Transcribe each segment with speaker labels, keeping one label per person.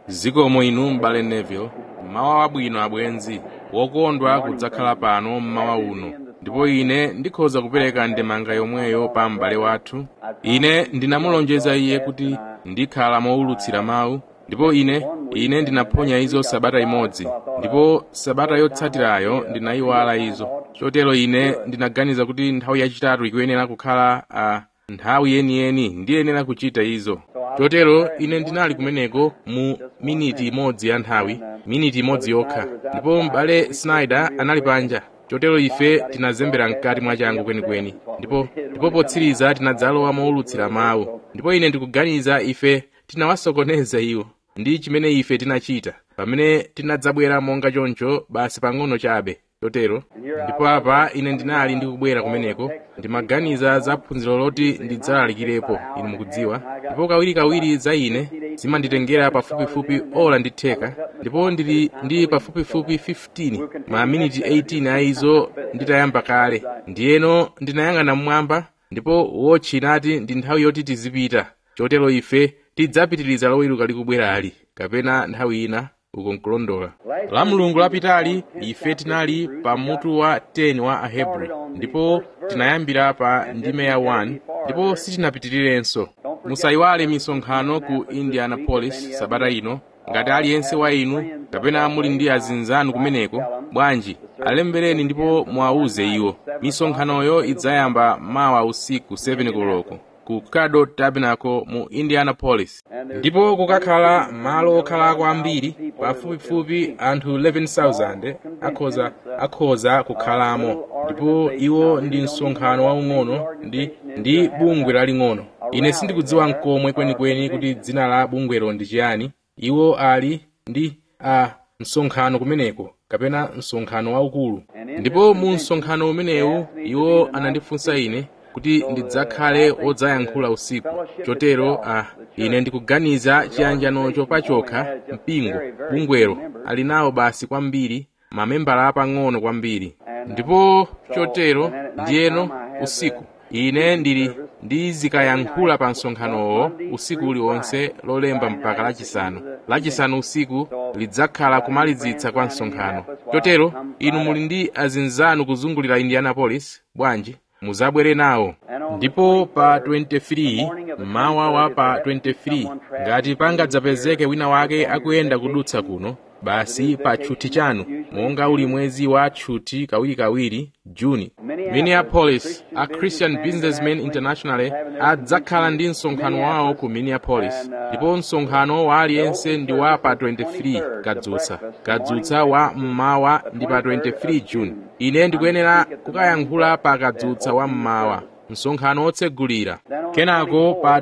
Speaker 1: zikomo inu m'bale neville mawa wabwino abwenzi wokondwa kudzakhala pano mmawa uno ndipo ine ndikhoza kupereka ndemanga yomweyo pa m'bale wathu ine ndinamulonjeza iye kuti ndikhala mowulutsira mawu ndipo ine ine ndinaphonya izo sabata imodzi ndipo sabata yotsatirayo ndinayiwala izo chotero ine ndinaganiza kuti nthawi yachitatu ikuyenera kukhala a nthawi yeniyeni ndiyenera kuchita izo chotero ine ndinali kumeneko mu miniti imodzi ya nthawi miniti imodzi yokha ndipo m'bale snyder anali panja chotero ife tinazembera mkati mwachangu kwenikweni ndipo ndipo potsiriza tinadzalowa mowulutsira mawu ndipo ine ndikuganiza ife tinawasokoneza iwo ndi chimene ife tinachita pamene tinadzabwera monga choncho basi pang'ono chabe chotero ndipo apa ine ndinali ndikubwera kumeneko ndimaganiza za phunziro loti ndidzalalikirepo inu mukudziwa ndipo kawirikawiri za ine zimanditengera pafupifupi ola ndi theka ndipo ndili ndi pafupifupi 15 ma miniti 18 a izo nditayamba kale ndiyeno ndinayang'ana mmwamba ndipo wotchi inati ndi nthawi yoti tizipita chotero ife tidzapitiriza loweruka likubwerali kapena nthawi ina uko nkulondola la mulungu lapitali ife tinali pa mutu wa 10 wa ahebri ndipo tinayambira pa ndime ya 1 ndipo sitinapitirirenso musayiwale misonkhano ku indianapolis sabata ino ngati aliyense wa inu kapena muli ndi azinzanu kumeneko bwanji alembereni ndipo muwawuze iwo misonkhanoyo idzayamba mawa usiku 7 koloko ku cado tabernacle mu indianapolis ndipo kukakhala malo okhalako ambiri pafupifupi anthu 11,000 akhoza akhoza kukhalamo ndipo iwo ndi msonkhano waung'ono ndi ndi bungwe laling'ono ine sindikudziwa nkomwe kwenikweni kuti dzina la bungwelo ndi chiyani iwo ali ndi a msonkhano kumeneko kapena msonkhano waukulu ndipo mu msonkhano umenewu iwo anandifunsa ine kuti ndidzakhale wodzayankhula usiku chotero ah, ine ndikuganiza chiyanjanocho pachokha mpingo bungwero ali nawo basi kwambiri mamembala apang'ono kwambiri ndipo chotero ndiyeno usiku ine ndili ndizikayankhula pa msonkhanowo usiku uliwonse lolemba mpaka lachisanu lachisanu usiku lidzakhala kumalizitsa kwa msonkhano chotero inu muli ndi azinzanu kuzungulira indianapolis bwanji muzabwere nawo ndipo pa 23 mmawa wa pa 23 ngati pangadzapezeke wina wake akuyenda kudutsa kuno basi pa tchuthi chanu monga uli mwezi wa tchuthi kawirikawiri juni minneapolis a christian businessman international adzakhala ndi msonkhano wawo ku minneapolis ndipo msonkhano wa aliyense ndi wa pa 23 kadzutsa kadzutsa wa mmawa ndi pa 23 juni ine ndikuyenera kukayankhula pa kadzutsa wa mmawa msonkhano wotsegulira kenako pa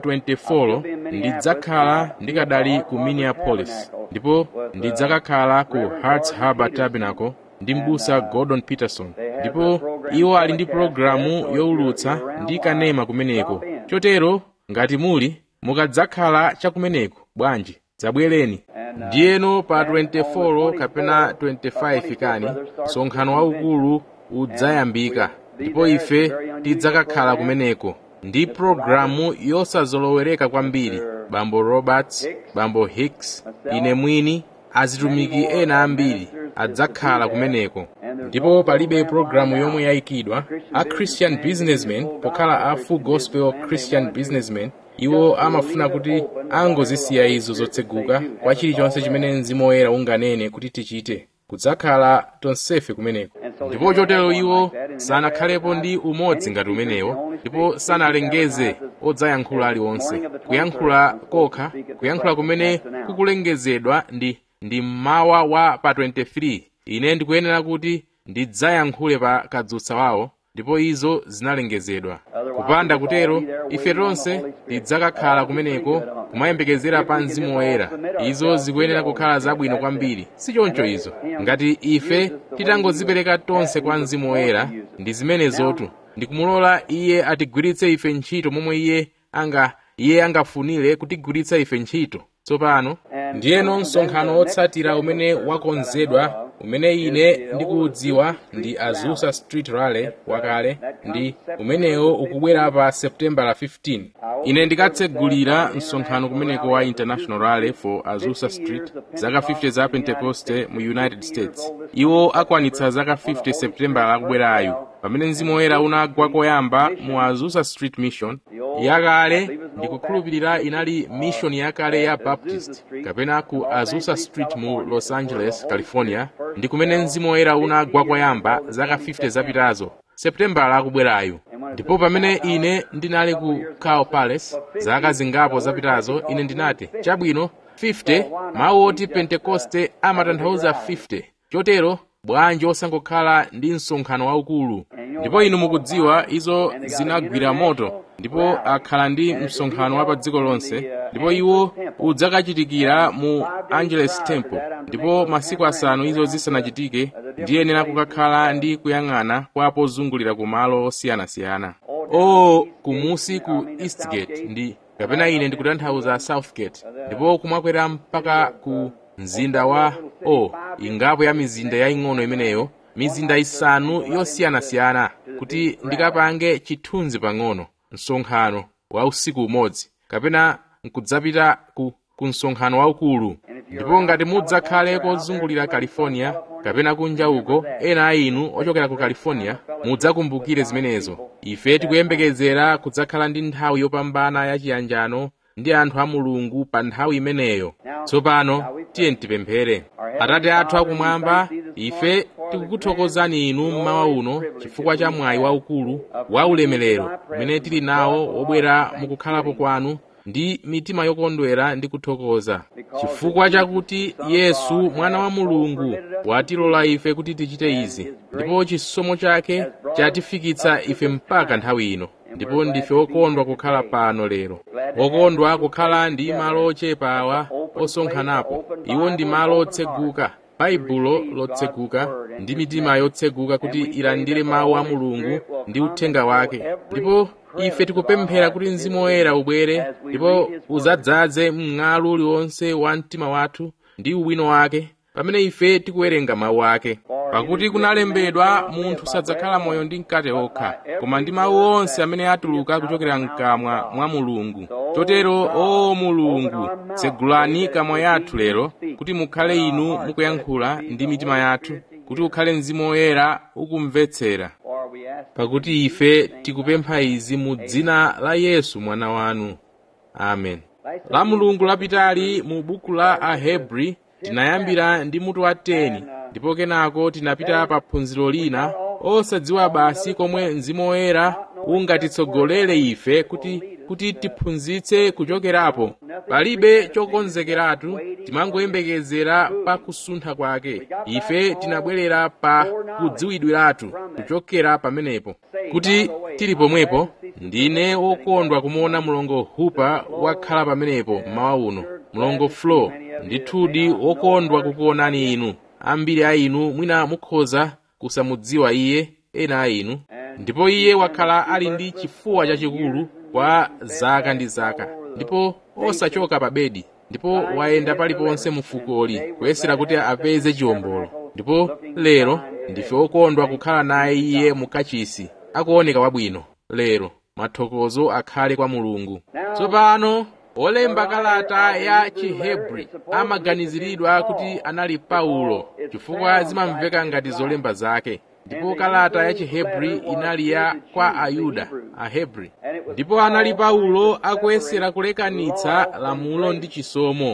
Speaker 1: 24 ndidzakhala ndikadali ku minneapolis ndipo ndidzakakhala ku hearts harbor tabernacle ndi mbusa gordon peterson ndipo iwo ali ndi pologalamu yowulutsa ndi kanema kumeneko chotero ngati muli mukadzakhala chakumeneko bwanji dzabwereni ndiyeno pa 24 kapena 25 kani msonkhano waukulu udzayambika ndipo ife tidzakakhala kumeneko ndi pologalamu yosazolowereka kwambiri bambo roberts bambo hicks ine mwini azitumiki ena ambiri adzakhala kumeneko ndipo palibe pologalamu yomwe yayikidwa a christian businessmen pokhala a full gospel christian businessmen iwo amafuna kuti angozisiya izo zotseguka kwa chilichonse chimene mzimu woyera unganene kuti tichite kudzakhala tonsefe kumeneko ndipo chotero iwo sanakhalepo ndi umodzi ngati umenewo ndipo sanalengeze odzayankhula aliwonse kuyankhula kokha kuyankhula kumene kukulengezedwa ndi ndi mmawa wa pa 23 ine ndikuyenera kuti ndidzayankhule pa kadzutsa wawo ndipo izo zinalengezedwa kupanda kutero ife tonse tidzakakhala kumeneko kumayembekezera pa mzimu woyera izo zikuyenera kukhala zabwino kwambiri si choncho izo ngati ife titangozipereka tonse kwa mzimu woyera ndi zimenezotu ndikumulola iye atigwiritse ife ntchito momwe iye anga iye angafunire kutigwiritsa ife ntchito tsopano ndiyeno msonkhano wotsatira umene wakonzedwa umene ine ndikuudziwa ndi azusa street rally wakale ndi umenewo ukubwera pa september la 15 ine ndikatsegulira msonkhano kumeneko wa international rally for azusa street zaka 50 za pentecoste mu united states iwo akwanitsa zaka 50 september lakubwerayu pamene mzimu woyera unagwa koyamba mu azusa street mission yakale ndikukhulupirira inali mission yakale ya baptist kapena ku azusa street mu los angeles california ndi kumene mzimu woyera unagwa koyamba zaka 50 zapitazo seputembala akubwerayu ndipo pamene ine ndinali ku cow palace zaka zingapo zapitazo ine ndinati chabwino 50 mawu oti pentekoste amatanthauza 50 chotero bwanji osangokhala ndi msonkhano waukulu ndipo inu mukudziwa izo zinagwira moto ndipo akhala ndi msonkhano wa pa dziko lonse ndipo iwo udzakachitikira mu angeles temple ndipo masiku asanu izo zisanachitike ndiyenera kukakhala ndi kuyang'ana kwa pozungulira ku malo osiyanasiyana o kumusi ku eastgate ndi kapena ine ndikutanthauza southgate ndipo kumakwera mpaka ku mzinda wa o ingapo ya mizinda yaying'ono imeneyo mizinda isanu yosiyanasiyana kuti ndikapange chithunzi pang'ono msonkhano wa usiku umodzi kapena nkudzapita ku, ku msonkhano waukulu ndipo ngati mudzakhale kozungulira california kapena kunja uko ena a inu ochokera ku california mudzakumbukire zimenezo ife tikuyembekezera kudzakhala ndi nthawi yopambana yachiyanjano ndi anthu a mulungu pa nthawi imeneyo tsopano tiye tipemphere atate athu akumwamba ife tikukuthokozani inu mmawa uno chifukwa cha mwayi waukulu wa ulemerero umene tili nawo wobwera mukukhalapo kwanu ndi mitima yokondwera ndi kuthokoza chifukwa chakuti yesu mwana wa mulungu watilola ife kuti tichite izi ndipo chisomo chake chatifikitsa ife mpaka nthawi ino ndipo ndife okondwa kukhala pano lero okondwa kukhala ndi malo ochepa awa osonkhanapo iwo ndi malo otseguka baibulo lotseguka ndi mitima yotseguka kuti ilandire mawu a mulungu ndi uthenga wake ndipo ife tikupemphera kuti mzimu woyera ubwere ndipo uzadzaze mng'alu uliwonse wa mtima wathu ndi uwino wake pamene ife tikuwerenga mawu ake pakuti kunalembedwa munthu sadzakhala moyo ndi mkate okha koma ndi mawu onse amene atuluka kuchokera mkamwa mwa mulungu chotero o mulungu tsegulani kamwa yathu lero kuti mukhale inu mukuyankhula ndi mitima yathu kuti ukhale mzimu woyera ukumvetsera pakuti ife tikupempha izi mu dzina la yesu mwana wanu amen la mulungu lapitali mu buku la ahebri tinayambira ndi mutu wa 10 ndipo kenako tinapita pa phunziro lina osadziwa basi komwe mzimu woyera ungatitsogolere ife kuti kuti tiphunzitse kuchokerapo palibe chokonzekeratu timangoyembekezera pa kusuntha kwake ife tinabwerera pa kudziwidwiratu kuchokera pamenepo kuti tili pomwepo ndine wokondwa kumuona mlongo hupa wakhala pamenepo mmawa uno mlongo flo ndithudi wokondwa kukuonani inu ambiri a inu mwina mukhoza kusamudziwa iye ena a inu ndipo iye wakhala ali ndi chifuwa chachikulu kwa zaka ndi zaka ndipo osachoka pa bedi ndipo wayenda paliponse mu fukoli kuyesera kuti apeze chiwombolo ndipo lero ndife okondwa kukhala naye iye mu kachisi akuoneka wabwino lero mathokozo akhale kwa mulungu tsopano olemba kalata ya chihebri amaganiziridwa kuti anali paulo chifukwa zimamveka ngati zolemba zake ndipo kalata ya chihebri inali ya kwa ayuda ahebri ndipo anali paulo akuyesera kulekanitsa lamulo ndi chisomo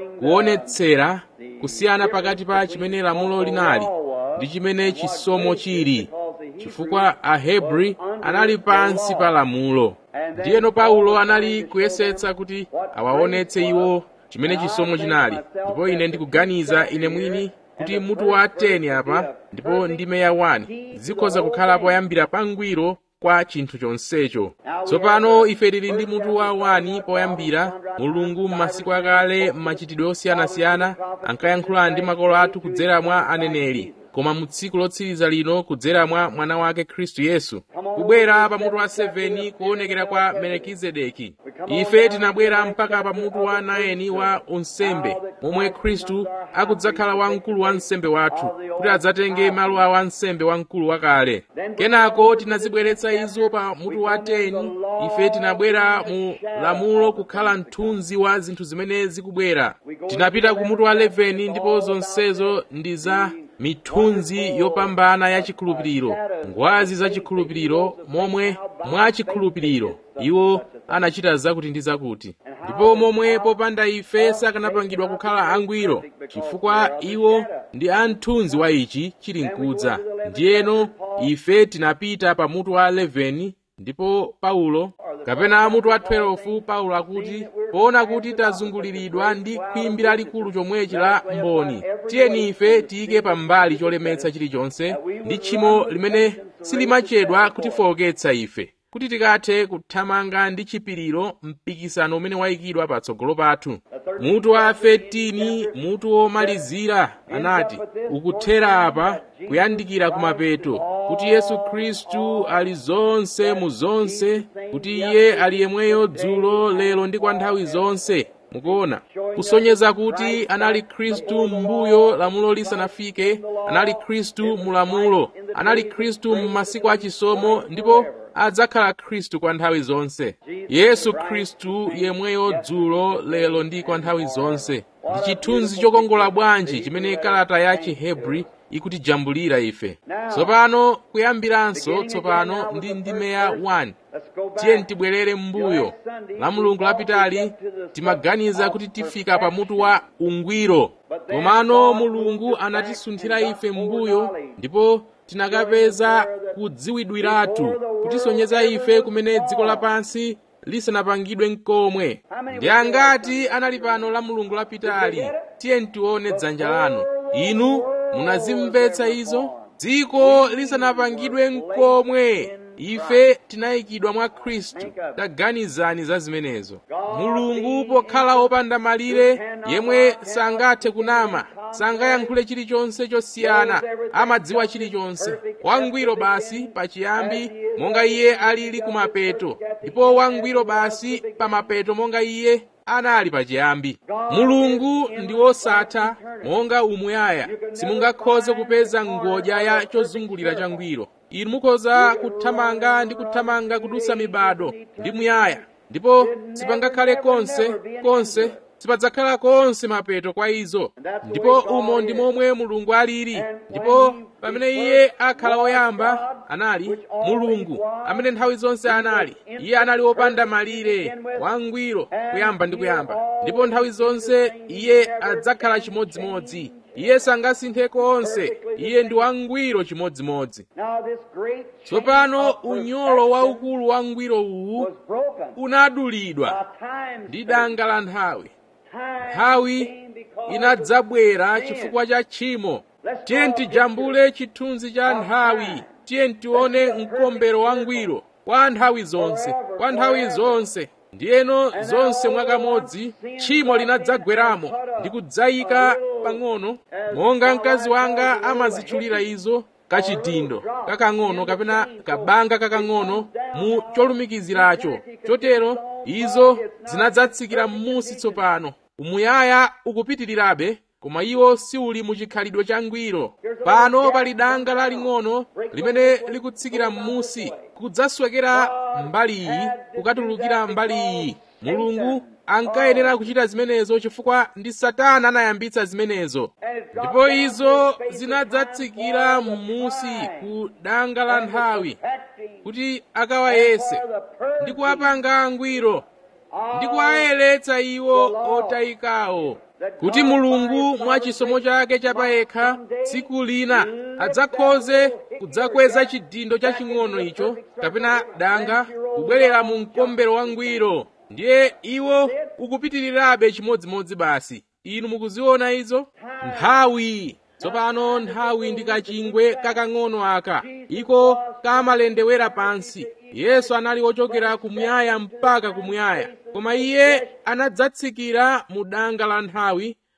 Speaker 1: kuonetsera kusiyana pakati pa chimene lamulo linali ndi chimene chisomo chili chifukwa ahebri anali pansi pa lamulo ndiyeno paulo anali kuyesetsa kuti awaonetse iwo chimene chisomo chinali ndipo ine ndikuganiza ine mwini kuti mutu wa 10 apa ndipo ndime ya 1 zikhoza kukhala poyambira pangwiro kwa chinthu chonsecho tsopano ife tili ndi mutu wa 1 poyambira mulungu m'masiku akale m'machitidwe osiyanasiyana ankayankhula ndi makolo athu kudzera mwa aneneri koma mu tsiku lotsiriza lino kudzera mwa mwana wake khristu yesu kubwera pa mutu wa 7 kuonekera kwa melekizedeki ife tinabwera mpaka pa mutu wa 9 wa unsembe momwe khristu akudzakhala wamkulu wa nsembe wathu kuti adzatenge malo a wansembe wamkulu wakale kenako tinazibweretsa izo pa mutu wa 10 ife tinabwera mu lamulo kukhala mthunzi wa zinthu zimene zikubwera tinapita ku mutu wa 11 ndipo zonsezo ndi za mithunzi yopambana ya chikhulupiriro ngwazi za chikhulupiriro momwe mwa chikhulupiriro iwo anachita zakuti ndi zakuti ndipo momwe popanda ife sakanapangidwa kukhala angwiro chifukwa iwo ndi amthunzi wa ichi chili mkudza ndiyeno ife tinapita pa mutu wa 11 ndipo paulo kapena mutu wa 12 paulo akuti poona kuti tazunguliridwa ndi khwimbi lalikulu chomwechi la mboni tiyeni ife tiyike pambali cholemetsa chilichonse ndi tchimo limene silimachedwa kutifowoketsa ife kuti tikathe kuthamanga ndi chipiriro mpikisano umene wayikidwa patsogolo pathu mutu wa 13 mutu womalizira anati ukuthera apa kuyandikira kumapeto kuti yesu khristu ali zonse mu zonse kuti iye ali yemweyo dzulo lero ndi kwa nthawi zonse mukuona kusonyeza kuti anali khristu m'mbuyo lamulo lisanafike anali khristu mu lamulo anali khristu m'masiku achisomo ndipo adzakhala khristu kwa nthawi zonse yesu khristu yemweyo dzulo lero ndi kwa nthawi zonse ndi chithunzi chokongola bwanji chimene kalata ya chihebri ikutijambulira ife tsopano kuyambiranso tsopano ndi ndimeya 1 tiye tibwerere m'mbuyo la mulungu lapitali timaganiza kuti tifika pa mutu wa ungwiro komano mulungu anatisunthira ife m'mbuyo ndipo tinakapeza kudziwidwiratu kutisonyeza ife kumene dziko lapansi lisanapangidwe nkomwe ndi angati anali pano la mulungu lapitali tiye tione dzanja lanu inu munazimvetsa izo dziko lisanapangidwe nkomwe ife tinayikidwa mwa khristu taganizani za zimenezo mulungu pokhala wopanda malire yemwe sangathe kunama sangayankhule chilichonse chosiyana amadziwa chilichonse wangwiro basi pachiyambi monga iye alili kumapeto ndipo wangwiro basi pamapeto monga iye anali pachiyambi mulungu ndi wosatha monga umuyaya simungakhoze kupeza ngodya ya chozungulira changwiro inu mukhoza kuthamanga ndi kuthamanga kudutsa mibado ndi muyaya ndipo sipangakhale konse konse sipadzakhala konse mapeto kwa izo ndipo umo ndi momwe mulungu alili ndipo pamene iye akhala woyamba anali mulungu amene nthawi zonse anali iye anali wopanda malire wangwiro kuyamba ndi kuyamba ndipo nthawi zonse iye adzakhala chimodzimodzi iye sangasinthe konse iye ndi wangwiro chimodzimodzi tsopano unyolo waukulu wangwiro uwu unadulidwa ndi danga la nthawi nthawi inadzabwera chifukwa cha tchimo tiye tijambule chithunzi cha nthawi tiye tione mkombero wangwiro kwa nthawi zonse kwa nthawi zonse ndiyeno zonse mwakamodzi tchimo linadzagweramo ndi kudzayika pang'ono monga mkazi wanga amazitchulira izo kachidindo kakang'ono kapena kabanga kakang'ono mu cholumikiziracho chotero izo zinadzatsikira m'munsi tsopano umuyaya ukupitirirabe koma iwo siuli mu chikhalidwe changwiro pano pali danga laling'ono limene likutsikira m'munsi kudzaswekera mbali iyi kukatulukira mbali iyi mulungu ankayenera kuchita zimenezo chifukwa ndi satana anayambitsa zimenezo ndipo izo zinadzatsikira m'munsi ku danga la nthawi kuti akawayese ndi kuwapanga angwiro ndi kuwayeretsa iwo otayikawo kuti mulungu mwa chisomo chake chapayekha tsiku lina adzakhoze kudzakweza chidindo chaching'ono icho kapena danga kubwerera mu mkombero wangwiro ndiye iwo ukupitirirabe chimodzimodzi basi inu mukuziona izo nthawi tsopano nthawi ndi kachingwe kakang'ono aka iko kamalendewera pansi yesu anali wochokera kumuyaya mpaka kumuyaya koma iye anadzatsikira mu danga la nthawi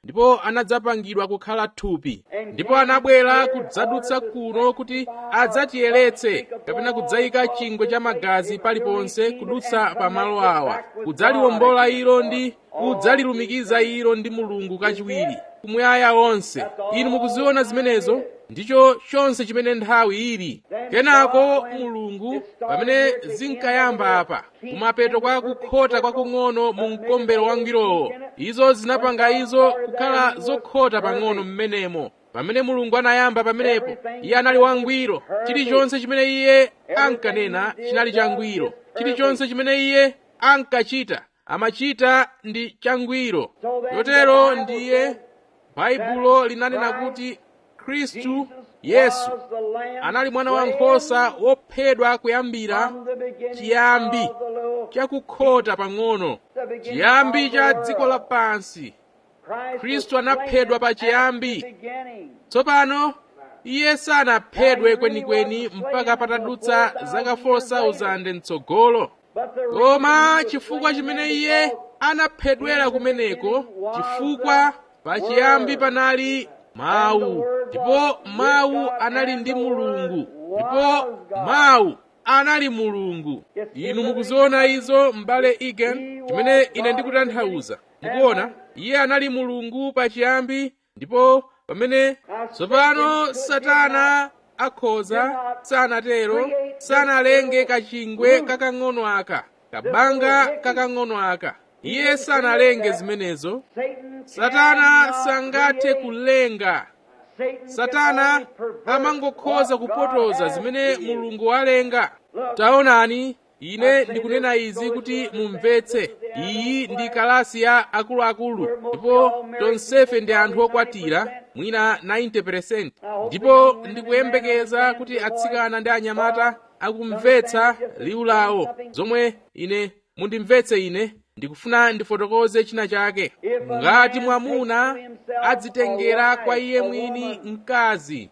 Speaker 1: ndipo anadzapangidwa kukhala thupi ndipo anabwera kudzadutsa kuno kuti adzatiyeretse kapena kudzayika chingwe cha magazi paliponse kudutsa pa malo awa kudzaliwombola ilo ndi kudzalilumikiza ilo ndi mulungu kachiwiri kumuyaya onse inu mukuziona zimenezo ndicho chonse chimene nthawi ili kenako mulungu pamene zinkayamba apa kumapeto kwa kukhota kwakung'ono mu mkombero wangwirowo izo zinapanga izo kukhala zokhota pang'ono mmenemo pamene mulungu anayamba pamenepo iye anali wangwiro chilichonse chimene iye ankanena chinali changwiro chilichonse chimene iye ankachita amachita ndi changwiro chotero ndiye baibulo linanena kuti khristu yesu anali mwana wankhosa wophedwa kuyambira chiyambi chakukhota pang'ono chiyambi cha dziko lapansi khristu anaphedwa pa chiyambi tsopano iye sanaphedwe kwenikweni mpaka patadutsa zaka 4000 mtsogolo koma chifukwa chimene iye anaphedwera kumeneko chifukwa pachiyambi panali mawu ndipo mawu anali ndi mulungu ndipo mawu anali mulungu inu mukuziona izo m'bale egan chimene ine ndikutanthauza mukuona iye anali mulungu pachiyambi ndipo pamene tsopano satana akhoza sanatero sanalenge kachingwe kakang'ono aka kabanga kakang'ono aka iye sanalenge zimenezo satana sangathe kulenga satana amangokhoza kupotoza zimene mulungu walenga taonani ine ndikunena izi kuti mumvetse iyi ndi kalasi ya akuluakulu ndipo tonsefe ndi anthu okwatira mwina 90% ndipo ndikuyembekeza kuti atsikana ndi anyamata akumvetsa liwu lawo zomwe ine mundimvetse ine ndikufuna ndifotokoze china chake ngati mwamuna adzitengera kwa iye mwini mkazi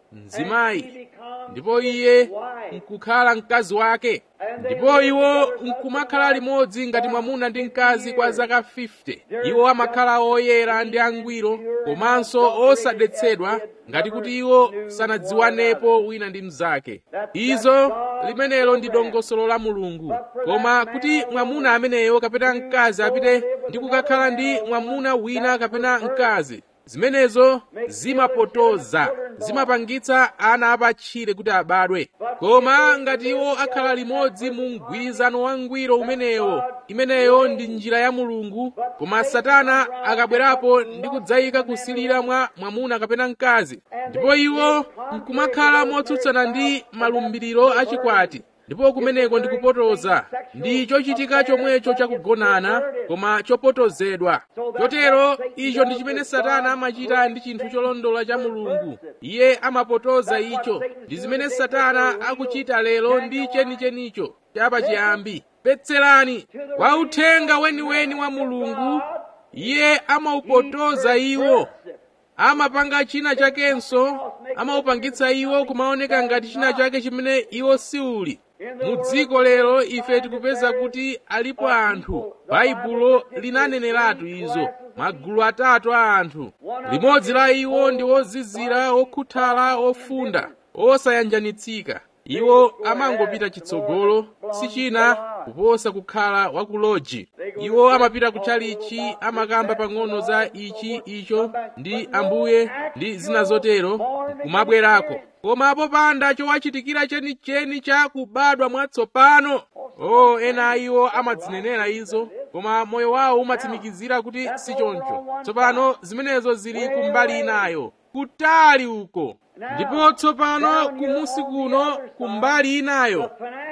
Speaker 1: mzimayi ndipo iye nkukhala mkazi wake ndipo iwo nkumakhala limodzi ngati mwamuna ndi mkazi kwa zaka 50 iwo amakhala oyera ndi angwiro komanso osadetsedwa ngati kuti iwo sanadziwanepo wina ndi mnzake izo limenelo ndi dongosolo la mulungu koma kuti mwamuna ameneyo kapena mkazi apite ndi kukakhala ndi mwamuna wina kapena mkazi zimenezo zimapotoza zimapangitsa ana apatchire kuti abadwe koma ngati iwo akhala limodzi mu mgwirizano wangwiro umenewo imeneyo ndi njira ya mulungu koma satana akabwerapo ndi kudzayika kusilira mwa mwamuna kapena mkazi ndipo iwo nkumakhala motsutsana ndi malumbiriro achikwati ndipo kumeneko ndi kupotoza ndi chochitika chomwecho chakugonana koma chopotozedwa chotero icho ndi chimene satana amachita ndi chinthu cholondola cha mulungu iye amapotoza icho ndi zimene satana akuchita lero ndi chenichenicho chapachiyambi petserani kwa uthenga weniweni wa mulungu iye amaupotoza iwo amapanga china chakenso amaupangitsa iwo kumaoneka ngati china chake chimene iwo siuli mu dziko lero ife tikupeza kuti alipo anthu baibulo linaneneratu izo magulu atatu a anthu limodzi la iwo ndi ozizira okhuthala ofunda osayanjanitsika iwo amangopita chitsogolo si china kuposa kukhala wakuloji iwo amapita kutchalichi amakamba pang'ono za ichi icho ndi ambuye ndi zina zotero kumabwerako koma popanda chowachitikira chenicheni cha kubadwa mwatsopano o oh, ena iwo amadzinenera izo koma moyo wawo umatsimikizira kuti si choncho tsopano zimenezo zili kumbali inayo kutali uko ndipo tsopano kumusi kuno kumbali inayo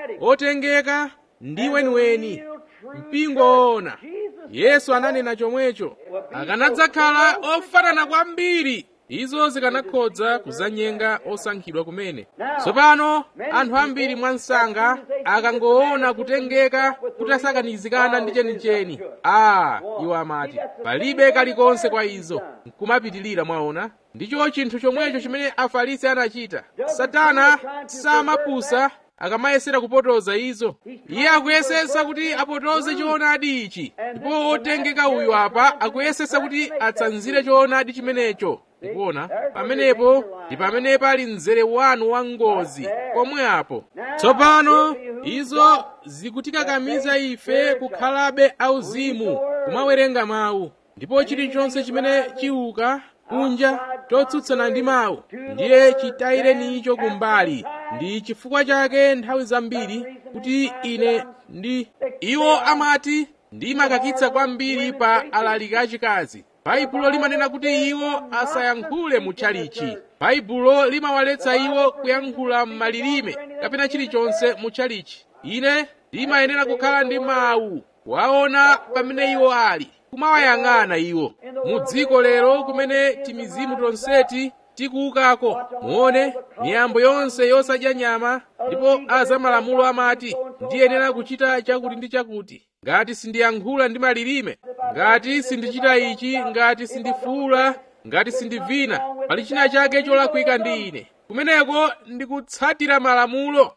Speaker 1: otengeka ndi weniweni mpingo woona yesu ananena chomwecho akanadzakhala ofanana kwambiri izo zikanakhodza kuzanyenga osankhidwa kumene tsopano anthu ambiri mwansanga akangoona kutengeka kutasakanizikana ndi chenicheni a iwo amati palibe kalikonse kwa izo nkumapitilira mwaona ndicho chinthu chomwecho chimene afarisi anachita satana samapusa akamayesera kupotoza izo iye akuyesesa kuti apotoze choonadi ichi ndipo wotengeka uyu apa akuyesesa kuti atsanzire choonadi chimenecho kuona pamenepo ndi pamene pali mzere wanu wa ngozi pomwe apo tsopano izo zikutikakamiza ife kukhalabe auzimu kumawerenga mawu ndipo chilichonse chimene chiuka kunja chotsutsana ndi mawu ndiye chitayireni icho kumbali ndi chifukwa chake nthawi zambiri kuti ine ndi iwo amati ndimakakitsa kwambiri pa alaliki achikazi baibulo limanena kuti iwo asayankhule mutchalichi baibulo limawaletsa iwo kuyankhula m'malilime kapena chilichonse mutchalichi ine limayenera kukhala ndi mawu waona pamene iwo ali kumawayang'ana iwo mu dziko lero kumene timizimu tonseti tikuukako muone miyambo yonse yosadya nyama ndipo azamalamulo amati ndiyenera kuchita chakuti ndi chakuti ngati sindiyankhula ndi malilime ngati sindichita ichi ngati sindifuula ngati sindivina pali china chake cholakwika ndi ine kumeneko ndikutsatira malamulo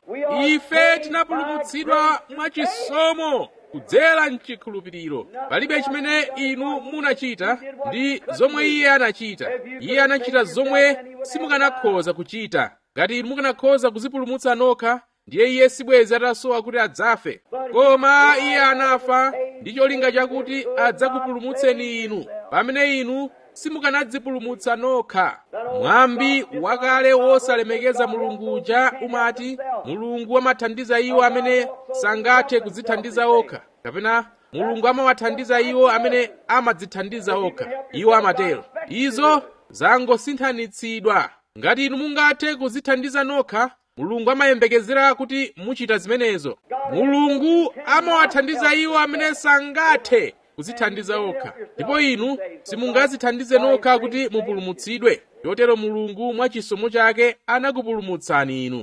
Speaker 1: ife tinapulumutsidwa mwachisomo kudzera mchikhulupiriro palibe chimene inu munachita ndi zomwe iye anachita iye anachita zomwe simukanakhoza kuchita ngati inu mukanakhoza kuzipulumutsa nokha ndiye iye sibwezi atasowa kuti adzafe koma iye anafa ndi cholinga chakuti adzakupulumutseni inu pamene inu simukanadzipulumutsa nokha mwambi wakale wosalemekeza mulungu uja umati mulungu amathandiza iwo amene sangathe kudzithandiza okha kapena mulungu amawathandiza iwo amene amadzithandiza okha iwo amatero izo zangosinthanitsidwa ngati inu mungathe kudzithandiza nokha mulungu amayembekezera kuti muchita zimenezo mulungu amawathandiza iwo amene sangathe kudzithandiza okha ndipo inu simungadzithandize nokha kuti mupulumutsidwe chotero mulungu mwa chisomo chake anakupulumutsani inu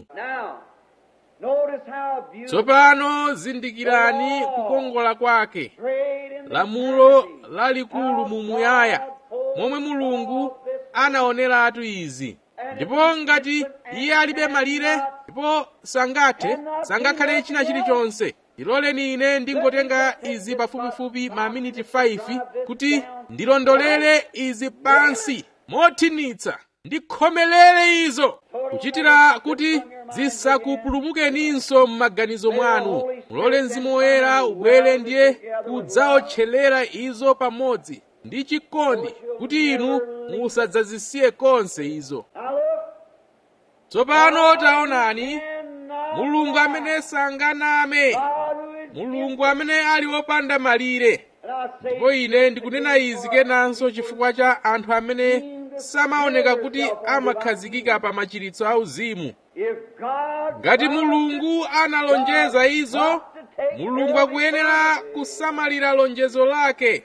Speaker 1: tsopano zindikirani kukongola kwake lamulo lalikulu mumuyaya momwe mulungu anaoneratu izi ndipo ngati iye alibe malire ndipo sangathe sangakhale china chilichonse ndiloleni ine ndingotenga izi pafupifupi maminiti 5 kuti ndilondolere izi pansi mothinitsa ndikhomelere izo kuchitira kuti zisakupulumukeninso m'maganizo mwanu mulole mzimu woyera ubwere ndiye kudzaotcherera izo pamodzi ndi chikondi kuti inu musadzazisiye konse izo tsopano taonani mulungu amene sanganame mulungu amene ali wopanda malire ndipo ine ndikunena izi kenanso chifukwa cha anthu amene samaoneka kuti amakhazikika pa machiritso auzimu ngati mulungu analonjeza izo mulungu akuyenera kusamalira lonjezo lake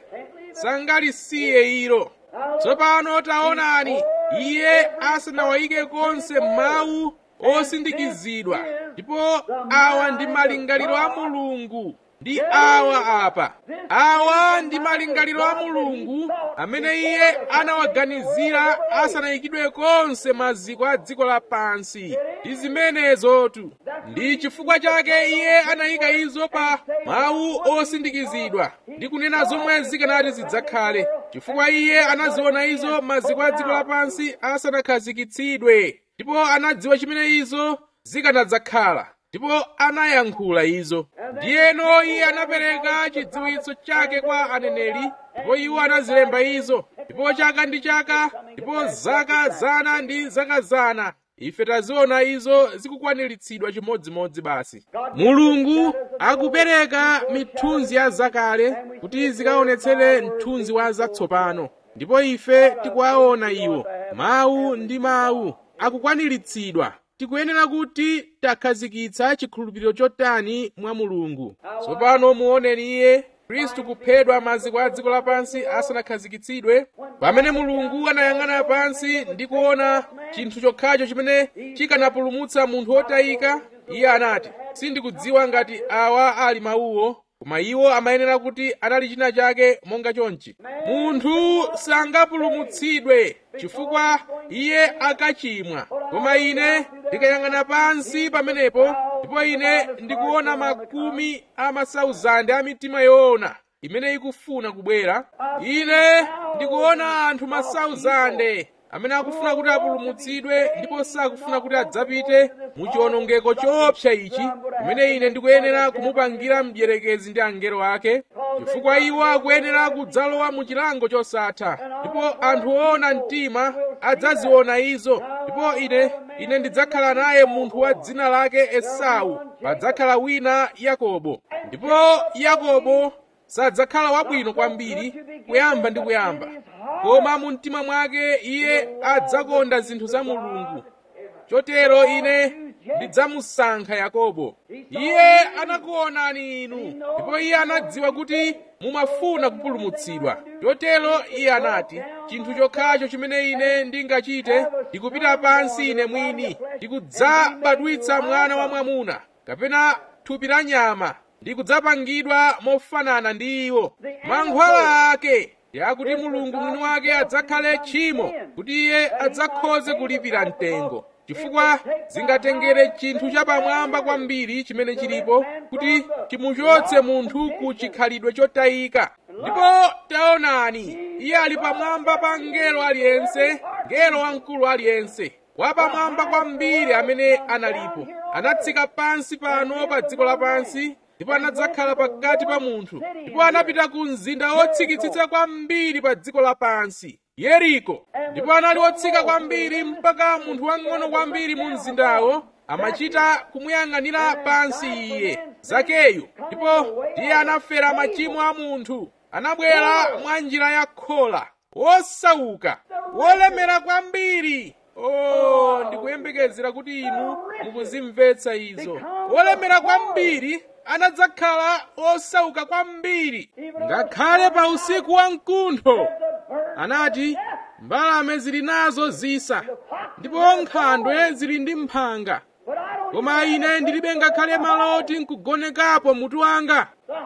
Speaker 1: sangalisiye ilo tsopano taonani iye asanawayike konse mawu osindikizidwa ndipo awa ndi malingaliro a mulungu ndi awa apa awa ndi malingaliro a mulungu amene iye anawaganizira asanayikidwe konse maziko a dziko lapansi ndi zimenezotu ndi chifukwa chake iye anayika izo pa mawu osindikizidwa ndi kunena zomwe zikanati zidzakhale chifukwa iye anaziona izo maziko a dziko lapansi asanakhazikitsidwe ndipo anadziwa chimene izo zikanadzakhala ndipo anayankhula izo ndiyeno iye anapereka chidziwitso chake kwa aneneri ndipo iwo anazilemba izo ndipo chaka ndi chaka ndipo zaka zana ndi zaka zana ife taziona izo zikukwaniritsidwa chimodzimodzi basi mulungu akupereka mithunzi ya zakale kuti zikaonetsere mthunzi wa zatsopano ndipo ife tikuwaona iwo mawu ndi mawu akukwaniritsidwa tikuyenera kuti takhazikitsa chikhulupiriro chotani mwa mulungu tsopano muoneni iye khristu kuphedwa maziko a dziko lapansi asanakhazikitsidwe pamene mulungu anayang'ana pansi ndi kuona chinthu chokhacho chimene chikanapulumutsa munthu wotayika iye anati sindikudziwa ngati awa ali mawuwo koma iwo amayenera kuti anali china chake monga chonchi munthu sangapulumutsidwe chifukwa iye akachimwa koma ine ndikayang'ana pansi pamenepo ndipo ndipo ine ndikuona makumi a masauzande a mitima yoona imene ikufuna kubwera ine ndikuona anthu masauzande amene akufuna kuti apulumutsidwe ndipo sakufuna kuti adzapite mu chiwonongeko choopsa ichi kumene ine ndikuyenera kumupangira mdierekezi ndi angelo ake chifukwa iwo akuyenera kudzalowa mu chilango chosatha ndipo anthu oona mtima adzaziona izo ndipo ine ine ndidzakhala naye munthu wa dzina lake esau padzakhala wina yakobo ndipo yakobo sadzakhala wabwino kwambiri kuyamba ndi kuyamba koma mu mtima mwake iye adzakonda zinthu za mulungu chotero ine ndidzamusankha yakobo iye anakuonani inu ndipo iye anadziwa kuti mumafuna kupulumutsidwa chotero iye anati chinthu chokhacho chimene ine ndingachite ndikupita pansi ine mwini ndikudzabadwitsa mwana wa mwamuna kapena thupi la nyama ndikudzapangidwa mofanana ndi iwo mankhwala ake yakuti mulungu mwini wake adzakhale tchimo kuti iye adzakhoze kulipira mtengo chifukwa zingatengere chinthu chapamwamba kwambiri chimene chilipo kuti chimuchotse munthu ku chikhalidwe chotayika ndipo taonani iye ali pamwamba pa mngelo aliyense mngelo wamkulu aliyense wapamwamba kwambiri amene analipo anatsika pansi pano pa dziko lapansi ndipo anadzakhala pakati pa munthu ndipo anapita ku mzinda wotsikitsitsa kwambiri pa dziko lapansi yeriko ndipo anali wotsika kwambiri mpaka munthu wang'ono kwambiri mu mzindawo amachita kumuyang'anira pansi iye zakeyu ndipo iye anafera machimo a munthu anabwera mwa njira ya khola wosauka wolemera kwambiri oh ndikuyembekezera kuti inu mukuzimvetsa izo wolemera kwambiri anadzakhala osauka kwambiri ngakhale pa usiku wa mkuntho anati mbalame zili nazo zisa ndipo nkhandwe zili ndi mphanga koma ine ndilibe ngakhale maloti nkugonekapo mutu wanga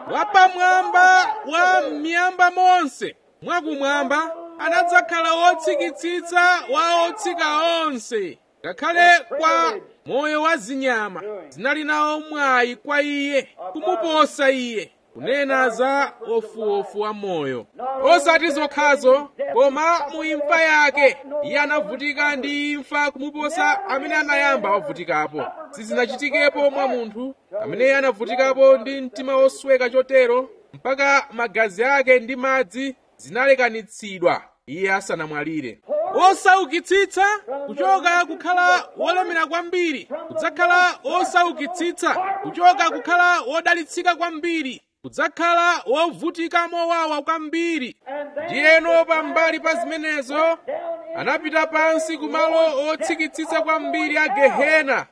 Speaker 1: wapamwamba wa miyamba monse mwakumwamba anadzakhala wotsikitsitsa wa otsika onse ngakhale kwa moyo wa zinyama zinali nawo mwayi kwa iye kumuposa iye kunena za ofuofu wa moyo osati zokhazo koma mu imfa yake iye anavutika ndi imfa kumuposa amene anayamba wavutikapo sizinachitikepo mwa munthu amene anavutikapo ndi mtima wosweka chotero mpaka magazi ake ndi madzi zinalekanitsidwa iye asanamwalire osaukitsitsa kuchoka kukhala wolemera kwambiri kudzakhala osaukitsitsa kuchoka kukhala wodalitsika kwambiri kudzakhala wovutika mowawa kwambiri ndiyeno pambali pa zimenezo anapita pansi kumalo otsikitsitsa kwambiri a gehena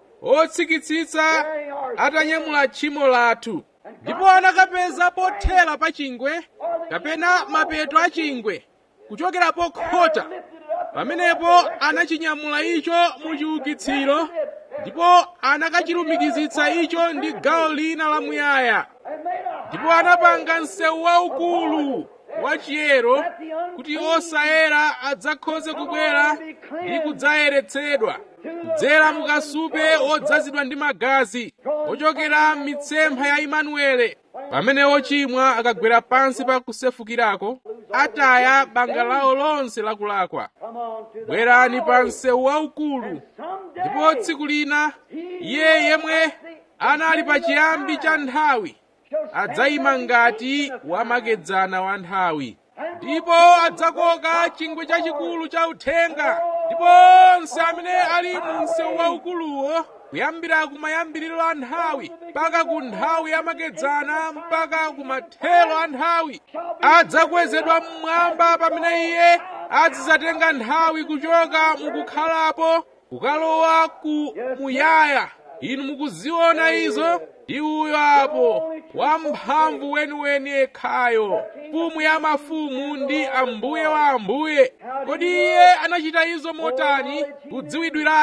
Speaker 1: otsikitsitsa atanyamula tchimo lathu ndipo anakapeza pothera pa chingwe kapena mapeto a chingwe kuchokera pokhota pamenepo anachinyamula icho mu chiukitsiro ndipo anakachilumikizitsa icho ndi gawo lina lamuyaya ndipo anapanga msewu waukulu wachiyero kuti osayera adzakhoze kubwera ndi kudzayeretsedwa kudzera mukasupe odzazidwa ndi magazi ochokera m'mitsempha ya imanuele pamene ochimwa akagwera pansi pa kusefukirako ataya banga lawo lonse lakulakwa bwerani pa msewu waukulu ndipo tsiku lina iye yemwe anali pa chiyambi cha nthawi adzayima ngati wamakedzana wa nthawi ndipo adzakoka chingwe chachikulu cha uthenga ndipo onse amene ali mu msewu waukuluwo kuyambira kumayambiriro a nthawi mpaka ku nthawi yamakedzana mpaka ku mathero a nthawi adzakwezedwa mmwamba pamene iye azidzatenga nthawi kuchoka mukukhalapo kukalowa ku muyaya inu mukuziona izo ndi uyo apo wamphamvu weniweni yekhayo mfumu ya mafumu ndi ambuye wa ambuye kodi iye anachita izo motani kudziwidwiratu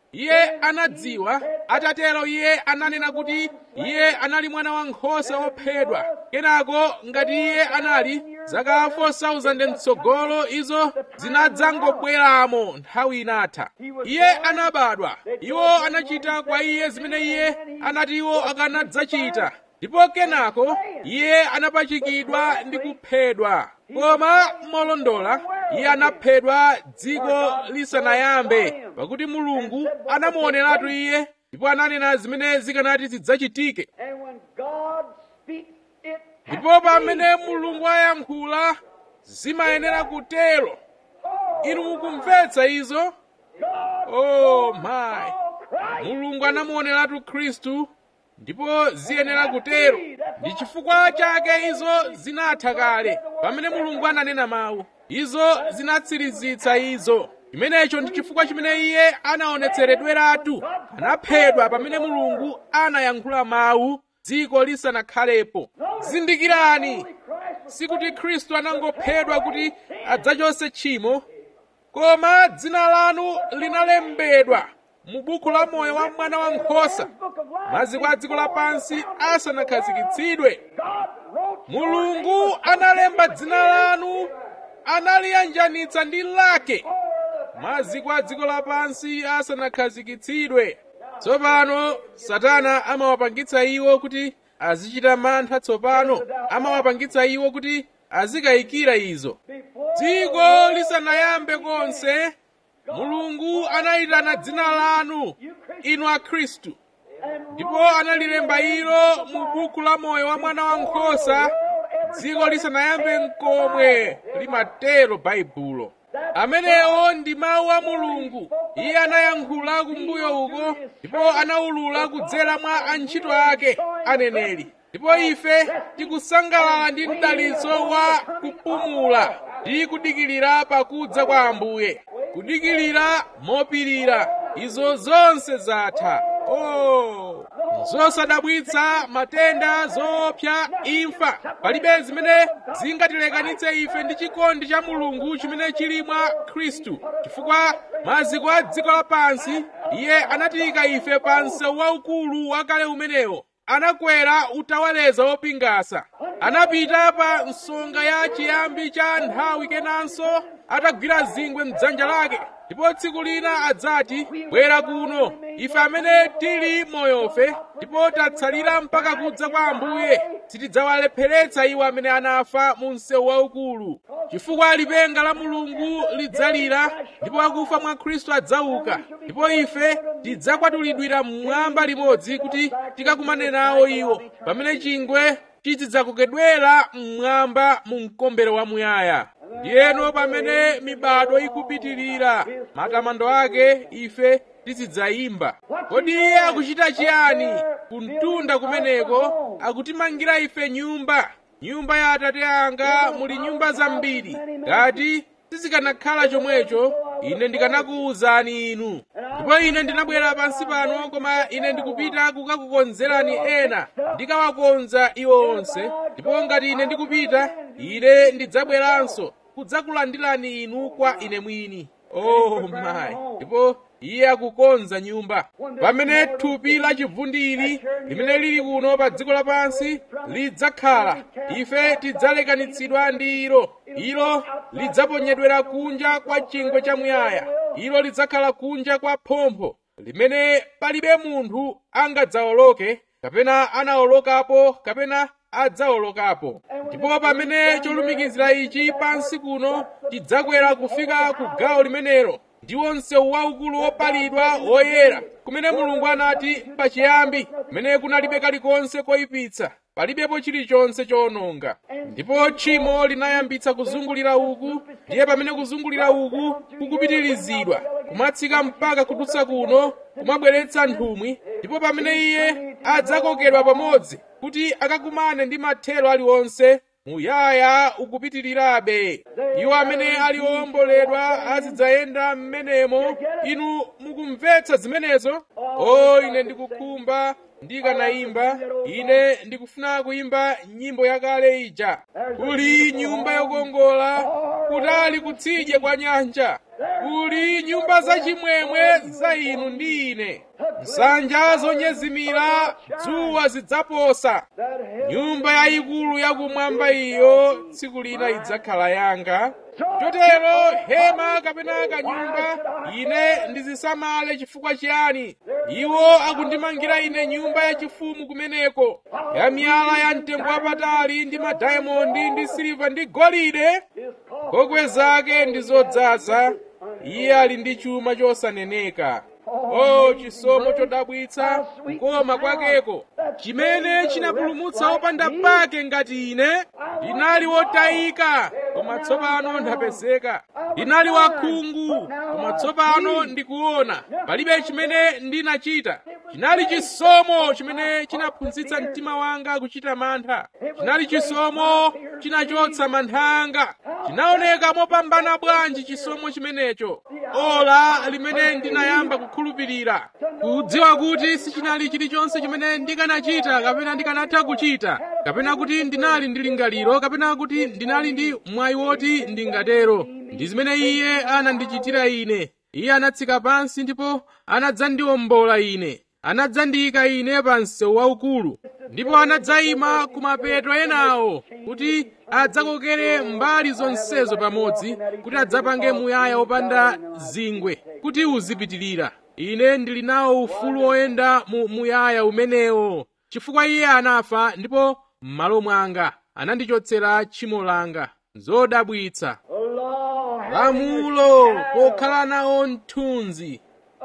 Speaker 1: iye anadziwa atatero iye ananena kuti iye anali mwana wankhosa wophedwa kenako ngati iye anali zaka 4000 mtsogolo izo zinadzangobweramo nthawi inatha iye anabadwa iwo anachita kwa iye zimene iye anati iwo akanadzachita ndipo kenako iye anapachikidwa ndi kuphedwa koma molondola iye anaphedwa dziko lisanayambe pakuti mulungu anamuoneratu iye ndipo ananena zimene zikanati zidzachitike ndipo pamene mulungu ayankhula zimayenera kutero inu mukumvetsa izo oh my mulungu anamuoneratu khristu ndipo ziyenera kutero ndi chifukwa chake izo zinatha kale pamene mulungu ananena mawu izo zinatsirizitsa izo chimenecho ndi chifukwa chimene iye anaonetseredweratu anaphedwa pamene mulungu anayankhula mawu dziko lisanakhalepo zindikirani sikuti khristu anangophedwa kuti adzachotse tchimo koma dzina lanu linalembedwa mu buku la moyo wa mwana wankhosa maziko a dziko lapansi asanakhazikitsidwe mulungu analemba dzina lanu analiyanjanitsa ndi lake maziko a dziko lapansi asanakhazikitsidwe tsopano satana amawapangitsa iwo kuti azichita mantha tsopano amawapangitsa iwo kuti azikayikira izo dziko lisanayambe konse mulungu anayitana dzina lanu inu akhristu ndipo analilemba ilo mu buku la moyo wa mwana wankhosa dziko lisanayambe nkomwe limatero baibulo amenewo ndi mawu a mulungu iye anayankhula kumbuyo uko ndipo anawulula kudzera mwa antchito ake aneneri ndipo ife tikusangalala ndi mdalitso wa kupumula ndi kudikirira pakudza kwa ambuye kudikirira mopirira izo zonse zatha oh zosadabwitsa matenda zoopsa imfa palibe zimene zingatilekanitse ife ndi chikondi cha mulungu chimene chili mwa khristu chifukwa maziko a dziko lapansi iye anatiyika ife pa msewu waukulu wakale umenewo anakwera utawaleza wopingasa anapita pa nsonga ya chiyambi cha nthawi kenanso atagwira zingwe mdzanja lake ndipo tsiku lina adzati bwera kuno ife amene tili moyofe ndipo tatsalira mpaka kudza kwa ambuye sitidzawalepheretsa iwo amene anafa mu msewu waukulu chifukwa lipenga la mulungu lidzalira ndipo akufa mwa khristu adzauka ndipo ife tidzakwatulidwira mmwamba limodzi kuti tikakumane nawo iwo pamene chingwe chizidzakokedwera mmwamba mu mkombero wamuyaya ndiyeno pamene mibado ikupitirira matamando ake ife tizidzayimba kodi iye akuchita chiyani kumtunda kumeneko akutimangira ife nyumba nyumba ya atate anga muli nyumba zambiri ngati sizikanakhala chomwecho ine ndikanakuwuzani inu ndipo ine ndinabwera pansi pano koma ine ndikupita kukakukonzerani ena ndikawakonza iwo onse ndipo ngati ine ndikupita ine ndidzabweranso kudzakulandirani inu kwa ine mwini oh my ndipo iye akukonza nyumba pamene thupi la chivundiri limene lili kuno pa dziko lapansi lidzakhala ife tidzalekanitsidwa ndi ilo ilo lidzaponyedwera kunja kwa chingwe chamuyaya ilo lidzakhala kunja kwa phompho limene palibe munthu angadzawoloke kapena anawolokapo kapena adzawolokapo ndipo pamene cholumikizira ichi pansi kuno tidzakwera kufika ku gawo limenelo ndiwo msewu waukulu wopalidwa woyera kumene mulungu anati pachiyambi kumene kunalibe kalikonse koyipitsa palibepo chilichonse chowononga ndipo tchimo linayambitsa kuzungulira uku ndiye pamene kuzungulira uku kukupitirizidwa kumatsika mpaka kudutsa kuno kumabweretsa nthumwi ndipo pamene iye adzakokedwa pamodzi kuti akakumane ndi mathero aliwonse muyaya ukupitirirabe iwo amene ali owomboledwa azidzayenda m'menemo inu mukumvetsa zimenezo o ine ndikukhumba ndikanayimba ine ndikufuna kuyimba nyimbo yakale ija kuli nyumba yokongola kutali kutsidye kwa nyanja kuli nyumba zachimwemwe za inu ndi ine nsanja zonyezimira dzuwa zidzaposa nyumba yayikulu yakumwamba iyo tsiku lina idzakhala yanga chotero hema kapena kanyumba ine ndizisamale chifukwa chiyani iwo akundimangira ine nyumba yachifumu kumeneko ya miyala ya mtengo wapatali ndi madayamondi ndi siliva ndi golide ngokwe zake ndi zodzaza iye ali ndi chuma chosaneneka o chisomo chodabwitsa kukoma kwakeko chimene chinapulumutsa opanda pake ngati ine ndinali wotayika koma tsopano ndapezeka ndinali wakhungu koma tsopano ndikuona palibe chimene ndinachita chinali chisomo chimene chinaphunzitsa mtima wanga kuchita mantha chinali chisomo chinachotsa mantha anga chinaoneka mopambana bwanji chisomo chimenecho ola limene ndinayamba kukhulupirira kudziwa kuti sichinali chilichonse chimene ndikanachita kapena ndikanatha kuchita kapena kuti ndinali ndi lingaliro kapena kuti ndinali ndi mwayi woti ndingatero ndi zimene iye anandichitira ine iye anatsika pansi ndipo anadzandiwombola ine anadzandiyika ine pa msewu waukulu ndipo anadzayima ku mapeto enawo kuti adzakokere mbali zonsezo pamodzi kuti adzapange muyaya wopanda zingwe kuti uzipitirira ine ndili nawo ufulu woyenda mu muyaya umenewo chifukwa iye anafa ndipo m'malo mwanga anandichotsera tchimo langa zodabwitsa lamulo pokhala nawo mthunzi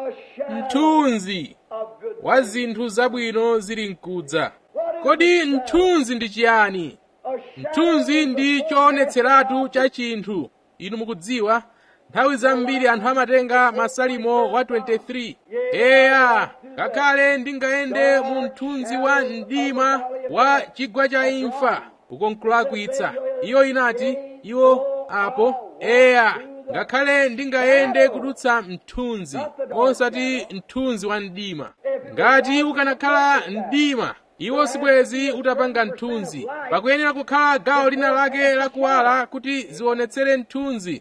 Speaker 1: mthunzi wa zinthu zabwino zili mkudza kodi mthunzi ndi chiyani mthunzi ndi choonetseratu cha chinthu inu mukudziwa nthawi zambiri anthu amatenga masalimo wa 23 eya ngakhale ndingayende mu mthunzi wa mdima wa chigwa cha imfa uko nkulakwitsa iyo inati iwo apo eya ngakhale ndingayende kudutsa mthunzi osati mthunzi wa mdima ngati ukanakhala mdima iwo sibwezi utapanga mthunzi pakuyenera kukhala gawo lina lake lakuwala kuti zionetsere mthunzi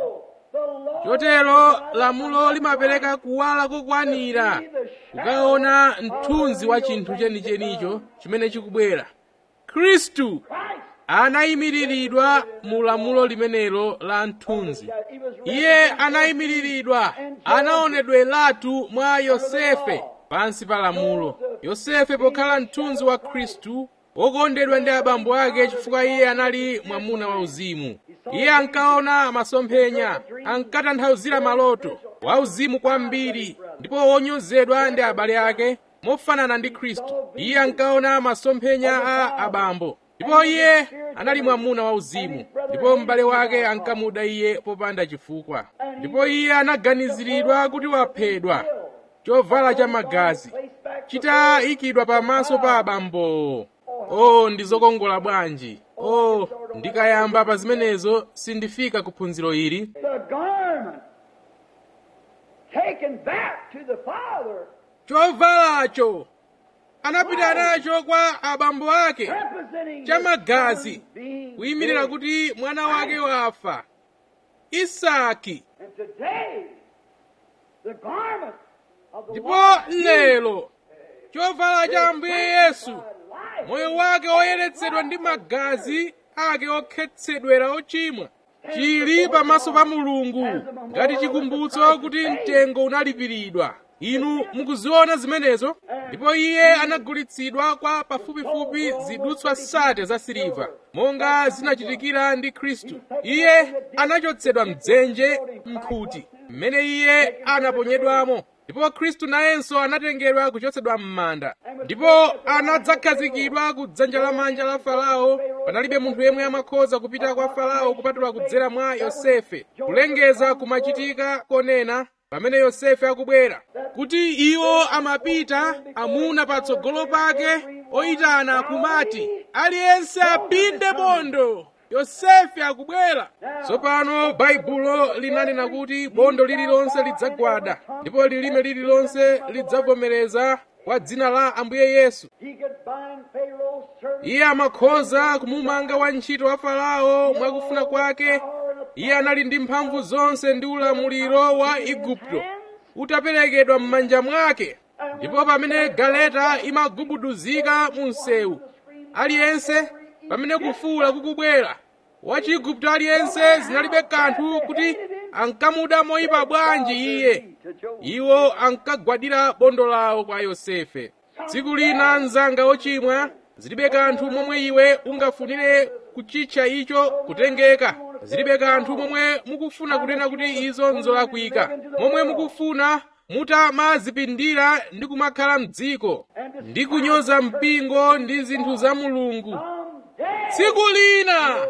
Speaker 1: chotero lamulo limapereka kuwala kokwanira kukaona mthunzi wa chinthu chenichenicho chimene chikubwera khristu anayimiriridwa mu lamulo limenelo la mthunzi iye anayimiriridwa anaonedweratu mwa yosefe pansi pa lamulo yosefe pokhala mthunzi wa khristu wokondedwa ndi abambo ake chifukwa iye anali mwamuna wauzimu iye ankaona masomphenya ankatanthauzira maloto wauzimu kwambiri ndipo wonyozedwa ndi abale ake mofanana ndi khristu iye ankaona masomphenya a abambo ndipo iye anali mwamuna wauzimu ndipo m'bale wake ankamuda iye popanda chifukwa ndipo iye anaganiziridwa kuti waphedwa chovala cha magazi chitayikidwa pamaso pa abambowo oh ndi zokongola bwanji oh ndikayamba pa zimenezo sindifika ku phunziro ili
Speaker 2: the garment taken back to the Father,
Speaker 1: chovalacho anapita nacho kwa abambo ake
Speaker 2: representing
Speaker 1: cha
Speaker 2: the
Speaker 1: magazi
Speaker 2: Son being
Speaker 1: kuyimira
Speaker 2: dead.
Speaker 1: kuti mwana wake wafa isaki
Speaker 2: And today, the garment of the
Speaker 1: ndipo
Speaker 2: Lord Jesus
Speaker 1: lero chovala cha ambuye yesu
Speaker 2: life
Speaker 1: moyo wake woyeretsedwa ndi magazi ake okhetsedwera ochimwa chili pamaso pa mulungu ngati chikumbutso kuti mtengo unalipiridwa inu mukuziona zimenezo ndipo iye anagulitsidwa kwa pafupifupi zidutswa sate za siliva monga zinachitikira ndi khristu iye anachotsedwa mdzenje mkhuti mmene iye anaponyedwamo ndipo khristu nayenso anatengedwa kuchotsedwa m'manda ndipo anadzakhazikidwa ku dzanja lamanja la farao panalibe munthu yemwe amakhoza kupita kwa farao kupatula kudzera mwa yosefe kulengeza kumachitika konena pamene yosefe akubwera kuti iwo amapita amuna patsogolo pake oyitana kumati aliyense apinde bondo yosefe akubwera tsopano baibulo linanena kuti bondo lililonse lidzagwada ndipo lilime lililonse lidzavomereza kwa dzina la ambuye yesu
Speaker 2: He could bind Pharaoh's servant
Speaker 1: iye amakhoza kumumanga wantchito wa farao mwakufuna kwake iye anali ndi mphamvu zonse ndi ulamuliro wa igupto utaperekedwa m'manja mwake ndipo pamene galeta imagubuduzika mu msewu aliyense pamene kufuula kukubwera wachigupto aliyense zinalibe kanthu kuti ankamuda moyipa bwanji iye iwo ankagwadira bondo lawo kwa yosefe tsiku lina mzanga wochimwa zilibe kanthu momwe iwe ungafunire kuchitcha icho kutengeka zilibe kanthu momwe mukufuna kunena kuti izo nzolakwika momwe mukufuna mutamazipindira ndi kumakhala mdziko ndi kunyoza mpingo ndi zinthu za mulungu tsiku lina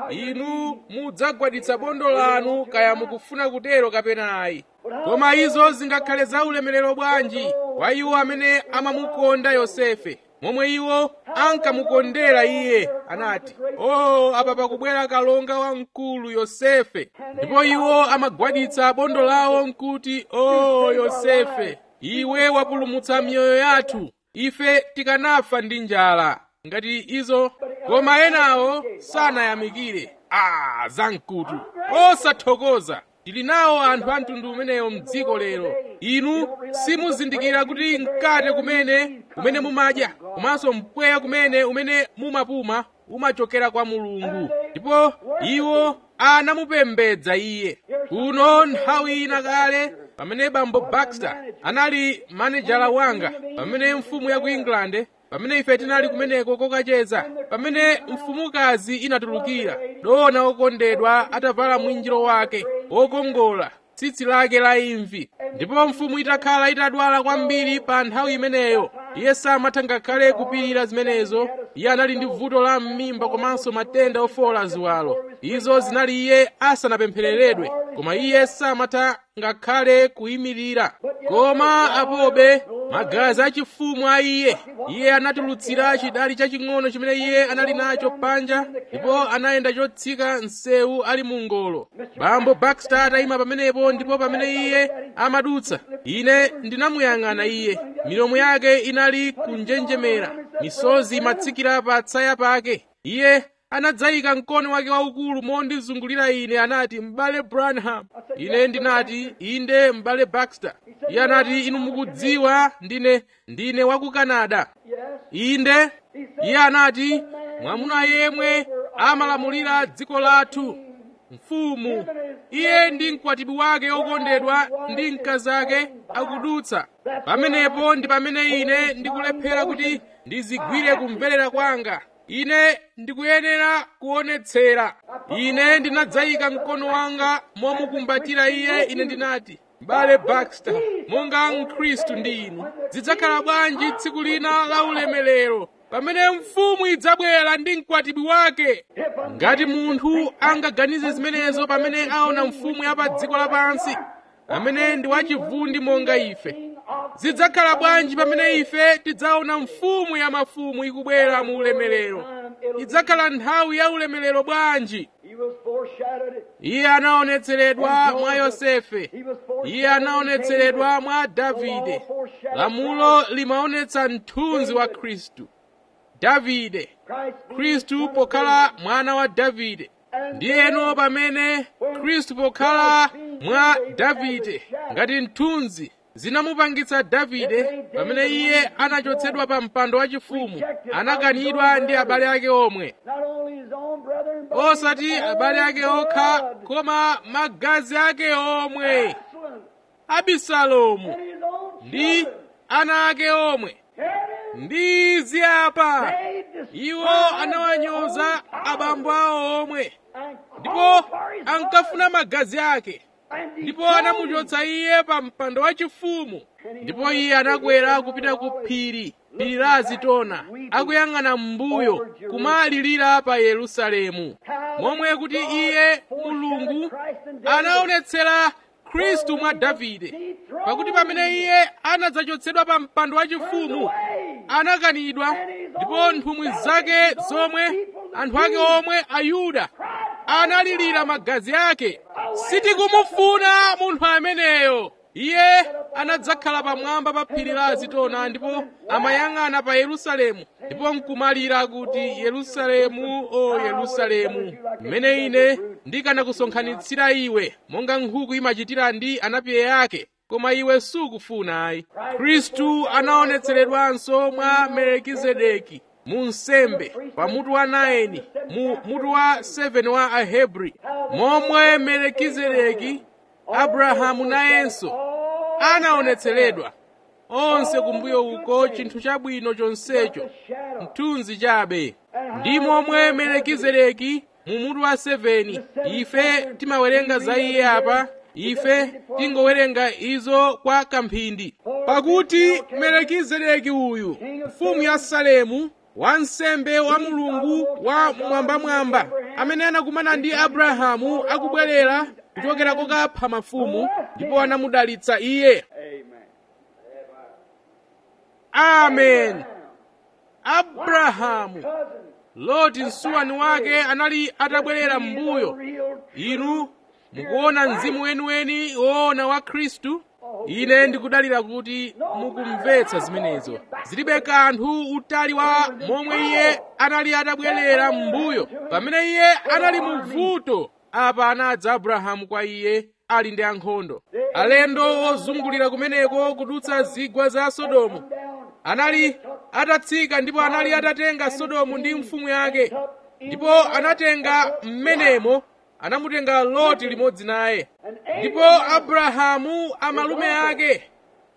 Speaker 1: inu mudzagwaditsa bondo lanu kaya mukufuna kutero kapena ayi koma izo zingakhale za ulemerero bwanji kwa iwo amene amamukonda yosefe momwe iwo ankamukondera iye anati o apa pakubwera kalonga wamkulu yosefe ndipo iwo amagwaditsa bondo lawo nkuti o yosefe iwe wapulumutsa miyoyo yathu ife tikanafa ndi njala ngati izo koma enawo sanayamikire a zamkutu osathokoza tili nawo anthu a mtundu umeneyo mdziko lero inu simuzindikira kuti mkate kumene kumene mumadya komanso mpweya kumene umene mumapuma umachokera kwa mulungu ndipo iwo anamupembedza iye kuno nthawi ina kale pamene bambo baxter anali manejala wanga pamene mfumu ya ku england pamene ife tinali kumeneko kokacheza pamene mfumukazi inatulukira dona okondedwa atavala mwinjiro wake wokongola tsitsi lake la imvi ndipo mfumu itakhala itadwala kwambiri pa nthawi imeneyo iye samatha ngakhale kupirira zimenezo iye anali ndi vuto la m'mimba komanso matenda ofowola ziwalo izo zinali iye asanapemphereredwe koma iye samatha ngakhale kuyimirira koma apobe magazi achifumu a iye iye anatulutsira chidali chaching'ono chimene iye anali nacho panja ndipo anayenda chotsika msewu ali mu ngolo bambo baxter atayima pamenepo ndipo pamene iye amadutsa ine ndinamuyang'ana iye milomo yake inali kunjenjemera misozi imatsikira pa tsaya pake iye anadzayika mkono wake waukulu mondizungulira ine anati m'bale branham ine ndinati inde m'bale baxter iye anati inu mukudziwa ndine ndine wa ku canada inde iye anati mwamuna yemwe amalamulira dziko lathu mfumu iye ndi mkwatibwi wake okondedwa ndi mkazi ake akudutsa pamenepo ndi pamene ine ndikulephera kuti ndizigwire kumverera kwanga ine ndikuyenera kuonetsera ine ndinadzayika mkono wanga momukumbatira iye ine ndinati m'bale baxter monga mkhristu ndi inu zidzakhala bwanji tsiku lina la ulemerero pamene mfumu idzabwera ndi mkwatibwi wake ngati munthu angaganize zimenezo pamene aona mfumu ya pa dziko lapansi amene ndi wachivundi monga ife zidzakhala bwanji pamene ife tidzaona mfumu ya mafumu ikubwera mu ulemerero idzakhala nthawi ya ulemerero bwanji iye anaonetseredwa mwa yosefe iye anaonetseredwa mwa davide lamulo limaonetsa mthunzi wa khristu davide khristu pokhala mwana wa davide ndiyeno pamene khristu pokhala mwa davide ngati mthunzi zinamupangitsa davide pamene iye anachotsedwa pa mpando wachifumu anakanidwa ndi abale ake omwe osati abale ake okha koma magazi ake omwe abisalomu ndi ana ake omwe ndi ziyapa iwo anawanyoza abambo awo omwe ndipo ankafuna magazi ake ndipo anamuchotsa iye pa mpando wachifumu ndipo iye anakwera kupita ku phiri phiri la azitona akuyang'ana m'mbuyo kumalirira pa yerusalemu momwe kuti iye mulungu anaonetsera khristu mwa davide pakuti pamene iye anadzachotsedwa pa mpando wachifumu anakanidwa ndipo nthumwi zake zomwe anthu ake omwe ayuda analirira magazi ake sitikumufuna munthu ameneyo iye anadzakhala pamwamba pa phiri la azitona ndipo amayang'ana pa yerusalemu ndipo nkumalira kuti yerusalemu o yerusalemu mmene ine ndikanakusonkhanitsira iwe monga nkhuku imachitira ndi anapiye ake koma iwe sukufuna ayi khristu anaonetseredwanso mwa melekizedeki mu nsembe pa mutu wa 9 mu mutu wa 7 wa ahebri momwe melekizedeki abrahamu nayenso anaonetseredwa onse kumbuyo uko chinthu chabwino chonsecho mthunzi chabe ndi momwe melekizedeki mu mutu wa 7 ife timawerenga za iye apa ife tingowerenga izo kwa kamphindi pakuti melekizedeki uyu mfumu ya salemu wansembe wa mulungu wa mwambamwamba amene anakumana ndi abrahamu akubwerera kuchokera kokapha mafumu ndipo anamudalitsa iye amen abrahamu loti msuwani wake anali atabwerera m'mbuyo inu mukuona mzimu weniweni woona wa khristu ine ndikudalira kuti mukumvetsa zimenezo zilibe kanthu utali wa momwe iye anali atabwerera m'mbuyo pamene iye anali mu vuto apa anadza abrahamu kwa iye ali ndi ankhondo alendo ozungulira kumeneko kudutsa zigwa za sodomu anali atatsika ndipo anali atatenga sodomu ndi mfumu yake ndipo anatenga mmenemo anamutenga loti limodzi naye ndipo abrahamu amalume ake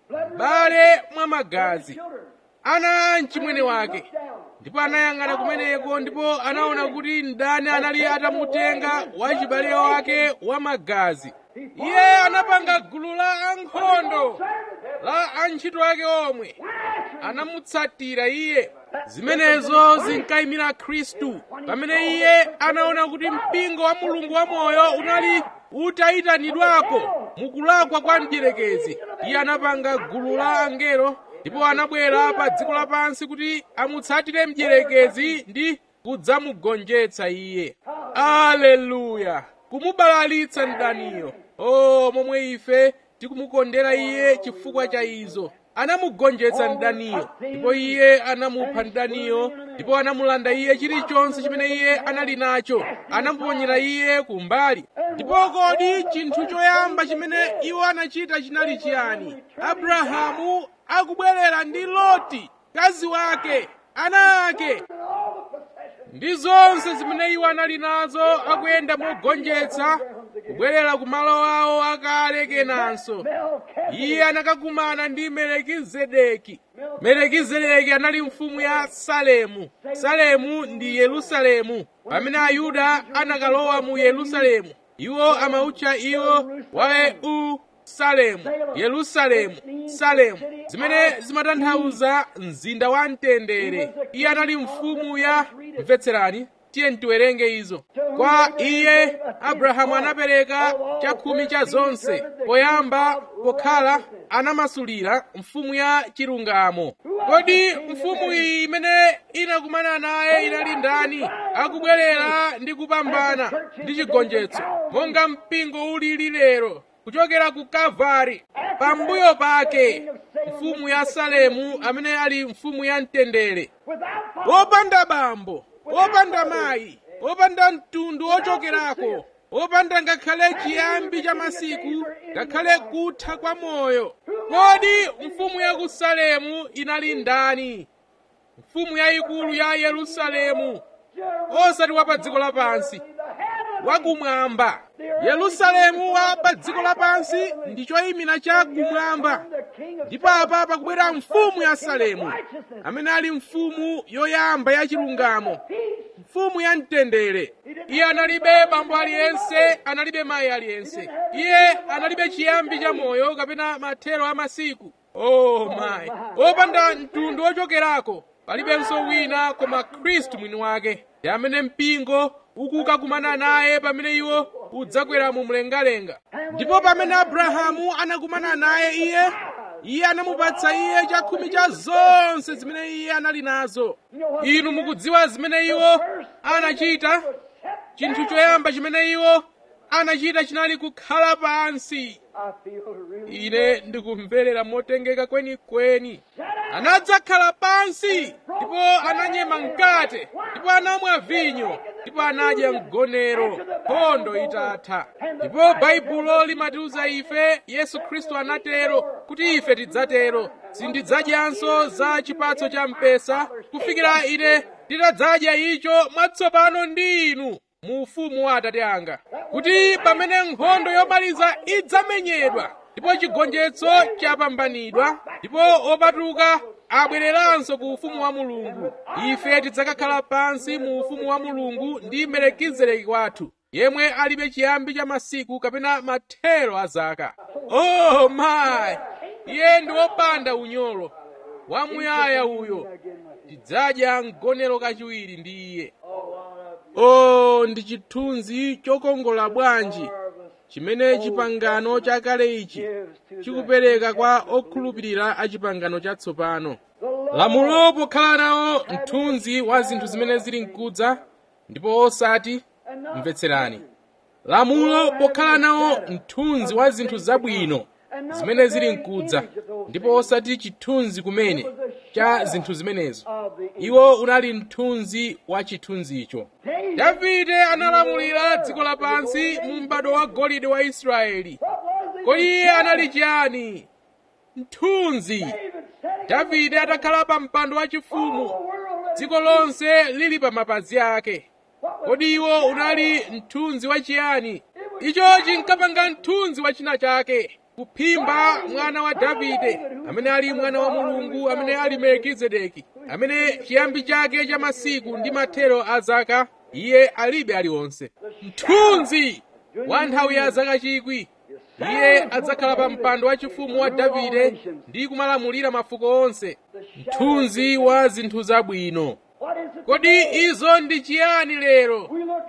Speaker 1: bale mwa magazi ana a mchimwene wake ndipo anayang'ana kumeneko ndipo anaona kuti mdani anali atamutenga wachibale wake wa magazi iye anapanga gulu la ankhondo la antchito ake omwe anamutsatira iye zimenezo zinkayimira khristu pamene iye anaona kuti mpingo wa mulungu wamoyo unali utayitanidwapo mukulakwa kwa mdierekezi iye anapanga gulu la angelo ndipo anabwera pa dziko lapansi kuti amutsatire mdierekezi ndi kudzamugonjetsa iye aleluya kumubalalitsa mdaniyo o momwe ife tikumukondera iye chifukwa cha izo anamugonjetsa mdaniyo ndipo iye anamupha mdaniyo ndipo anamulanda iye chilichonse chimene iye anali nacho anamuponyera iye kumbali ndipo kodi chinthu choyamba chimene iwo anachita chinali chiyani abrahamu akubwerera ndi loti mkazi wake ana ake ndi zonse zimene iwo anali nazo akuyenda mogonjetsa kubwerera ku malo awo akale kenanso iye anakakumana ndi melekizedeki melekizedeki anali mfumu ya salemu salemu ndi yerusalemu pamene ayuda anakalowa mu yerusalemu iwo amautcha iwo waeu salemu yerusalemu salemu zimene zimatanthauza mzinda wa mtendere iye anali mfumu ya mvetserani tiye tiwerenge izo kwa iye abrahamu anapereka chakhumi cha zonse poyamba pokhala anamasulira mfumu ya chilungamo kodi mfumu iyi imene inakumana naye inali ndani akubwerera ndi kupambana ndi chigonjetso monga mpingo ulili lero kuchokera ku kalvari pambuyo pake mfumu ya salemu amene ali mfumu ya mtendere wopanda bambo wopanda mayi wopanda mtundu wochokerako wopanda ngakhale chiyambi cha masiku ngakhale kutha kwa moyo kodi mfumu ya ku salemu inali ndani mfumu yayikulu ya yerusalemu osati wa pa dziko lapansi wakumwamba yerusalemu wa pa dziko lapansi ndi choyimira cha kumwamba ndipo apa pakubwera mfumu ya salemu amene ali mfumu yoyamba ya chilungamo mfumu ya mtendere iye analibe bambo aliyense analibe mayi aliyense iye analibe chiyambi cha moyo kapena mathero a masiku oh mayi wopanda mtundu wochokerako palibenso wina koma khristu mwini wake ndi amene mpingo ukukakumana naye pamene iwo udzakwera mu mlengalenga ndipo pamene abrahamu anakumana naye iye iye anamupatsa iye chakhumi cha zonse zimene iye anali nazo inu mukudziwa zimene iwo anachita chinthu choyamba chimene iwo anachita chinali kukhala pansi ine ndikumverera motengeka kwenikweni anadzakhala pansi ndipo ananyema mkate ndipo anamwa vinyo ndipo anadya mgonero nkhondo itatha ndipo baibulo limatiuza ife yesu khristu anatero kuti ife tidzatero sindidzadyanso za chipatso cha mpesa kufikira ine nditadzadya icho mwatsopano ndi inu mu ufumu wa atate anga kuti pamene nkhondo yomaliza idzamenyedwa ndipo chigonjetso chapambanidwa ndipo opatuka abwereranso ku ufumu wa mulungu ife tidzakakhala pansi mu ufumu wa mulungu ndi melekizedeki wathu yemwe alibe chiyambi cha masiku kapena mathero a zaka oh my iye ndi wopanda unyolo wamuyaya uyo tidzadya mgonero kachiwiri ndi iye oh ndi chithunzi chokongola bwanji chimene chipangano chakale ichi chikupereka kwa okhulupirira a chipangano chatsopano lamulo pokhala nawo mthunzi wa zinthu zimene zili mkudza ndipo osati mvetserani lamulo pokhala nawo mthunzi wa zinthu zabwino zimene zili mkudza ndipo osati chithunzi kumene cha zinthu zimenezo iwo unali mthunzi wa chithunzicho davide analamulira dziko lapansi mu m'bado wa golide wa israeli kodi iye anali chiyani mthunzi davide atakhala pa mpando wachifumu dziko lonse lili pa mapazi ake kodi iwo unali mthunzi wa chiyani icho chinkapanga mthunzi wa china chake kuphimba mwana wa davide amene ali mwana wa mulungu amene ali melkizedeki amene chiyambi chake cha masiku ndi mathero a zaka iye alibe aliwonse mthunzi wa nthawi ya zaka chikwi iye adzakhala pa mpando wachifumu wa davide ndi kumalamulira mafuko onse mthunzi wa zinthu zabwino kodi izo ndi chiyani lero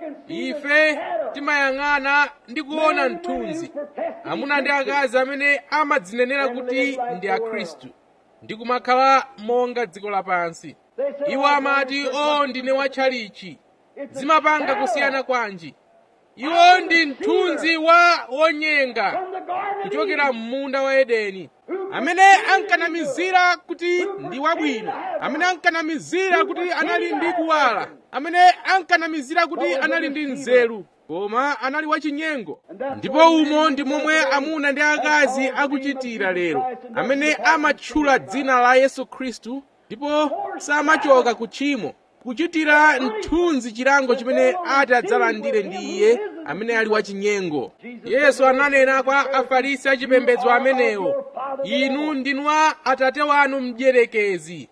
Speaker 1: ife timayang'ana ndi kuona mthunzi amuna ndi akazi amene amadzinenera kuti ndi akhristu ndi kumakhala monga dziko lapansi iwo amati o ndine watchalichi zimapanga kusiyana kwanji iwo ndi mthunzi wa wonyenga kuchokera m'munda wa edeni amene ankanamizira kuti ndi wabwino amene ankanamizira kuti anali ndi kuwala amene ankanamizira kuti anali ndi nzeru koma anali wachinyengo ndipo umo ndi momwe amuna ndi akazi akuchitira lero amene amatchula dzina la yesu khristu ndipo samachoka ku tchimo kuchitira mthunzi chilango chimene ati adzalandire ndi iye amene ali wachinyengo yesu ananena kwa afarisi achipembedzo amenewo inu ndinu a atate wanu mdierekezi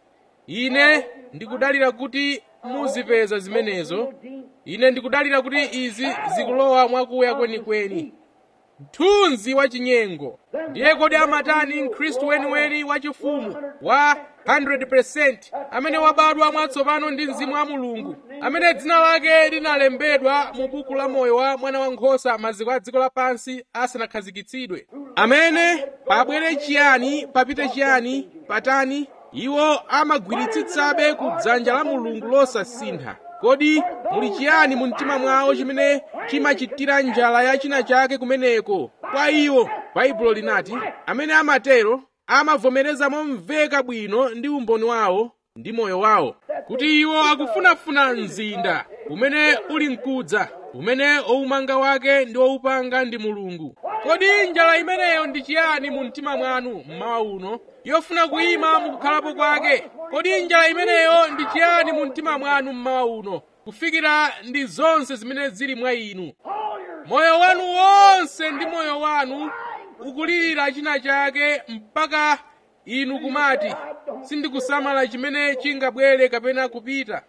Speaker 1: ine ndikudalira kuti muzipeza zimenezo ine ndikudalira kuti izi zikulowa mwakuya kwenikweni mthunzi wachinyengo ndiye kodi amatani mkhristu weniweni wachifumu wa 100% amene wabadwa mwatsopano ndi mzimu wa mulungu amene dzina lake linalembedwa mu buku la moyo wa mwana wankhosa maziko a dziko lapansi asanakhazikitsidwe amene pabwere chiyani papite chiyani patani iwo amagwiritsitsabe ku dzanja la mulungu losasintha kodi muli chiyani mu mtima mwawo chimene chimachitira njala ya china chake kumeneko kwa iwo baibulo linati amene amatero amavomereza momveka bwino ndi umboni wawo ndi moyo wawo kuti iwo akufunafuna mzinda umene uli mkudza umene oumanga wake ndi oupanga ndi mulungu kodi njala imeneyo ndi chiyani mu mtima mwanu mmawa uno yofuna kuyima mukukhalapo kwake kodi njala imeneyo ndi chiyani mu mtima mwanu mmawa uno kufikira ndi zonse zimene zili mwa inu moyo wanu wonse ndi moyo wanu ukulirira china chake mpaka inu kumati sindikusamala chimene chingabwere kapena kupita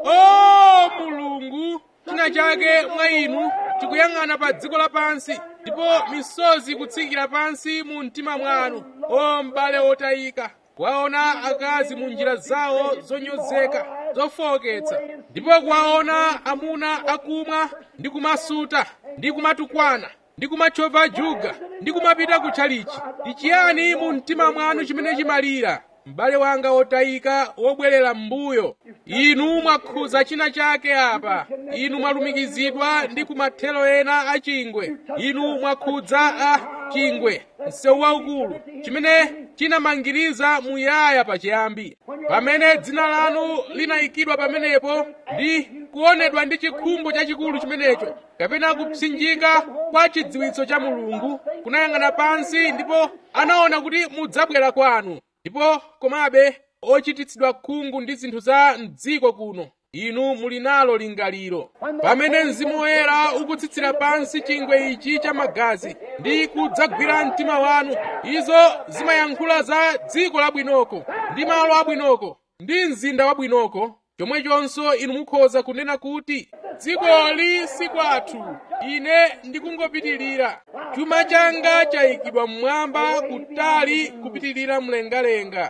Speaker 1: o mulungu china chake mwa inu chikuyang'ana pa dziko lapansi ndipo misozi ikutsikira pansi mu mtima mwanu o m'bale otayika kuwaona akazi mu njira zawo zonyozeka zofowoketsa ndipo kuwaona amuna akumwa ndi kumasuta ndi kumatukwana ndi kumachova juga ndi kumapita kutchalichi ndi chiyani mu mtima mwanu chimene chimalira m'bale wanga wotayika wobwerera m'mbuyo inu mwakhuza china chake apa inu mwalumikizidwa ndi kumathero ena a chingwe inu mwakhudza a chingwe msewu waukulu chimene chinamangiriza muyaya pachiyambi pamene dzina lanu linayikidwa pamenepo ndi kuonedwa ndi chikhumbo chachikulu chimenecho kapena kupsinjika kwa chidziwitso cha mulungu kunayang'ana pansi ndipo anaona kuti mudzabwera kwanu ndipo komabe ochititsidwa khungu ndi zinthu za mdziko kuno inu muli nalo lingaliro pamene mzimu woyera ukutsitsira pansi chingwe ichi cha magazi ndi kudzagwira mtima wanu izo zimayankhula za dziko labwinoko ndi malo abwinoko ndi mzinda wabwinoko chomwechonso inu mukhoza kunena kuti dzikoli si kwathu ine ndikungopitirira chuma changa chayikidwa mmwamba kutali kupitirira mlengalenga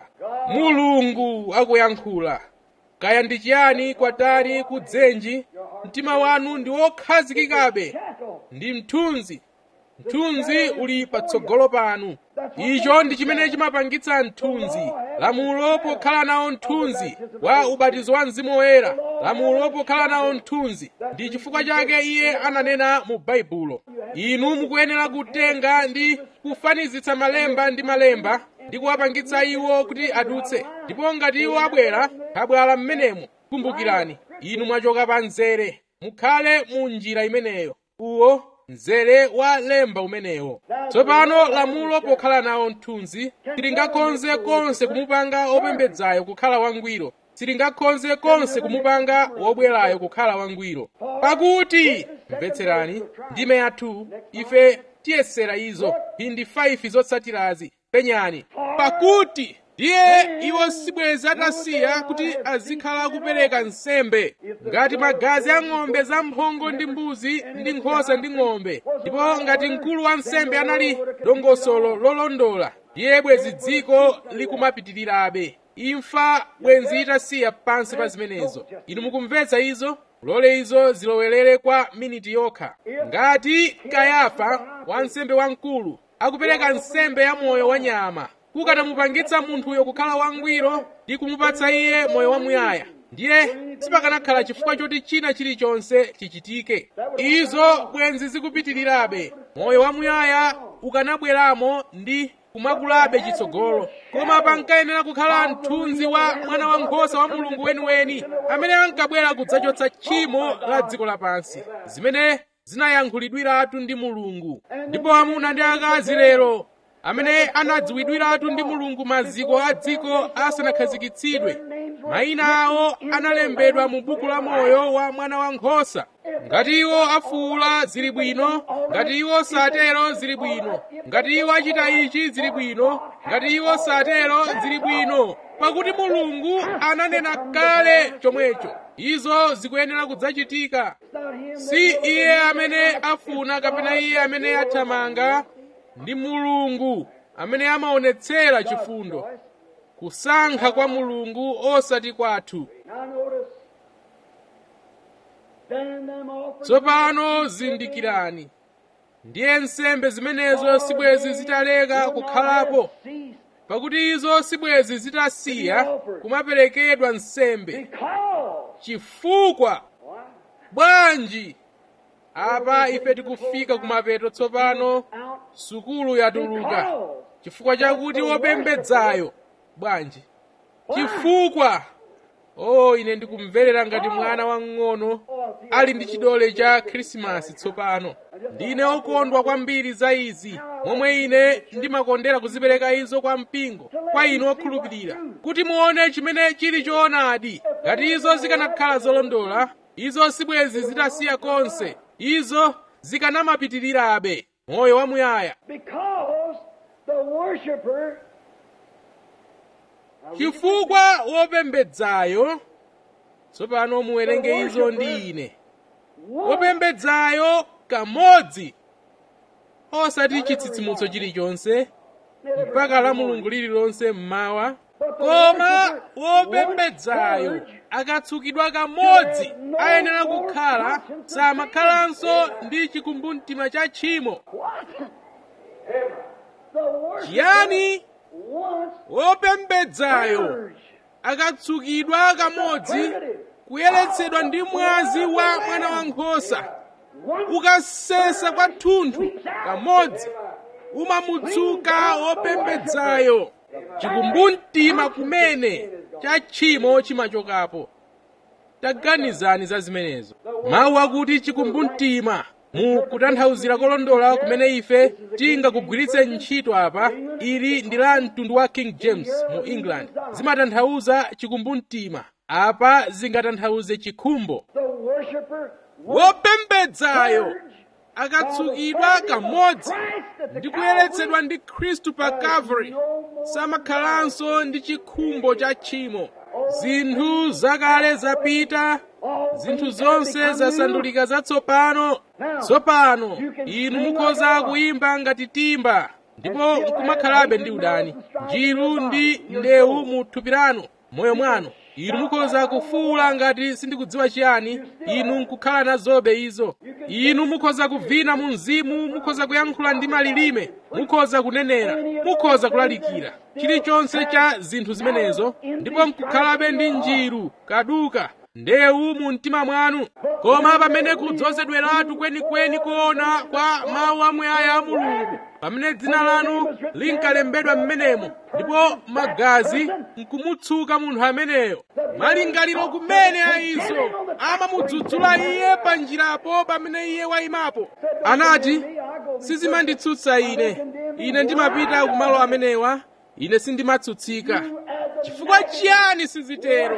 Speaker 1: mulungu akuyankhula kaya ndi chiyani kwatali kudzenji mtima wanu ndi wokhazikikabe ndi mthunzi mthunzi uli patsogolo panu icho ndi chimene chimapangitsa mthunzi lamulo pokhala nawo mthunzi wa ubatizo wa mzimu woyera lamulo pokhala nawo mthunzi ndi chifukwa chake iye ananena mu baibulo inu mukuyenera kutenga ndi kufanizitsa malemba ndi malemba ndi kuwapangitsa iwo kuti adutse ndipo ngati iwo abwera abwala mmenemo kumbukirani inu mwachoka pa mzere mukhale mu njira imeneyo uwo mzere wa lemba umenewo tsopano lamulo pokhala nawo mthunzi silingakhoze konse kumupanga opembedzayo kukhala wangwiro silingakhoze konse kumupanga wobwerayo kukhala wangwiro pakuti mvetserani ndime yathu ife tiyesera izo phindi 5 zotsatirazi penyani pakuti ndiye iwo sibwezi atasiya kuti azikhala akupereka nsembe ngati magazi a ng'ombe zamphongo ndi mbuzi ndi nkhosa ndi ng'ombe ndipo ngati mkulu wa nsembe anali dongosolo lolondola ndiye bwezi dziko likumapitirirabe imfa bwenzi itasiya pansi pa zimenezo inu mukumvetsa izo lole izo zilowerere kwa miniti yokha ngati kayafa wansembe wamkulu akupereka nsembe ya moyo wa nyama kukanamupangitsa munthuyo kukhala wangwiro ndi kumupatsa iye moyo wamuyaya ndiye sipakanakhala chifukwa choti china chilichonse chichitike izo bwenzi zikupitirirabe moyo wamuyaya ukanabweramo ndi kumakulabe chitsogolo koma pankayenera kukhala mthunzi wa mwana wankhosa wa mulungu weniweni amene ankabwera kudzachotsa tchimo la dziko lapansi zimene zinayankhulidwiratu ndi mulungu ndipo amuna ndi akazi lero amene anadziwidwiratu ndi mulungu maziko a dziko asanakhazikitsidwe mayina awo analembedwa mu buku la moyo wa mwana wankhosa ngati iwo afuwula zili bwino ngati iwo satero zili bwino ngati iwo achita ichi zili bwino ngati iwo satero zili bwino pakuti mulungu ananena kale chomwecho izo zikuyenera kudzachitika si iye amene afuna kapena iye amene athamanga ndi mulungu amene amaonetsera chifundo kusankha kwa mulungu osati kwathu tsopano zindikirani ndiye nsembe zimenezo sibwezi zitaleka kukhalapo pakuti izo sibwezi zitasiya kumaperekedwa nsembe chifukwa bwanji apa ife tikufika kumapeto tsopano sukulu yatuluka chifukwa chakuti wopembedzayo bwanji chifukwa oh ine ndikumverera ngati mwana wang'ono ali ndi chidole cha khrisimasi tsopano ndine okondwa kwambiri za izi momwe ine ndimakondera kuzipereka izo kwa mpingo kwa inu okhulupirira kuti muone chimene chili choonadi ngati izo zikanakhala zolondola izo sibwezi zitasiya konse izo zikanamapitirirabe moyo wamuyaya
Speaker 2: Because the worshiper
Speaker 1: chifukwa wopembedzayo tsopano muwerenge izo ndi ine wopembedzayo kamodzi osati chitsitsimutso chilichonse mpaka la mulungu lililonse mmawa koma wopembedzayo akatsukidwa kamodzi ayenera kukhala samakhalanso ndi chikumbumtima cha tchimo
Speaker 2: the worshiper
Speaker 1: chiyani
Speaker 2: once
Speaker 1: wopembedzayo
Speaker 2: purged,
Speaker 1: akatsukidwa kamodzi kuyeretsedwa ndi mwazi wa mwana wankhosa
Speaker 2: once
Speaker 1: ukasesa kwathunthu kamodzi umamudzuka wopembedzayo chikumbumtima kumene cha tchimo chimachokapo taganizani za zimenezo mawu akuti chikumbumtima mu kutanthauzira kolondola kumene ife tingakugwiritse ntchito apa ili ndi la mtundu wa king james mu england zimatanthauza chikumbumtima apa zingatanthauze chikhumbo
Speaker 2: The worshiper
Speaker 1: wopembedzayo akatsukidwa kamodzi ndi kuyeretsedwa ndi khristu pa calvary samakhalanso ndi chikhumbo cha tchimo zinthu zakale zapita zinthu zonse zasandulika zatsopano tsopano inu mukhoza kuyimba ngati timba ndipo nkumakhalabe ndi udani njiru ndi ndewu mu thupi lanu moyo mwanu inu mukhoza kufuwula ngati sindikudziwa chiyani inu nkukhala nazobe izo inu mukhoza kuvina mu mzimu mukhoza kuyankhula ndi malilime mukhoza kunenera mukhoza kulalikira chilichonse cha zinthu zimenezo ndipo nkukhalabe ndi njiru kaduka ndewu mu mtima mwanu koma pamene kudzozedweratu kwenikweni kuona kwa mawu amuyaya a mulungu pamene dzina lanu linkalembedwa m'menemo ndipo magazi nkumutsuka munthu ameneyo malingaliro kumene a izo amamudzudzula iye pa njirapo pamene iye wayimapo anati sizimanditsutsa ine ine ndimapita kumalo amenewa ine sindimatsutsika chifukwa chiyani sizitero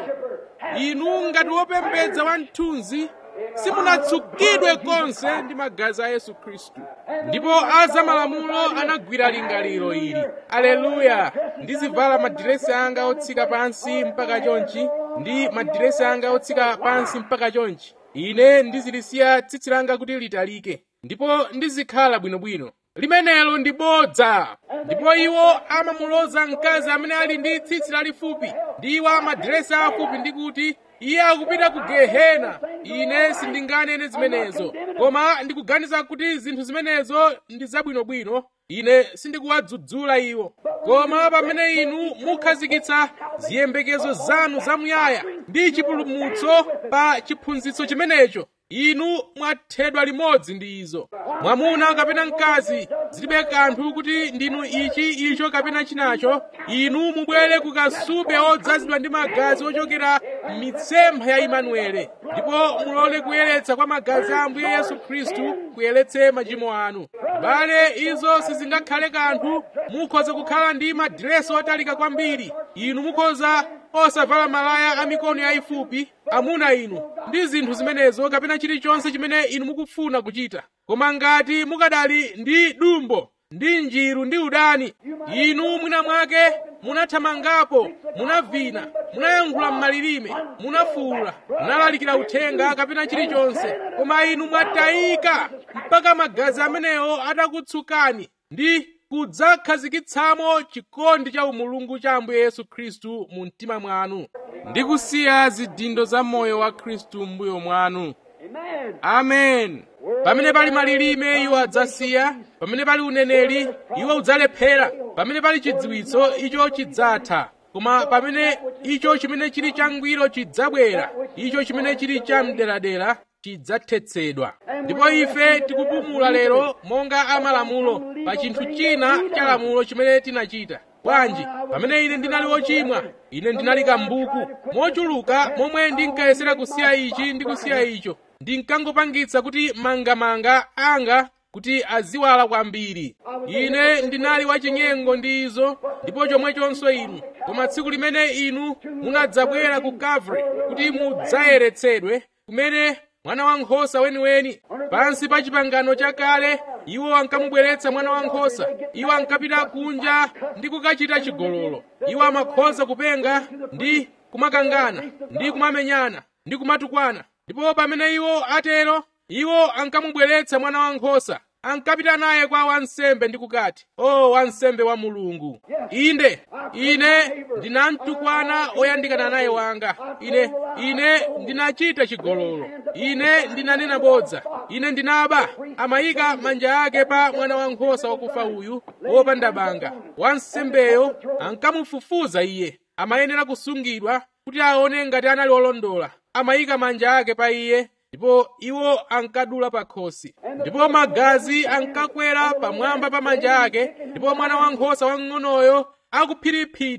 Speaker 1: inu ngati wopembedza wa mthunzi simunatsukidwe konse ndi magazi a yesu khristu ndipo azamalamulo anagwira lingaliro ili aleluya ndizivala madiresi anga otsika pansi mpaka chonchi ndi madiresi anga otsika pansi mpaka chonchi ine ndizilisiya tsitsi langa kuti litalike ndipo ndizikhala bwinobwino limenelo ndi bodza ndipo iwo amamuloza mkazi amene ali ndi tsitsi lalifupi ndi iwo amadiresi afupi ndi kuti iye akupita ku gehena ine sindinganene zimenezo koma ndikuganiza kuti zinthu zimenezo ndi zabwinobwino ine sindikuwadzudzula iwo koma pamene inu mukhazikitsa ziyembekezo zanu zamuyaya ndi chipulumutso pa chiphunzitso chimenecho inu mwathedwa limodzi ndi izo mwamuna kapena mkazi zilibe kanthu kuti ndinu ichi icho kapena chinacho inu mubwere ku kasupe odzazidwa ndi magazi ochokera m'mitsempha ya imanuele ndipo mulole kuyeretsa kwa magazi a ambuye yesu khristu kuyeretse machimo anu bale izo sizingakhale kanthu mukhoza kukhala ndi madiresi otalika kwambiri inu mukhoza osavala malaya a mikono yayifupi amuna inu ndi zinthu zimenezo kapena chilichonse chimene inu mukufuna kuchita koma ngati mukadali ndi dumbo ndi njiru ndi udani inu mwina mwake munathamangapo munavina munayankhula m'malilime munafuwula munalalikira uthenga kapena chilichonse koma inu mwatayika mpaka magazi amenewo atakutsukani ndi kudzakhazikitsamo chikondi cha umulungu cha ambuye yesu khristu mu mtima mwanu ndi kusiya zidindo za moyo wa khristu m'mbuyo mwanu
Speaker 2: Amen.
Speaker 1: amen pamene pali malilime iwo adzasiya pamene pali uneneri iwo udzalephera pamene pali chidziwitso icho chidzatha koma pamene icho chimene chili changwiro chidzabwera icho chimene chili chamderadera chidzathetsedwa ndipo ife tikupumula lero monga amalamulo pa chinthu china cha lamulo chimene tinachita bwanji pamene ine ndinali wochimwa ine ndinali kambuku mochuluka momwe ndinkayesera kusiya ichi ndi kusiya icho ndinkangopangitsa kuti mangamanga anga kuti aziwala kwambiri ine ndinali wachinyengo ndi izo ndipo chomwechonso inu koma tsiku limene inu munadzabwera ku Calvary kuti mudzayeretsedwe kumene mwana wankhosa weniweni pansi pa chipangano chakale iwo ankamubweretsa mwana wankhosa iwo ankapita kunja ndi kukachita chigololo iwo amakhoza kupenga ndi kumakangana ndi kumamenyana ndi kumatukwana ndipo pamene iwo atero iwo ankamubweretsa mwana wankhosa ankapita naye kwa wansembe ndi kukati o wansembe wa mulungu inde ine ndinamtukwana oyandikana naye wanga ine ine ndinachita chigololo ine ndinanena bodza ine ndinaba amayika manja ake pa mwana wankhosa wakufa uyu wopanda banga wansembeyo ankamufufuza iye amayenera kusungidwa kuti aone ngati anali olondola amayika manja ake pa iye ndipo iwo ankadula pa khosi ndipo magazi ankakwera pamwamba pa manja ake ndipo mwana wankhosa wamng'onoyo akuphiriphitha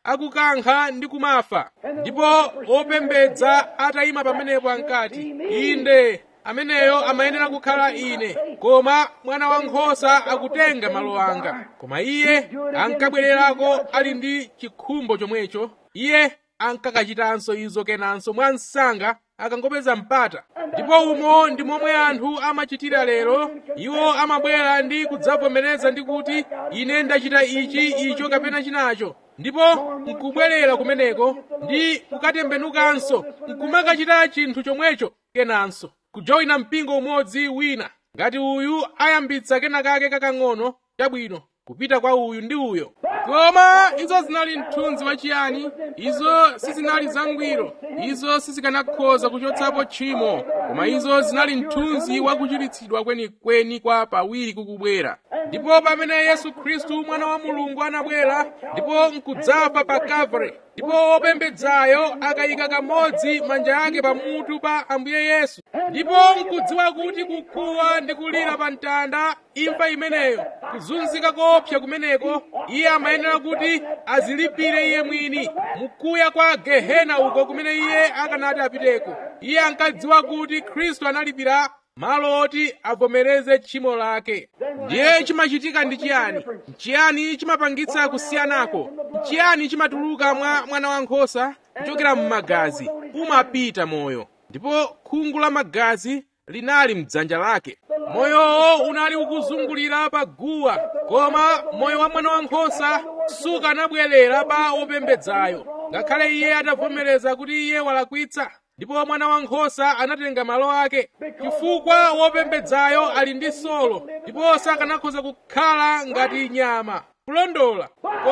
Speaker 1: akukankha ndi kumafa ndipo opembedza atayima pamenepo ankati inde ameneyo amayenera kukhala ine koma mwana wankhosa akutenga malo anga koma iye ankabwererako ali ndi chikhumbo chomwecho iye ankakachitanso izo kenanso mwa msanga akangopeza mpata ndipo umo ndi momwe anthu amachitira lero iwo amabwera ndi kudzavomereza ndi kuti ine ndachita ichi icho kapena chinacho ndipo nkubwerera kumeneko ndi kukatembenukanso nkumakachita chinthu chomwecho kenanso kujoyina mpingo umodzi wina ngati uyu ayambitsa kena kake kakang'ono chabwino kupita kwa uyu ndi uyo koma izo zinali mthunzi wachiyani izo sizinali zangwiro izo sizikanakhoza kuchotsapo tchimo koma izo zinali mthunzi wakuchiritsidwa kwenikweni kwa pawiri kukubwera ndipo pamene yesu khristu mwana wa mulungu anabwera ndipo nkudzafa pa kalvari ndipo opembedzayo akayika kamodzi manja ake pamutu pa ambuye yesu ndipo nkudziwa kuti kukhuwa ndi kulira pa mtanda imfa imeneyo kuzunzika koopsa kumeneko iye amayenera kuti azilipire iye mwini mukuya kwa gehena uko kumene iye akanati apiteko iye ankadziwa kuti khristu analipira malo oti avomereze tchimo lake ndiye chimachitika ndi chiyani chiyani chimapangitsa kusiyanako chiyani chimatuluka mwa mwana wankhosa kuchokera m'magazi umapita moyo ndipo khungu la magazi linali mdzanja lake moyowo unali ukuzungulira pa guwa koma moyo wa mwana wankhosa sukanabwerera pa opembedzayo ngakhale iye atavomereza kuti iye walakwitsa ndipo mwana wankhosa anatenga malo ake chifukwa wopembedzayo ali ndi solo ndipo sakanakhoza kukhala ngati nyama kulondola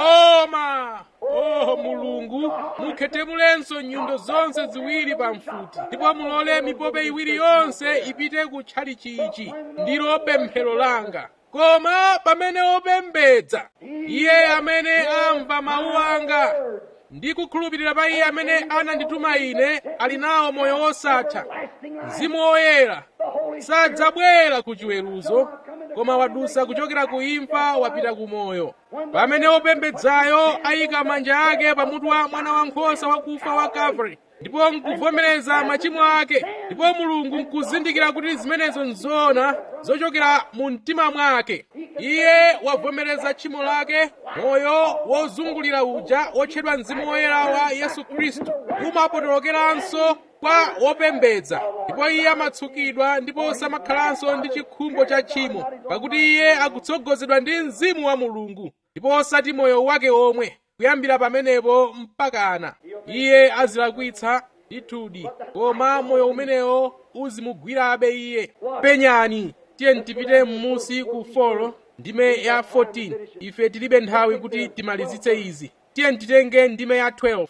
Speaker 1: koma oh mulungu mukhetemulenso nyundo zonse ziwiri pa mfuti ndipo mulole mipope iwiri yonse ipite kutchali chichi ndilo pemphero langa koma pamene opembedza iye amene amva mawu anga ndi kukhulupirira pa iye amene anandituma ine ali nawo moyo wosatha mzimu woyera sadzabwera ku chiweruzo koma wadusa kuchokera ku imfa wapita ku moyo pamene opembedzayo ayika manja ake pamutu wa mwana wankhosa wakufa wa kalvari ndipo nkuvomereza machimo ake ndipo mulungu nkuzindikira kuti zimenezo nzoona zochokera mu mtima mwake iye wavomereza tchimo lake moyo wozungulira uja wotchedwa mzimu woyera wa yesu khristu umapotolokeranso kwa wopembedza ndipo iye amatsukidwa ndipo samakhalanso ndi chikhumbo cha tchimo pakuti iye akutsogozedwa ndi mzimu wa mulungu ndipo osati moyo wake omwe kuyambira pamenepo mpakana iye azilakwitsa ndithudi koma moyo umenewo uzimugwirabe iye penyani tiye tipite m'musi ku folo ndime ya 14 ife tilibe nthawi kuti timalizitse izi tiye titenge ndime ya 12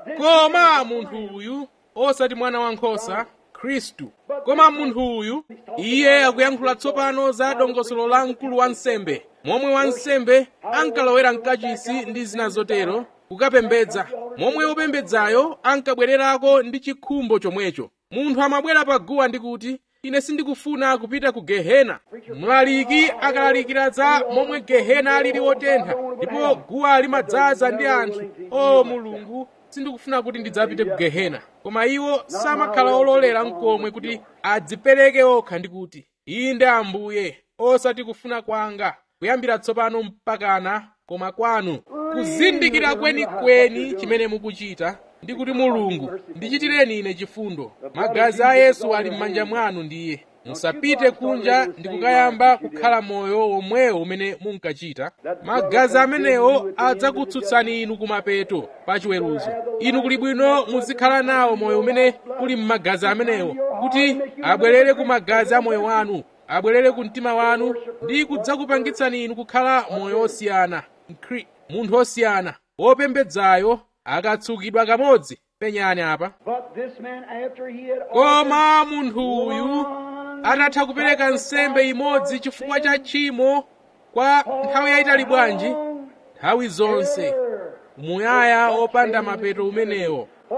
Speaker 1: koma munthu uyu osati mwana wankhosa khristu koma munthu uyu iye akuyankhula tsopano za dongosolo la mkulu wa nsembe momwe wansembe ankalowera mkachisi ndi zina zotero kukapembedza momwe wopembedzayo ankabwererako ndi chikhumbo chomwecho munthu amabwera pa guwa ndi kuti ine sindikufuna kupita ku gehena mlaliki akalalikira za momwe gehena alili wotentha ndipo guwa limadzaza ndi anthu o mulungu sindikufuna kuti ndidzapite ku gehena koma iwo samakhala ololera mkomwe kuti adzipereke okha ndi kuti inde ambuye osati kufuna kwanga kuyambira tsopano mpakana koma kwanu kuzindikira kwenikweni chimene mukuchita ndi kuti mulungu ndichitireni ine chifundo magazi a yesu ali m'manja mwanu ndiye musapite kunja ndi kukayamba kukhala moyo womwewo umene munkachita magazi amenewo adzakutsutsani inu kumapeto pa chiweruzo inu kuli bwino muzikhala nawo moyo umene uli m'magazi amenewo kuti abwerere ku magazi a moyo wanu abwerere ku mtima wanu ndi kudzakupangitsani inu kukhala moyo osiyana Mkri- munthu osiyana wopembedzayo akatsukidwa kamodzi penyani apa
Speaker 2: But this man, after he had
Speaker 1: koma munthu uyu atatha kupereka nsembe imodzi chifukwa cha tchimo kwa nthawi yayitali bwanji nthawi zonse muyaya opanda mapeto umenewo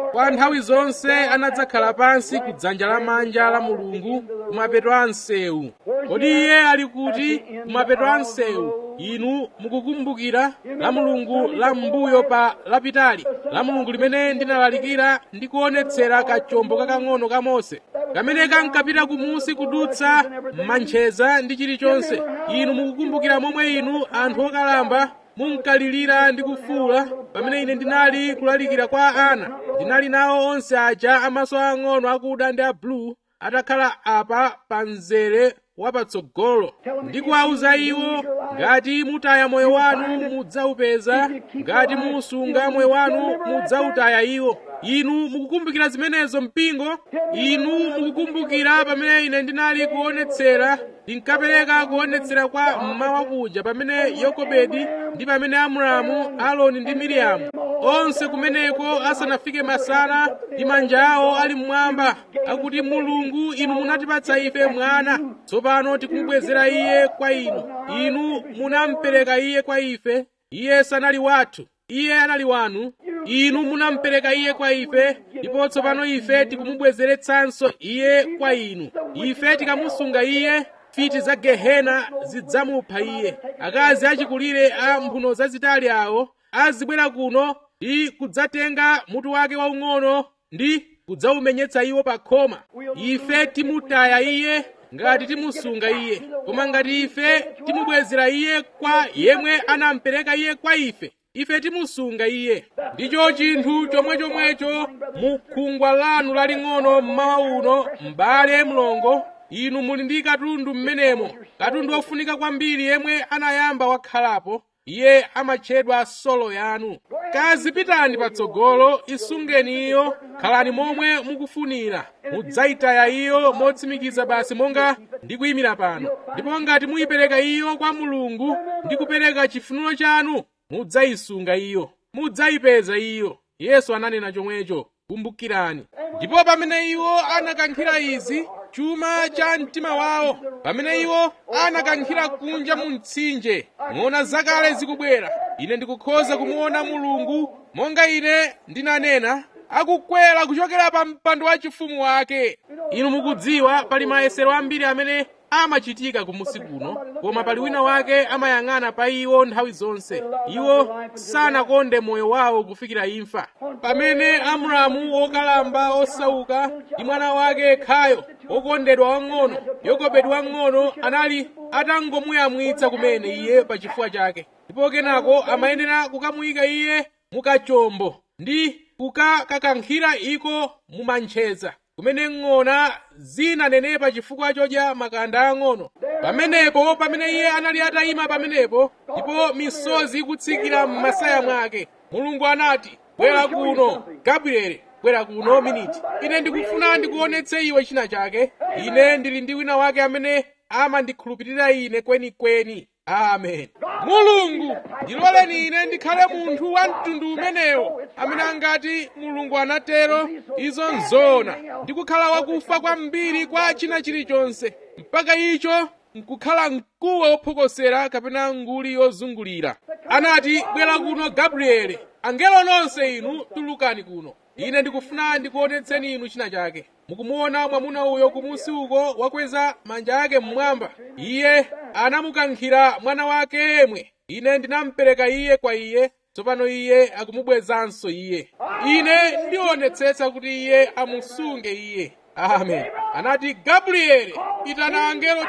Speaker 1: kwa nthawi zonse anadzakhala pansi ku dzanja lamanja la mulungu kumapeto a msewu kodi iye ali kuti kumapeto a msewu inu mukukumbukira la mulungu la mbuyo pa lapitali la mulungu limene ndinalalikira ndi kuonetsera kachombo kakang'ono ka mose kamene kankapita kumusi kudutsa mantcheza ndi chilichonse inu mukukumbukira momwe inu anthu okalamba munkalirira ndi kufuula pamene ine ndinali kulalikira kwa ana ndinali nawo onse aja amaso ang'ono akuda ndi abulu atakhala apa pa mzere wapatsogolo ndi kuwawuza iwo ngati mutaya moyo wanu mudzaupeza ngati musunga moyo wanu mudzautaya iwo inu mukukumbukira zimenezo mpingo inu mukukumbukira pamene ine ndinali kuonetsera ndinkapereka kuonetsera kwa mmawa kuja pamene yokobedi ndi pamene amuramu aloni ndi miriamu onse kumeneko asanafike masana ndi manja awo ali mmwamba akuti mulungu inu munatipatsa ife mwana tsopano tikumubwezera iye kwa inu inu munampereka iye kwa ife iye sanali wathu iye anali wanu inu munampereka iye kwa ife ndipo tsopano ife tikumubwezeretsanso iye kwa inu ife tikamusunga iye fiti za gehena zidzamupha iye akazi achikulire a mphuno zazitali awo azibwera kuno ndi kudzatenga mutu wake waung'ono ndi kudzaumenyetsa iwo pa khoma ife timutaya iye ngati timusunga iye koma ngati ife timubwezera iye kwa yemwe anampereka iye kwa ife ife timusunga iye ndicho chinthu chomwechomwecho mu khungwa lanu laling'ono mmawa uno m'bale mlongo inu muli ndi katundu mmenemo katundu wofunika kwambiri yemwe anayamba wakhalapo iye amatchedwa solo yanu kazipitani patsogolo isungeni iyo khalani momwe mukufunira mudzayitaya iyo motsimikiza basi monga ndikuyimira pano ndipo ngati muyipereka iyo kwa mulungu ndi kupereka chifuniro chanu mudzayisunga iyo mudzayipeza iyo yesu ananena chomwecho kumbukirani ndipo pamene iwo anakankhira izi chuma cha mtima wawo pamene iwo anakankhira kunja mu mtsinje ng'ona zakale zikubwera ine ndikukhoza kumuona mulungu monga ine ndinanena akukwera kuchokera pa mpando wachifumu wake inu mukudziwa pali mayesero ambiri amene amachitika kumusi kuno koma pali wina wake amayang'ana pa iwo nthawi zonse iwo sanakonde moyo wawo kufikira imfa pamene amramu wokalamba osauka ndi mwana wake yekhayo wokondedwa wang'ono yokobedi wang'ono anali atangomuyamwitsa kumene iye pa chifuwa chake ndipo kenako amayenera kukamuyika iye mukachombo ndi kukakakankhira iko mumantcheza kumene ng'ona zinanenepa chifukwa chodya makanda ang'ono pamenepo pamene iye anali atayima pamenepo ndipo misozi ikutsikira m'masaya mwake mulungu anati bwera kuno gabrieli bwera kuno miniti ine ndikufuna ndikuonetse iwe china chake ine ndili ndi wina wake amene amandikhulupirira ine kwenikweni amen mulungu ndiloleni ine ndikhale munthu wa mtundu umenewo amene angati mulungu anatero izo nzona ndikukhala wakufa kwambiri kwa china chilichonse mpaka icho nkukhala mkuwa wophokosera kapena nguli yozungulira anati bwera kuno gabrieli angelo nonse inu tulukani kuno ine ndikufuna ndikuonetseni inu china chake mukumuona mwamuna uyo kumusi uko wakweza manja ake mmwamba iye anamukankhira mwana wake yemwe ine ndinampereka iye kwa iye tsopano iye akumubwezanso iye ine ndionetsetsa kuti iye amusunge iye amen anati gabrieli itana angelo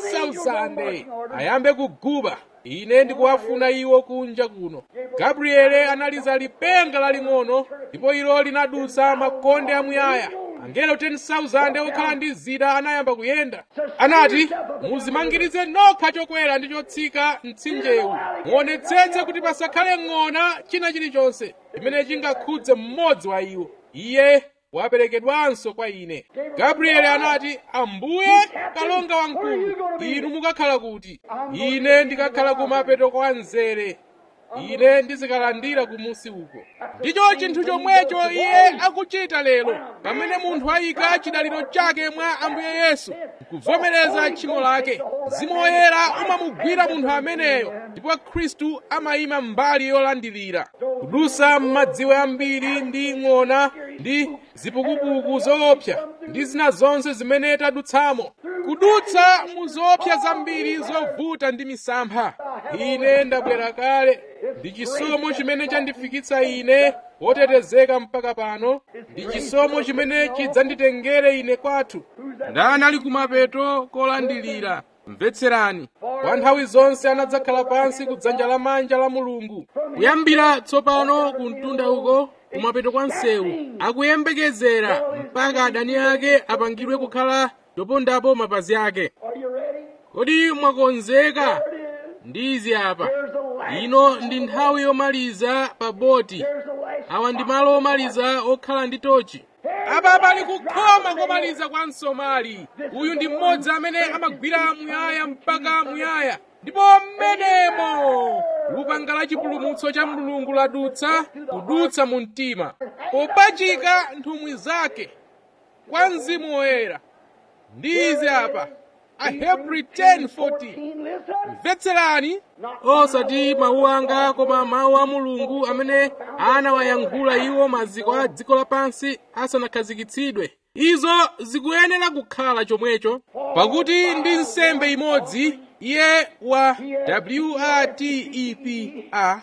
Speaker 1: 10,000 ayambe kuguba ine ndikuwafuna iwo kunja kuno gabrieli analiza lipenga laling'ono ndipo ilo linadutsa makonde amuyaya angelo 10,000 okhala ndi zida anayamba kuyenda anati muzimangirize nokha chokwera ndi chotsika mtsinjewu muonetsetse kuti pasakhale ng'ona china chilichonse chimene chingakhudze mmodzi wa iwo iye waperekedwanso kwa ine gabrieli anati ambuye kalonga wamkulu inu mukakhala kuti ine ndikakhala kumapeto kwa mzere ine ndizikalandira kumusi uko ndicho chinthu chomwecho iye akuchita lero pamene munthu ayika chidaliro chake mwa ambuye yesu nkuvomereza tchimo lake mzimu woyera umamugwira munthu ameneyo ndipo khristu amayima mbali yolandilira kudusa m'madziwe ambiri ndi ng'ona ndi zipukupuku zoopsa ndi zina zonse zimene tadutsamo kudutsa mu zoopsa zambiri zovuta ndi misampha ine ndabwera kale ndi chisomo chimene chandifikitsa ine wotetezeka mpaka pano ndi chisomo chimene chidzanditengere ine kwathu ndani ali kumapeto kolandilira mvetserani kwa nthawi zonse anadzakhala pansi ku dzanja lamanja la mulungu kuyambira tsopano ku mtunda uko kumapeto kwa msewu akuyembekezera mpaka adani ake apangidwe kukhala topondapo mapazi ake
Speaker 2: Are you ready?
Speaker 1: kodi mwakonzeka
Speaker 2: There it is.
Speaker 1: ndi izi apa
Speaker 2: There's the last.
Speaker 1: ino ndi nthawi yomaliza pa boti
Speaker 2: There's the last.
Speaker 1: awa ndi malo omaliza okhala ndi tochi apa pali kukhoma komaliza kwa msomali uyu ndi mmodzi amene amagwira muyaya mpaka muyaya ndipo mmenemo lupanga la chipulumutso cha mulungu ladutsa kudutsa mu mtima popachika nthumwi zake kwa mzimu woyera ndi izi apa ahebri 10:14
Speaker 2: Listen.
Speaker 1: mvetserani osati mawu anga koma mawu a mulungu amene anawayankhula iwo maziko a dziko lapansi asanakhazikitsidwe izo zikuyenera kukhala chomwecho pakuti ndi nsembe imodzi iye wa watepa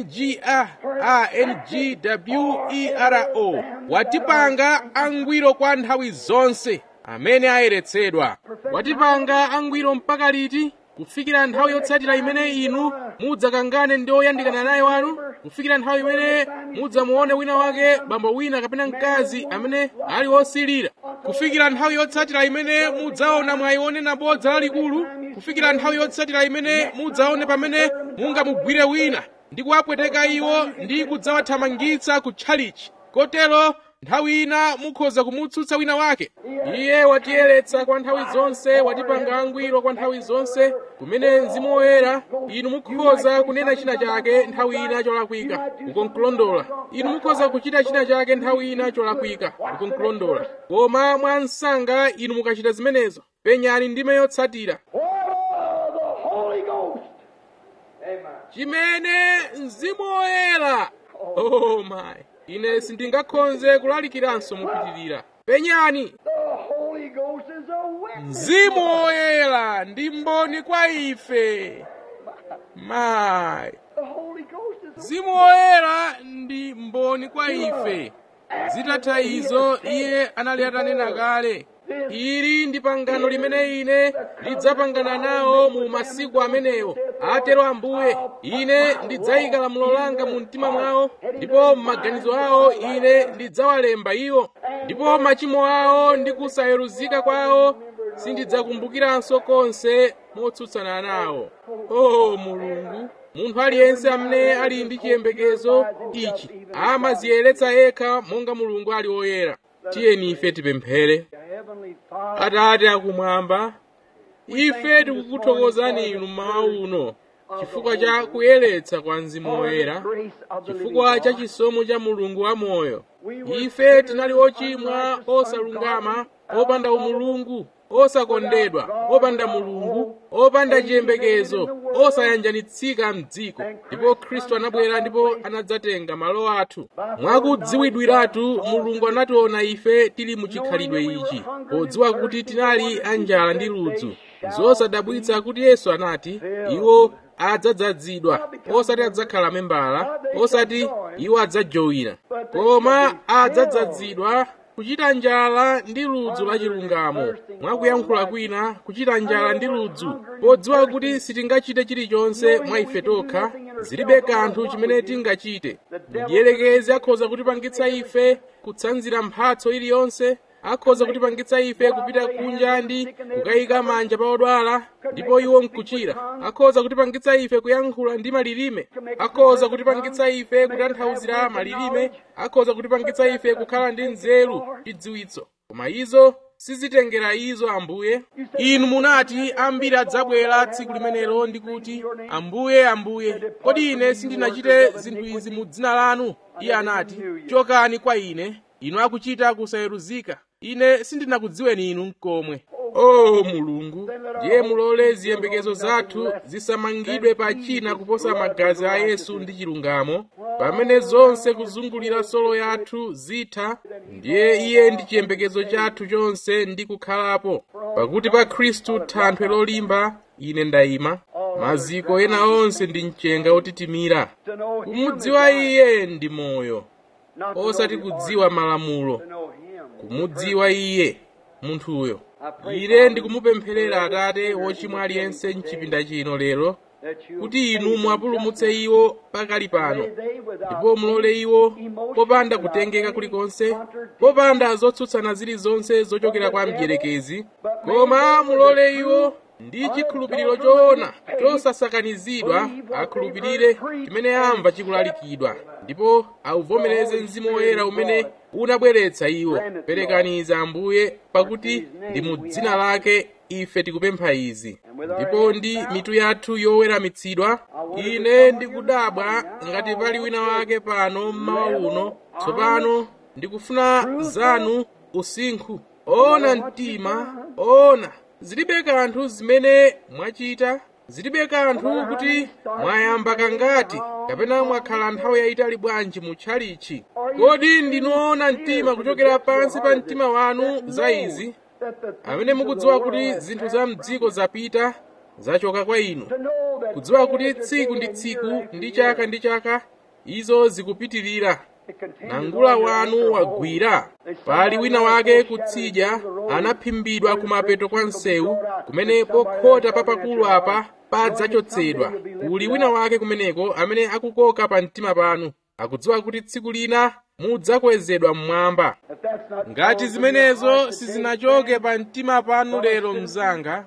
Speaker 1: ngaro watipanga angwiro kwa nthawi zonse amene ayeretsedwa watipanga angwiro mpaka liti kufikira nthawi yotsatira imene inu mudzakangane ndi oyandikana naye wanu kufikira nthawi imene mudzamuone wina wake bambo wina kapena mkazi amene ali wosilira kufikira nthawi yotsatira imene mudzaona mwayione nabodza lalikulu kufikira nthawi yotsatira imene mudzaone pamene mungamugwire wina ndi kuwapweteka iwo ndi kudzawathamangitsa ku tchalichi kotero nthawi ina mukhoza kumutsutsa wina wake iye watiyeretsa kwa nthawi zonse watipanga angwiro kwa nthawi zonse kumene mzimu woyera inu mukhoza kunena china chake nthawi ina cholakwika ukonkulondola inu mukhoza kuchita china chake nthawi ina cholakwika ukonkulondola koma mwa msanga inu mukachita zimenezo penyani ndime yotsatira
Speaker 2: Oh, the Holy Ghost. Amen.
Speaker 1: chimene mzimu woyera oh my ine sindingakhonze kulalikiranso mopitirira penyani
Speaker 2: The Holy Ghost is a witness.
Speaker 1: mzimu woyera ndi mboni kwa ife my
Speaker 2: The Holy Ghost is a
Speaker 1: mzimu woyera ndi mboni kwa ife zitatha izo iye anali atanena kale ili ndi pangano limene ine ndidzapangana nawo mu masiku amenewo atero ambuye ine ndidzayika lamulo langa mu mtima mwawo ndipo m'maganizo awo ine ndidzawalemba iwo ndipo machimo awo ndi kusayeruzika kwawo sindidzakumbukiranso konse motsutsana nawo o mulungu munthu aliyense amene ali ndi chiyembekezo ichi amaziyeretsa yekha monga mulungu ali woyera tiyeni ife tipemphere
Speaker 2: Heavenly Father.
Speaker 1: atate akumwamba ife tikukuthokozani inu mmawa uno chifukwa cha kuyeretsa kwa mzimu woyera chifukwa cha chisomo cha mulungu wamoyo ife tinali ochimwa osalungama opanda umulungu osakondedwa opanda mulungu opanda chiyembekezo osayanjanitsika mdziko ndipo khristu anabwera ndipo anadzatenga malo athu mwakudziwidwiratu mulungu anationa ife tili muchikhalidwe ichi podziwa kuti tinali anjala ndi ludzu zosadabwitsa kuti yesu anati iwo adzadzazidwa osati adzakhala membala osati iwo adzajowina koma adzadzazidwa kuchita njala ndi ludzu la chilungamo mwakuyankhula kwina kuchita njala ndi ludzu podziwa kuti sitingachite chilichonse mwa ife tokha zilibe kanthu chimene tingachite mdierekezi akhoza kutipangitsa ife kutsanzira mphatso iliyonse akhoza kutipangitsa ife kupita kunja ndi kukayika manja pa odwala ndipo iwo nkuchira akhoza kutipangitsa ife kuyankhula ndi malilime akhoza kutipangitsa ife kutanthauzira malilime akhoza kutipangitsa ife kukhala ndi nzeru chidziwitso koma izo sizitengera izo ambuye inu munati ambiri adzabwera tsiku limenelo ndi kuti ambuye ambuye kodi ine sindinachite zinthu izi mu dzina lanu iye anati chokani kwa ine inu akuchita kusayeruzika ine sindinakudziweni inu n'komwe o mulungu ndiye mulole ziyembekezo zathu zisamangidwe pa china kuposa magazi a yesu ndi chilungamo pamene zonse kuzungulira solo yathu zitha ndiye iye ndi chiyembekezo chathu chonse ndi kukhalapo pakuti pa khristu thanthwe lolimba ine ndayima maziko ena onse ndi mchenga otitimira
Speaker 2: To know Him is
Speaker 1: kumudziwa
Speaker 2: life,
Speaker 1: iye ndi moyo
Speaker 2: not to
Speaker 1: osati
Speaker 2: know His
Speaker 1: kudziwa
Speaker 2: order,
Speaker 1: malamulo
Speaker 2: to know Him.
Speaker 1: kumudziwa iye munthuyo ine ndikumupempherera atate wochimwa aliyense mchipinda chino lero
Speaker 2: That you
Speaker 1: kuti inu
Speaker 2: save
Speaker 1: mwapulumutse iwo pakali pano
Speaker 2: May they without
Speaker 1: ndipo mulole iwo
Speaker 2: emotion,
Speaker 1: popanda
Speaker 2: without
Speaker 1: kutengeka
Speaker 2: any
Speaker 1: kulikonse
Speaker 2: contradiction,
Speaker 1: popanda zotsutsana zilizonse zochokera kwa mdierekezi koma mulole iwo ndi chikhulupiriro choona chosasakanizidwa akhulupirire chimene amva chikulalikidwa ndipo auvomereze mzimu woyera umene unabweretsa iwo perekaniza ambuye pakuti ndi mu dzina lake ife tikupempha izi ndipo ndi mitu yathu yoweramitsidwa ine ndikudabwa ngati pali wina wake pano mmawa uno tsopano ndikufuna zanu usinkhu ona mtima ona zilibe kanthu zimene mwachita zilibe kanthu kuti mwayamba kangati kapena mwakhala nthawi yayitali bwanji mu tchalichi kodi ndinoona mtima kuchokera pansi pa mtima wanu za izi
Speaker 2: that the
Speaker 1: amene mukudziwa kuti zinthu za mdziko zapita zachoka kwa inu
Speaker 2: to know that
Speaker 1: kudziwa kuti tsiku ndi tsiku ndi chaka ndi chaka izo zikupitirira
Speaker 2: it continues
Speaker 1: nangula
Speaker 2: on your
Speaker 1: wanu
Speaker 2: anchor
Speaker 1: wagwira pali wina wake kutsidya anaphimbidwa kumapeto kwa msewu kumene pokhota papakulu apa padzachotsedwa kuli wina wake kumeneko amene akukoka pa mtima panu akudziwa kuti tsiku lina mudzakwezedwa mmwamba
Speaker 2: If that's not
Speaker 1: ngati
Speaker 2: so,
Speaker 1: zimenezo
Speaker 2: then
Speaker 1: sizinachoke pa mtima panu lero mzanga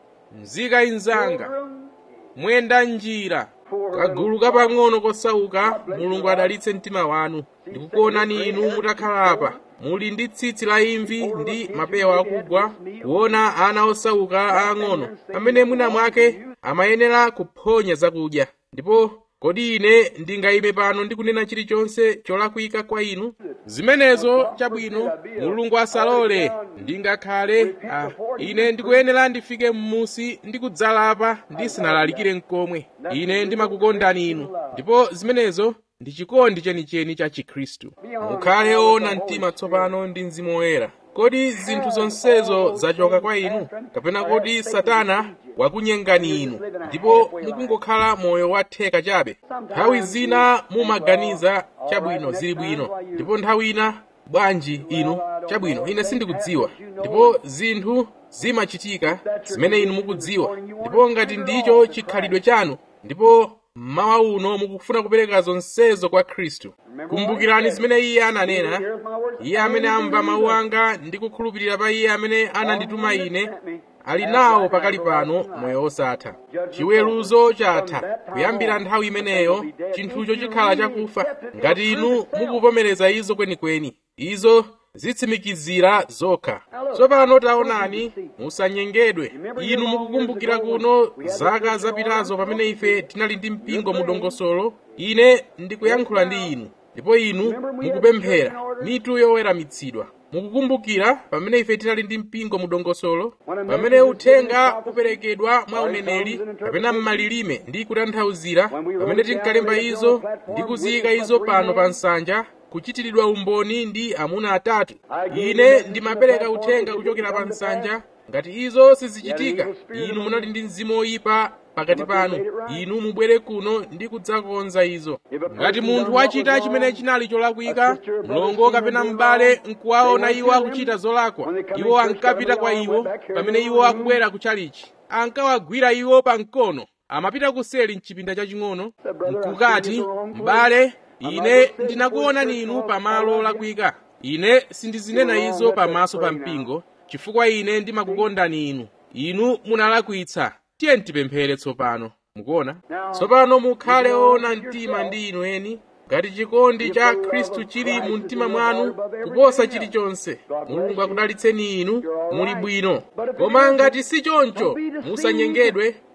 Speaker 1: mzika inzanga
Speaker 2: children,
Speaker 1: mwenda njira kagulu kapang'ono kosauka mulungu adalitse mtima wanu ndikukuonani inu mutakhalapa muli ndi tsitsi la imvi ndi mapewa akugwa kuona ana osauka aang'ono amene mwina mwake amayenera kuphonya zakudya ndipo kodi ine ndingayime pano ndi kunena chilichonse cholakwika kwa inu zimenezo chabwino mulungu asalole ndingakhale ah, ine ndikuyenera ndifike m'musi ndi kudzalapa ndisinalalikire mkomwe ine ndimakukondani inu ndipo zimenezo ndi chikondi chenicheni cha chikhristu mukhale ona mtima tsopano ndi mzimu woyera kodi zinthu zonsezo zachoka kwa inu kapena kodi satana wakunyengani inu ndipo mukungokhala moyo watheka chabe nthawi zina mumaganiza chabwino zili bwino ndipo nthawi ina bwanji inu chabwino ine sindikudziwa ndipo zinthu zimachitika zimene inu mukudziwa ndipo ngati ndicho chikhalidwe chanu ndipo mmawa uno mukufuna kupereka zonsezo kwa khristu kumbukirani zimene iye ananena iye amene amva mawu anga ndi kukhulupirira pa iye amene anandituma ine ali nawo pakali pano moyo wosatha chiweruzo chatha kuyambira nthawi imeneyo chinthucho chikhala chakufa ngati inu mukuvomereza izo kwenikweni izo zitsimikizira zokha tsopano taonani musanyengedwe inu mukukumbukira kuno zaka zapitazo pamene ife tinali ndi mpingo mu dongosolo ine ndikuyankhula ndi inu ndipo inu mukupemphera mitu yoweramitsidwa mukukumbukira pamene ife tinali ndi mpingo mu dongosolo pamene uthenga uperekedwa mwa uneneri kapena m'malilime ndi kutanthauzira pamene tinkalemba izo ndi kuziyika izo pano pa nsanja kuchitiridwa umboni ndi amuna atatu ine ndimapereka uthenga kuchokera pa nsanja ngati izo sizichitika inu munali ndi mzimu woyipa pakati panu inu mubwere kuno ndi kudzakonza izo ngati munthu wachita chimene chinali cholakwika mlongo kapena m'bale nkuwaona iwo akuchita zolakwa iwo ankapita kwa iwo pamene iwo akubwera kutchalichi ankawagwira iwo pa mkono amapita kuseli mchipinda chaching'ono nkukati m'bale ine ndinakuonani inu pamalo olakwika ine sindizinena izo pamaso pa mpingo chifukwa ine ndimakukondani inu inu munalakwitsa tiye tipemphere tsopano mukuona tsopano mukhale ona mtima ndi inu eni ngati chikondi cha khristu chili mu mtima mwanu kuposa chilichonse mulungu akudalitseni inu muli bwino koma ngati si choncho musanyengedwe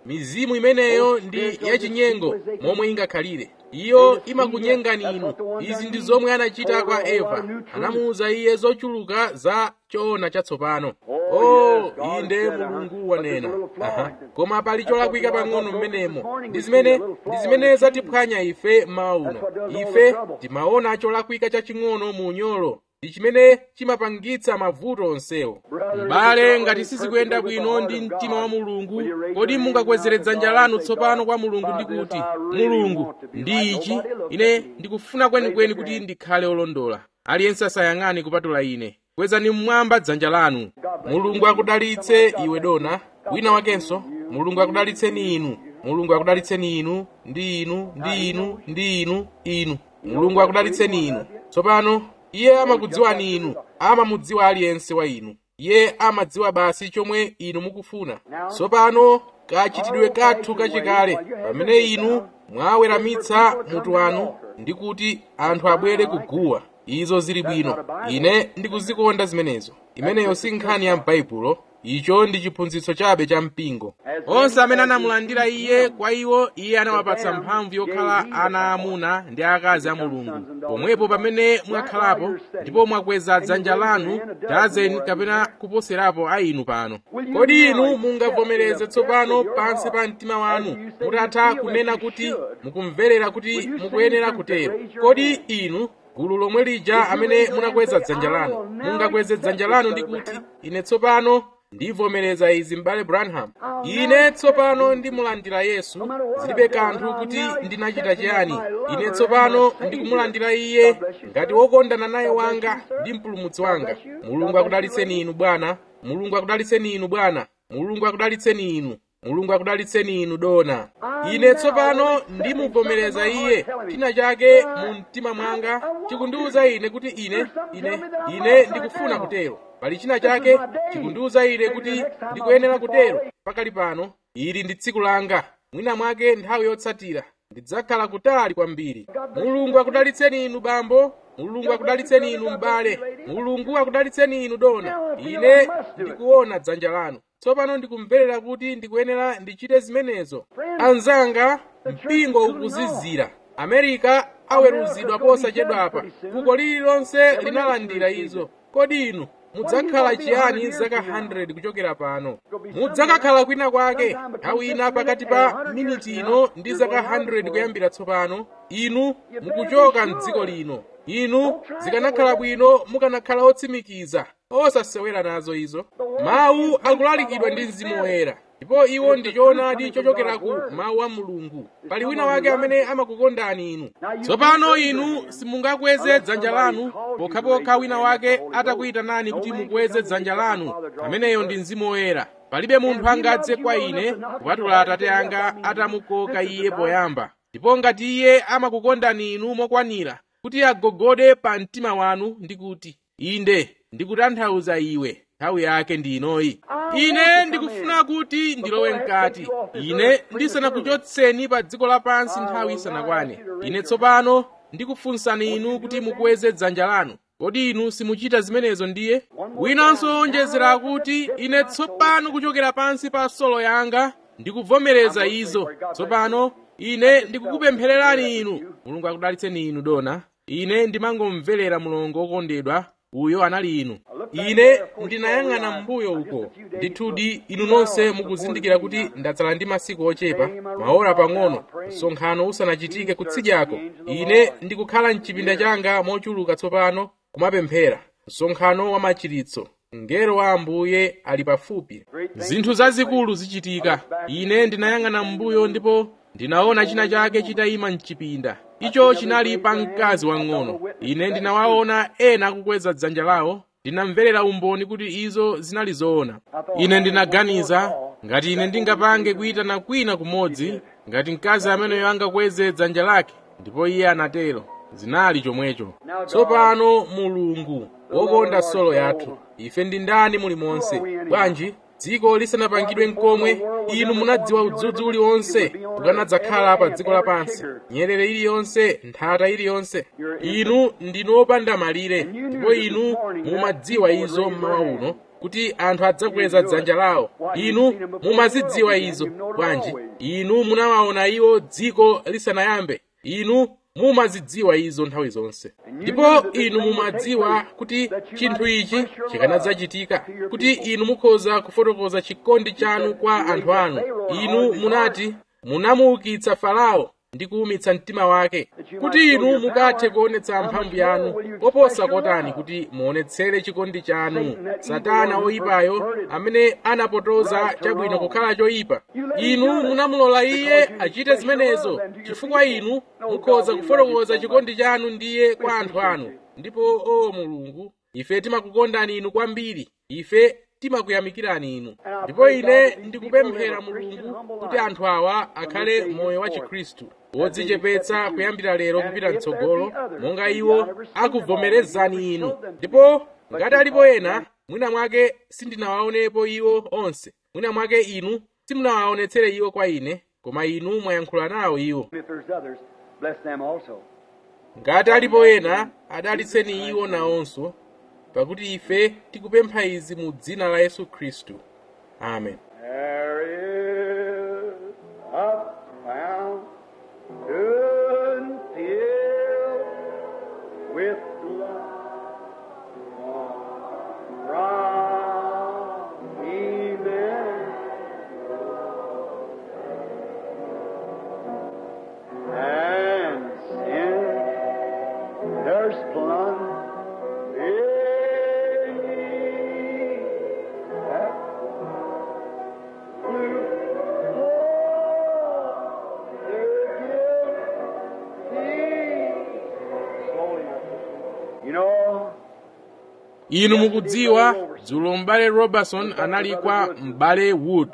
Speaker 1: mizimu imeneyo ndi yachinyengo momwe ingakhalire iyo imakunyengani inu izi ndi zomwe anachita kwa eva anamuwuza iye zochuluka za choona chatsopano oh inde mulungu wanena Aha. koma pali cholakwika pang'ono mmenemo ndi zimene ndi zimene zatiphwanya ife mmawa uno ife timaona cholakwika chaching'ono mu unyolo ndi chimene chimapangitsa mavuto onsewo m'bale ngati sizikuyenda bwino ndi mtima wa mulungu kodi mungakwezere dzanja lanu tsopano kwa mulungu ndi kuti mulungu ndi ichi ine ndikufuna kwenikweni kuti ndikhale olondola aliyense asayang'ane kupatula ine kwezani mmwamba dzanja lanu mulungu akudalitse iwe dona wina wakenso mulungu akudalitseni inu mulungu akudalitseni inu ndi inu ndi inu ndi inu inu mulungu akudalitseni inu tsopano iye amakudziwani inu amamudziwa aliyense wa inu iye amadziwa basi chomwe inu mukufuna tsopano kachitidwe kathu kachikale pamene inu mwaweramitsa mutu wanu ndi kuti anthu abwere kuguwa izo zili bwino ine ndikuzikonda zimenezo imeneyo si nkhani ya m'baibulo icho ndi chiphunzitso chabe cha mpingo onse amene anamulandira iye kwa iwo iye anawapatsa mphamvu yokhala ana aamuna ndi akazi a mulungu pomwepo pamene mwakhalapo ndipo mwakweza dzanja lanu dazeni kapena kuposerapo a inu pano kodi inu mungavomereze tsopano pansi pa mtima wanu mutatha kunena kuti mukumverera kuti mukuyenera kutero kodi inu gulu lomwe lija amene munakweza dzanja lanu mungakweze dzanja lanu ndi kuti ine tsopano ndivomereza izi m'bale branham ine tsopano ndimulandira yesu zilibe kanthu kuti ndinachita chiyani ine tsopano ndikumulandira iye ngati wokondana naye wanga ndi mpulumutsi wanga mulungu akudalitseni inu bwana mulungu akudalitseni inu bwana mulungu akudalitseni inu mulungu akudalitseni inu dona ine tsopano ndimuvomereza iye china chake mu mtima mwanga chikundiwuza ine kuti ine ine ine ndikufuna kutero pali china chake chikundiwuza ine kuti ndikuyenera kutero pakali pano ili ndi tsiku langa mwina mwake nthawi yotsatira ndidzakhala kutali kwambiri mulungu akudalitseni inu bambo mulungu akudalitseni inu m'bale mulungu akudalitseni inu dona ine ndikuona dzanja lanu tsopano ndikumverera kuti ndikuyenera ndichite zimenezo anzanga mpingo ukuzizira amerika aweruzidwa posachedwapa fuko lililonse linalandira izo kodi inu mudzakhala chiyani zaka 100 kuchokera pano mudzakakhala kwina kwake nthawi ina pakati pa miniti ino ndi zaka 100 kuyambira tsopano inu mukuchoka mdziko lino inu zikanakhala bwino mukanakhala otsimikiza osasewera nazo izo mawu akulalikidwa ndi mzimu woyera ndipo iwo ndi choonadi chochokera ku mawu a mulungu pali wina wake amene amakukondani inu tsopano inu simungakweze dzanja lanu pokhapokha wina wake atakuyitanani kuti mukweze dzanja lanu ameneyo ndi mzimu woyera palibe munthu angadze kwa ine kupatula atate anga atamukoka iye poyamba ndipo ngati iye amakukondani inu mokwanira kuti agogode pa mtima wanu ndi kuti inde ndikutanthauza iwe nthawi yake ndi inoyi ine ndikufuna kuti ndilowe mkati ine ndisanakuchotseni pa dziko lapansi nthawi isanakwane ine tsopano ndikufunsani inu kuti mukweze dzanja lanu kodi inu simuchita zimenezo ndiye winanso wonjezera kuti ine tsopano kuchokera pansi pa solo yanga ndikuvomereza izo tsopano ine ndikukupemphererani inu mulungu akudalitseni inu dona ine ndimangomverera mulongo wokondedwa uyo anali inu ine ndinayang'ana mbuyo uko ndithudi inu nonse mukuzindikira kuti ndatsala ndi masiku ochepa maora pang'ono msonkhano usanachitike kutsidyako ine ndikukhala mchipinda changa mochuluka tsopano kumapemphera msonkhano wa machiritso mngelo wa ambuye ali pafupi zinthu zazikulu zichitika ine ndinayang'ana mbuyo ndipo ndinaona china chake chitayima mchipinda icho chinali pa mkazi wang'ono ine ndinawaona ena akukweza dzanja lawo ndinamverera umboni kuti izo zinali zoona ine ndinaganiza ngati ine ndingapange kuyitana kwina kumodzi ngati mkazi ameneyo angakweze dzanja lake ndipo iye anatero zinali chomwecho tsopano mulungu wokonda solo yathu ife ndi ndani mulimonse bwanji dziko lisanapangidwe nkomwe inu munadziwa udzudzu uliwonse ukanadzakhala pa dziko lapansi nyerere iliyonse nthata iliyonse inu ndinu opanda malire ndipo inu mumadziwa izo mmawa uno kuti anthu adzakweza dzanja lawo inu mumazidziwa izo bwanji inu munawaona iwo dziko lisanayambe inu mumazidziwa izo nthawi zonse ndipo inu mumadziwa kuti chinthu ichi chikanadzachitika kuti inu mukhoza kufotokoza chikondi chanu kwa anthu anu inu munati munamuukitsa farao ndi kuwumitsa mtima wake kuti inu mukathe kuonetsa mphamvu yanu koposa kotani kuti muonetsere chikondi chanu satana oyipayo amene anapotoza chabwino kukhala choyipa inu munamulola iye achite zimenezo chifukwa inu mukhoza kufotokoza chikondi chanu ndiye kwa anthu anu ndipo o mulungu ife timakukondani inu kwambiri ife timakuyamikirani inu ndipo ine ndikupemphera mulungu kuti anthu awa akhale moyo wa chikhristu wodzichepetsa kuyambira lero kupita mtsogolo monga iwo akuvomerezani inu ndipo ngati alipo ena mwina mwake sindinawaonepo iwo onse mwina mwake inu simunawaonetsere iwo kwa ine koma inu mwayankhula nawo iwo
Speaker 2: If there's others, bless them also.
Speaker 1: ngati alipo ena adalitseni iwo nawonso pakuti ife tikupempha izi mu dzina la yesu khristu amen
Speaker 2: There is a fountain filled with blood from and sin. There's plunge in that You know,
Speaker 1: inu mukudziwa dzulo m'bale robertson anali kwa m'bale wood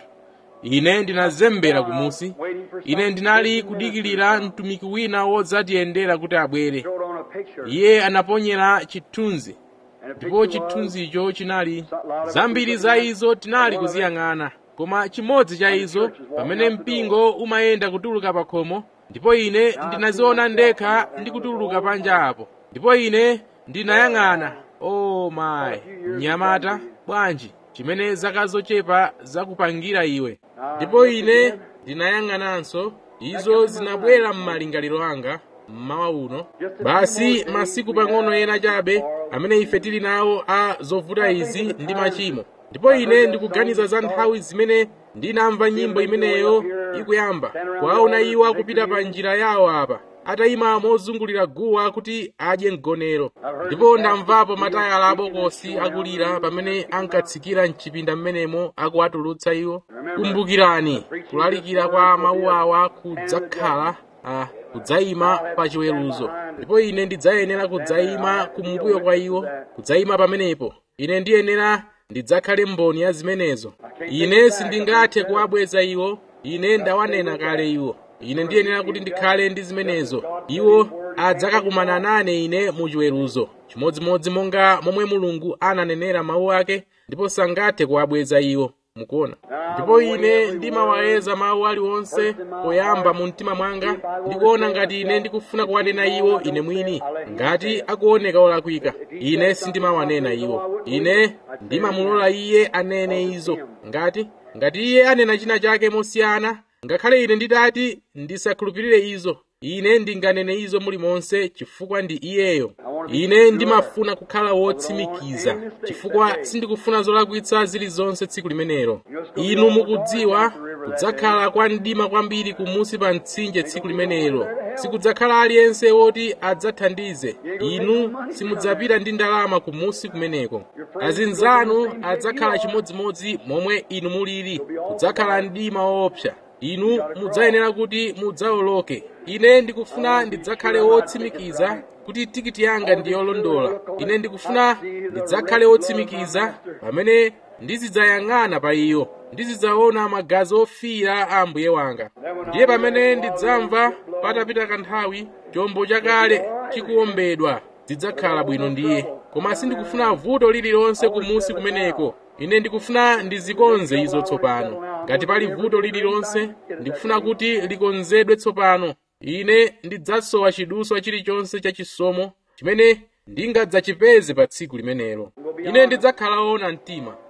Speaker 1: ine ndinazembera kumusi ine ndinali kudikilira mtumiki wina wodzatiyendera kuti abwere
Speaker 2: showed on a picture.
Speaker 1: iye anaponyera chithunzi
Speaker 2: And the
Speaker 1: ndipo
Speaker 2: picture was
Speaker 1: chithunzicho chinali zambiri za izo tinali kuziyang'ana koma chimodzi cha izo pamene mpingo umayenda kutuluka pa khomo ndipo ine ndinaziona ndekha ndi kutuluka panja apo ndipo ine ndinayang'ana o mayi mnyamata bwanji chimene zaka zochepa zakupangira iwe ndipo ine ndinayang'ananso izo zinabwera m'malingaliro anga mmawa uno basi masiku pang'ono ena chabe amene ife tili nawo a zovuta izi ndi machimo ndipo ine ndikuganiza za nthawi zimene ndinamva nyimbo imeneyo ikuyamba kuwaona iwo akupita pa njira yawo apa atayima mozungulira guwa kuti adye mgonero ndipo ndamvapo matayala abokosi akulira pamene ankatsikira mchipinda mmenemo akuwatulutsa iwo kumbukirani kulalikira kwa mawu awa kudzakhala ah, kudzayima pa chiweruzo ndipo ine ndidzayenera kudzayima kumbuyo kwa iwo kudzayima pamenepo ine ndiyenera ndidzakhale mboni ya zimenezo ine sindingathe kuwabweza iwo ine ndawanena kale iwo ine ndiyenera kuti ndikhale ndi zimenezo iwo adzakakumana nane ine mu chiweruzo chimodzimodzi monga momwe mulungu ananenera mawu ake ndipo sangathe kuwabweza iwo mukuona ndipo ine ndimawayeza mawu aliwonse poyamba mu mtima mwanga ndikuona ngati ine ndikufuna kuwanena iwo ine mwini ngati akuoneka olakwika ine sindimawanena iwo ine ndimamulola iye anene izo ngati ngati iye anena china chake mosiyana ngakhale ine nditati ndisakhulupirire izo ine ndinganene izo mulimonse chifukwa ndi iyeyo ine ndimafuna kukhala wotsimikiza chifukwa sindikufuna zolakwitsa zilizonse tsiku limenelo inu mukudziwa kudzakhala kwa mdima kwambiri kumusi pa mtsinje tsiku limenelo sikudzakhala aliyense woti adzathandize inu simudzapita ndi ndalama kumusi kumeneko azinzanu adzakhala chimodzimodzi momwe inu mulili kudzakhala mdima woopsa inu mudzayenera kuti mudzawoloke ine ndikufuna ndidzakhale wotsimikiza kuti tikiti yanga ndi yolondola ine ndikufuna ndidzakhale wotsimikiza pamene ndizidzayang'ana pa iyo ndizidzaona magazi ofiira a ambuye wanga ndiye pamene ndidzamva patapita kanthawi chombo chakale chikuwombedwa zidzakhala bwino ndiye koma sindikufuna vuto lililonse kumusi kumeneko ine ndikufuna ndizikonze izo tsopano ngati pali vuto lililonse ndikufuna kuti likonzedwe tsopano ine ndidzasowa chiduswa chilichonse cha chisomo chimene ndingadzachipeze pa tsiku limenelo ine ndidzakhala woona mtima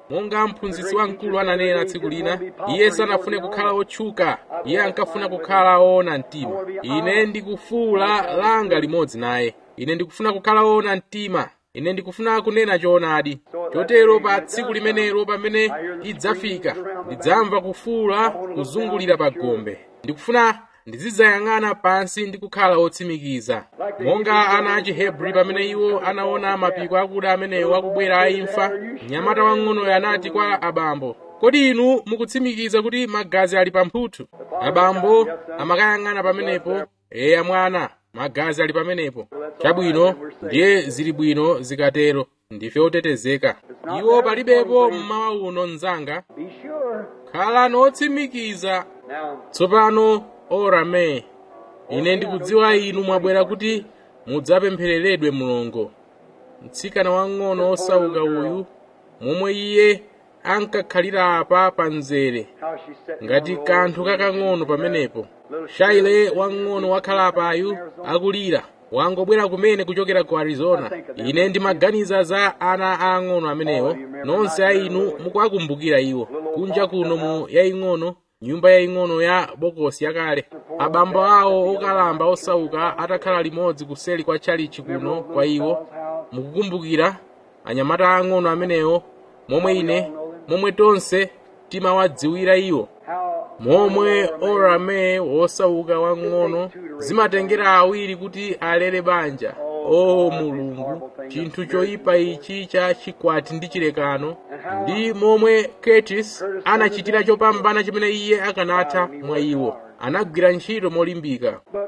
Speaker 1: monga mphunzitsi wamkulu ananena tsiku lina iye sanafune kukhala otchuka iye ankafuna kukhala woona mtima ine ndikufuula langa limodzi naye ine ndikufuna kukhala woona mtima ine ndikufuna kunena choonadi chotero pa tsiku limenelo pamene idzafika ndidzamva kufuula kuzungulira pa gombe ndikufuna ndizidzayang'ana pansi ndi kukhala otsimikiza monga ana a chihebri pamene iwo anaona mapiko akuda amenewo akubwera aimfa mnyamata wang'onoyo anati kwa abambo kodi inu mukutsimikiza kuti magazi ali pamphuthu abambo amakayang'ana pamenepo eya mwana magazi ali pamenepo chabwino ndiye zili bwino zikatero ndife otetezeka iwo palibepo mmawa uno mnzanga
Speaker 2: Be sure.
Speaker 1: khalani otsimikiza
Speaker 2: Now,
Speaker 1: tsopano orame ine ndikudziwa inu mwabwera kuti mudzapemphereredwe mulongo mtsikana wang'ono osauka uyu momwe iye ankakhalira apa pa mzere
Speaker 2: how she sat
Speaker 1: ngati kanthu kakang'ono pamenepo shaile wang'ono wakhala apayu akulira wangobwera kumene kuchokera ku arizona ine ndimaganiza za ana aang'ono amenewo nonse a inu mukuwakumbukira iwo kunja kuno mu yaying'ono nyumba yaying'ono ya bokosi yakale abambo awo okalamba osauka atakhala limodzi kuseli kwa tchalichi kuno kwa iwo mukukumbukira anyamata aang'ono amenewo momwe ine momwe tonse timawadziwira iwo
Speaker 2: how
Speaker 1: momwe orame wosauka wang'ono zimatengera awiri kuti alere banja o mulungu chinthu choyipa ichi cha chikwati ndi chilekano ndi momwe curtis anachitira chopambana chimene iye akanatha mwa iwo anagwira ntchito molimbika
Speaker 2: but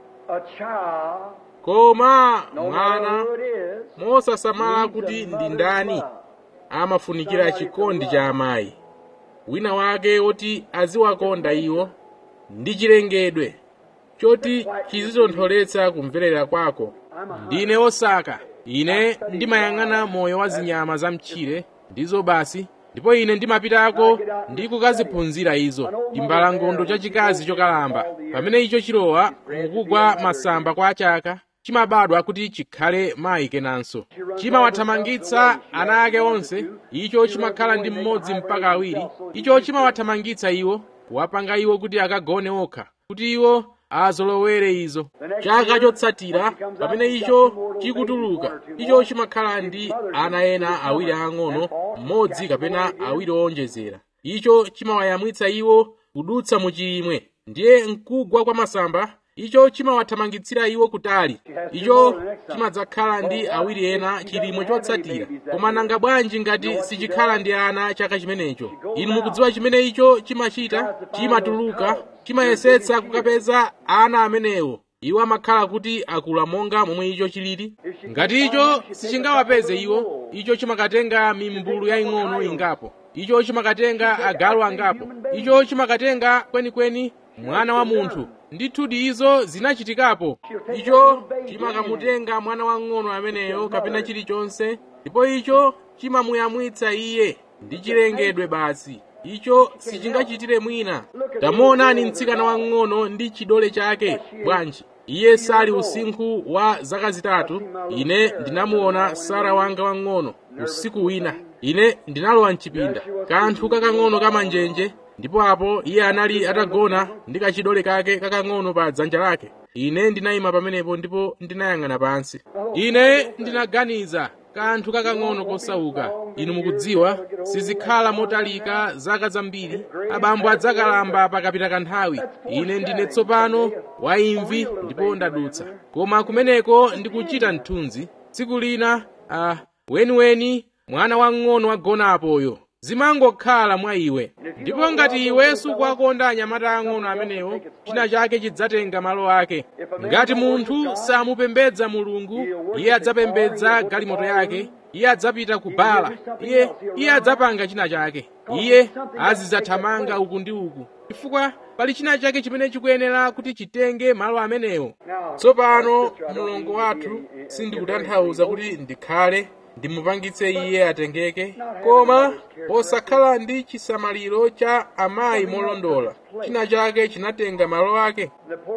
Speaker 2: a child,
Speaker 1: koma
Speaker 2: no matter
Speaker 1: mwana
Speaker 2: who it is,
Speaker 1: mosasamala kuti ndi ndani amafunikira chikondi cha amayi wina wake woti aziwakonda iwo ndi chilengedwe choti chizitontholetsa kumverera kwako ndine osaka ine ndimayang'ana moyo wa zinyama za mtchire ndizo basi ndipo ine ndimapitako ndi kukaziphunzira izo timbalangondo chachikazi chokalamba pamene icho chilowa mukugwa masamba kwa chaka chimabadwa kuti chikhale mayi kenanso chimawathamangitsa ana ake onse icho chimakhala ndi mmodzi mpaka awiri icho chimawathamangitsa iwo kuwapanga iwo kuti akagone okha kuti iwo azolowere izo chaka chotsatira pamene icho chikutuluka icho chimakhala ndi ana ena awiri ang'ono mmodzi kapena awiri owonjezera icho chimawayamwitsa iwo kudutsa mu chimwe ndiye mkugwa kwa masamba icho chimawathamangitsira iwo kutali icho chimadzakhala ndi awiri ena chilimwe chotsatira koma nanga bwanji ngati sichikhala ndi ana chaka chimenecho inu mukudziwa chimene icho chimachita chimatuluka chimayesetsa kukapeza ana amenewo iwo amakhala kuti akula monga momwe icho chilili ngati icho sichingawapeze iwo icho chimakatenga mimbulu yaying'ono ingapo icho chimakatenga agalu angapo icho chimakatenga kwenikweni mwana wa munthu ndithudi izo zinachitikapo icho chimakamutenga mwana wang'ono ameneyo kapena chilichonse ndipo icho chimamuyamwitsa iye ndi chilengedwe basi icho sichingachitire mwina tamuonani mtsikana wang'ono ndi chidole chake bwanji iye sali usinkhu wa zaka zitatu ine ndinamuona sara wanga wang'ono usiku wina ine ndinalowa mchipinda kanthu kakang'ono kamanjenje ndipo apo iye anali atagona ndi kachidole kake kakang'ono pa dzanja lake ine ndinayima pamenepo ndipo ndinayang'ana pansi ine ndinaganiza kanthu kakang'ono kosauka inu mukudziwa sizikhala motalika zaka zambiri abambo adzakalamba pakapita kanthawi ine ndine tsopano waimvi ndipo ndadutsa koma kumeneko ndikuchita mthunzi tsiku lina ah, weniweni mwana wang'ono wagonapoyo zimangokhala mwa iwe ndipo ngati iwe sukuwakonda anyamata ang'ono amenewo china chake chidzatenga malo ake ngati munthu samupembedza mulungu iye adzapembedza galimoto yake iye adzapita ku bala iye iye adzapanga china chake iye azidzathamanga uku ndi uku chifukwa pali china chake chimene chikuyenera kuti chitenge malo amenewo tsopano mlongo wathu sindikutanthauza kuti ndikhale ndimupangitse iye atengeke koma posakhala ndi chisamaliro cha amayi molondola china chake chinatenga malo ake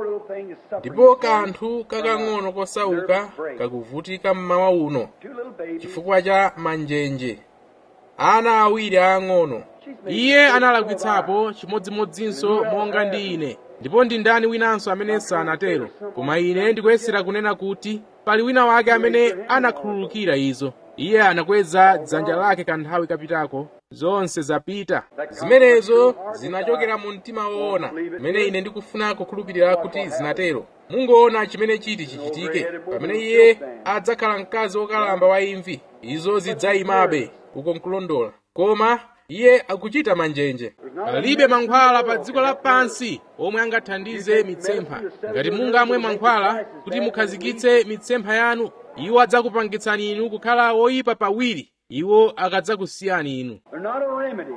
Speaker 1: ndipo kanthu kakang'ono kosauka kakuvutika mmawa uno chifukwa cha manjenje ana awiri aang'ono iye analakwitsapo chimodzimodzinso monga ndi ine ndipo ndi ndani winanso amene sanatero koma ine ndikuyesera kunena kuti pali wina wake amene anakhululukira izo iye anakweza dzanja lake kanthawi kapitako zonse zapita zimenezo zinachokera mu mtima woona mmene ine ndikufuna kukhulupirira kuti zinatero mungoona chimene chiti chichitike pamene iye adzakhala mkazi wokalamba wa imvi izo zidzayimabe uko nkulondola koma iye akuchita manjenje palibe mankhwala pa dziko lapansi omwe angathandize mitsempha ngati mungamwe mankhwala kuti mukhazikitse mitsempha yanu iwo adzakupangitsani inu kukhala woyipa pawiri iwo akadzakusiyani inu
Speaker 2: They're not a remedy.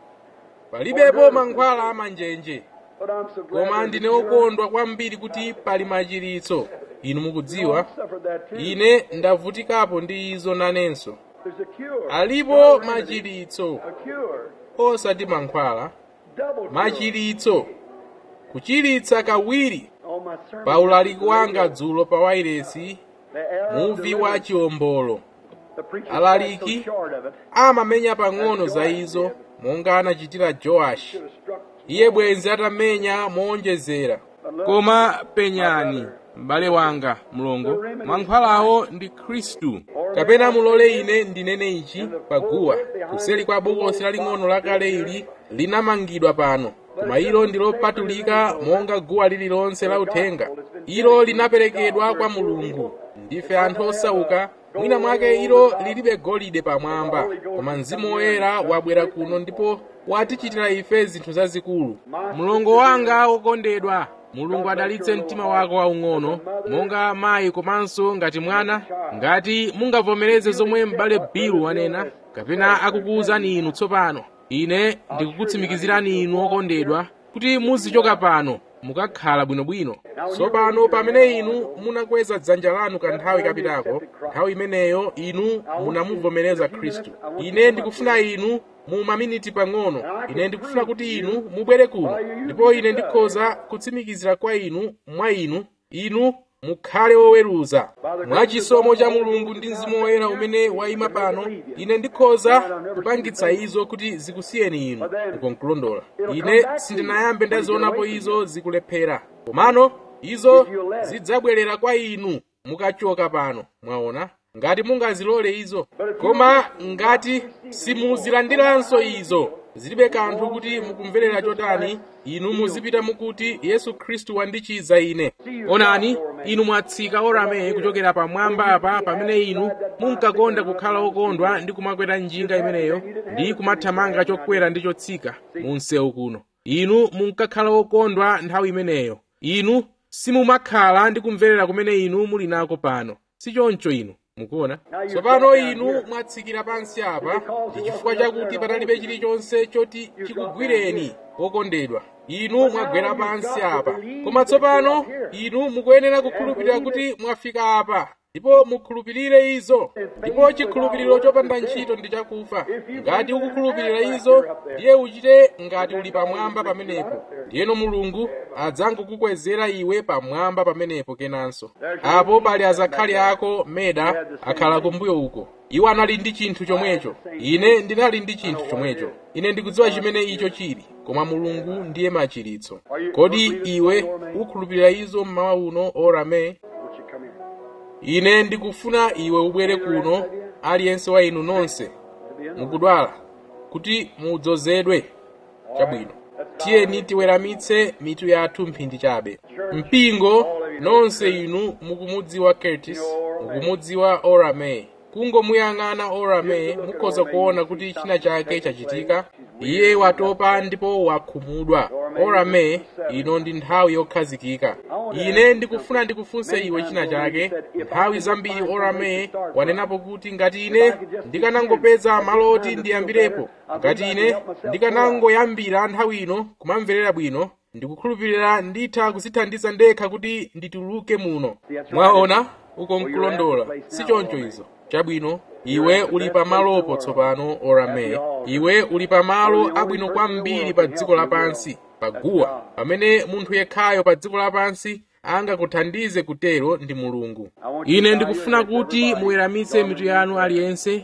Speaker 1: palibepo mankhwala amanjenje
Speaker 2: But I'm so glad
Speaker 1: koma
Speaker 2: there's
Speaker 1: ndine
Speaker 2: a cure.
Speaker 1: wokondwa kwambiri kuti pali machiritso inu mukudziwa
Speaker 2: I've suffered that too.
Speaker 1: ine ndavutikapo ndi izo nanenso
Speaker 2: There's a cure.
Speaker 1: alipo
Speaker 2: Not a remedy.
Speaker 1: machiritso
Speaker 2: A cure.
Speaker 1: osati mankhwala
Speaker 2: Double cure.
Speaker 1: machiritso kuchiritsa kawiri
Speaker 2: On my sermon.
Speaker 1: pa ulaliki wanga dzulo pa wairesi
Speaker 2: The error of
Speaker 1: muvi wa
Speaker 2: deliverance.
Speaker 1: chiwombolo
Speaker 2: The preacher
Speaker 1: alaliki
Speaker 2: fell so short of it.
Speaker 1: amamenya pang'ono za izo monga anachitira joashi
Speaker 2: Should have struck.
Speaker 1: iye bwenzi atamenya moonjezera koma penyani m'bale wanga mlongo mankhwalawo ndi khristu kapena mulole ine ndinene ichi paguwa kuseli kwa bokosi laling'ono lakale ili linamangidwa pano koma ilo ndi lopatulika monga guwa lililonse la uthenga ilo linaperekedwa kwa mulungu ndife anthu osauka mwina mwake ilo lilibe golide pamwamba koma mzimu woyera wabwera kuno ndipo watichitira ife zinthu zazikulu mlongo wanga wokondedwa mulungu adalitse mtima wako waung'ono monga mayi komanso ngati mwana ngati mungavomereze zomwe m'bale bilu wanena kapena akukuwuzani inu tsopano ine ndikukutsimikizirani inu okondedwa kuti muzichoka pano mukakhala bwinobwino tsopano pamene inu munakweza dzanja lanu kanthawi kapitako nthawi imeneyo inu munamuvomereza khristu ine ndikufuna inu mu maminiti pang'ono ine ndikufuna kuti inu mubwere kuno ndipo ine ndikhoza kutsimikizira kwa inu mwa inu inu mukhale woweruza mwa chisomo cha mulungu ndi mzimu woyera umene wayima pano ine ndikhoza kupangitsa izo kuti zikusiyeni inu ukonkulondola ine sindinayambe ndazionapo izo zikulephera komano izo zidzabwerera kwa inu mukachoka pano mwaona ngati mungazilole izo koma ngati simuzilandiranso izo zilibe kanthu kuti mukumverera chotani inu muzipita mukuti yesu khristu wandichiza ine onani inu mwatsika orame kuchokera pamwamba apa pamene inu munkakonda kukhala okondwa ndi kumakwera njinga imeneyo ndi kumathamanga chokwera ndi chotsika mu msewu kuno inu munkakhala okondwa nthawi imeneyo inu simumakhala ndi kumverera kumene inu muli nako pano si choncho inu mukuona tsopano inu mwatsikira pansi apa ndi chifukwa chakuti panalibe chilichonse choti chikugwireni okondedwa inu mwagwera pansi apa koma tsopano inu mukuyenera kukhulupirira kuti mwafika apa ndipo mukhulupirire izo ndipo chikhulupiriro chopanda ntchito ndi chakufa ngati ukukhulupirira izo ndiye uchite ngati uli pamwamba pamenepo ndiyeno mulungu adzangokukwezera iwe pamwamba pamenepo kenanso apo pali azakhali ako meda akhala kumbuyo uko iwo anali ndi chinthu chomwecho ine ndinali ndi chinthu chomwecho ine ndikudziwa chimene icho chili koma mulungu ndiye machiritso kodi iwe ukhulupirira izo mmawa uno orame
Speaker 2: Won't you come here?
Speaker 1: ine ndikufuna iwe ubwere kuno aliyense wa inu nonse mukudwala kuti mudzozedwe chabwino tiyeni tiweramitse mitu yathu mphindi chabe mpingo nonse inu mukumudziwa curtis mukumudziwa orame kungomuyang'ana orame mukhoza kuona kuti china chake chachitika iye watopa ndipo wakhumudwa orame ino ndi nthawi yokhazikika ine ndikufuna ndikufunse iwe china chake nthawi zambiri orame wanenapo kuti ngati ine ndikanangopeza malo oti ndiyambirepo ngati ine ndikanangoyambira nthawi ino kumamverera bwino ndikukhulupirira nditha kuzithandiza ndekha kuti ndituluke muno mwaona uko nkulondola si choncho izo chabwino iwe uli pamalopo tsopano orame iwe uli pamalo abwino kwambiri pa dziko lapansi paguwa pamene munthu yekhayo pa dziko lapansi angakuthandize kutero ndi mulungu ine ndikufuna kuti muweramitse mitu yanu aliyense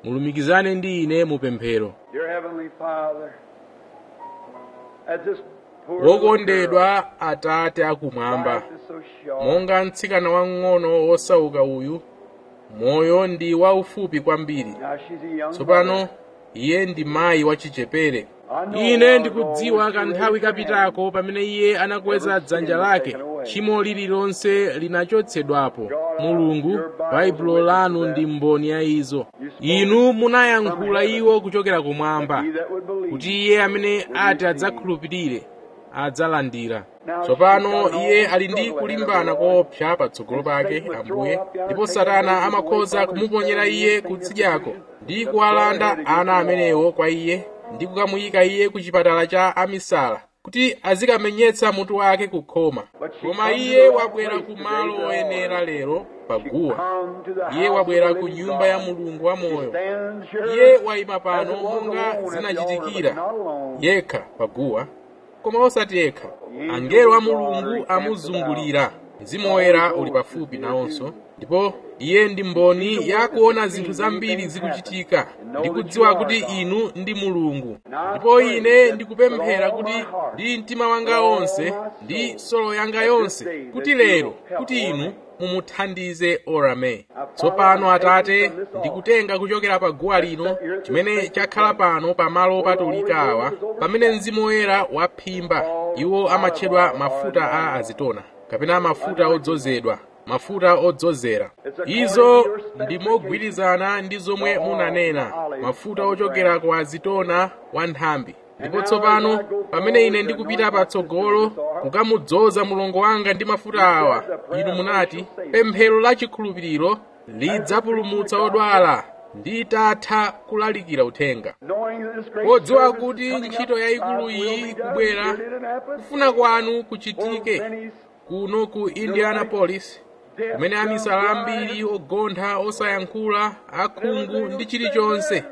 Speaker 1: mulumikizane ndi ine mu pemphero
Speaker 2: Dear Heavenly Father, as this poor little girl,
Speaker 1: wokondedwa atate akumwamba
Speaker 2: life is so short.
Speaker 1: monga mtsikana wang'ono wosauka uyu moyo ndi waufupi kwambiri
Speaker 2: Now she's a young
Speaker 1: tsopano
Speaker 2: mother.
Speaker 1: iye ndi mayi wachichepere ine ndikudziwa kanthawi kapitako pamene iye anakweza dzanja lake tchimo lililonse linachotsedwapo mulungu baibulo lanu ndi mboni ya izo inu munayankhula iwo kuchokera kumwamba
Speaker 2: He that would believe.
Speaker 1: kuti iye amene ati adzakhulupirire adzalandira tsopano iye ali ndi kulimbana koopsa patsogolo pake ambuye ndipo satana amakhoza kumuponyera iye kutsidyako ndi kuwalanda ana amenewo kwa iye ndi kukamuyika iye ku chipatala cha amisala kuti azikamenyetsa mutu wake kukhoma koma iye wabwera ku malo oyenera lero paguwa
Speaker 2: Come to the
Speaker 1: iye
Speaker 2: house
Speaker 1: wabwera
Speaker 2: of the
Speaker 1: ku
Speaker 2: living
Speaker 1: nyumba ya
Speaker 2: God.
Speaker 1: mulungu wamoyo
Speaker 2: Stands here
Speaker 1: iye wayima
Speaker 2: as
Speaker 1: pano
Speaker 2: it was
Speaker 1: monga
Speaker 2: alone at the altar,
Speaker 1: zinachitikira
Speaker 2: but not alone.
Speaker 1: yekha paguwa koma osati yekha angelo a mulungu amuzungulira mzimu woyera uli pafupi nawonso ndipo iye ndi mboni yakuona zinthu zambiri zikuchitika ndikudziwa kuti inu ndi mulungu ndipo ine ndikupemphera kuti ndi mtima wanga wonse ndi solo yanga yonse kuti lero kuti inu mumuthandize orame tsopano atate ndikutenga kuchokera pa guwa lino chimene chakhala pano pamalo opatulika awa pamene mzimu woyera waphimba iwo amatchedwa mafuta a azitona kapena mafuta odzozedwa mafuta odzozera izo ndi mogwirizana ndi zomwe munanena mafuta ochokera kwa azitona wa nthambi ndipo tsopano pamene ine ndikupita patsogolo kukamudzoza mulongo wanga ndi mafuta awa inu munati pemphero la chikhulupiriro lidzapulumutsa odwala nditatha kulalikira uthenga
Speaker 2: Knowing that this great
Speaker 1: podziwa
Speaker 2: service is
Speaker 1: kuti
Speaker 2: coming
Speaker 1: ntchito
Speaker 2: up,
Speaker 1: yayikulu
Speaker 2: God's will be
Speaker 1: iyi
Speaker 2: done
Speaker 1: kubwera
Speaker 2: here in Indianapolis,
Speaker 1: kufuna kwanu
Speaker 2: where
Speaker 1: kuchitike
Speaker 2: many
Speaker 1: kuno ku indianapolis
Speaker 2: deaf,
Speaker 1: kumene
Speaker 2: dumb,
Speaker 1: amisala
Speaker 2: blind,
Speaker 1: ambiri ogontha osayankhula akhungu ndi chilichonse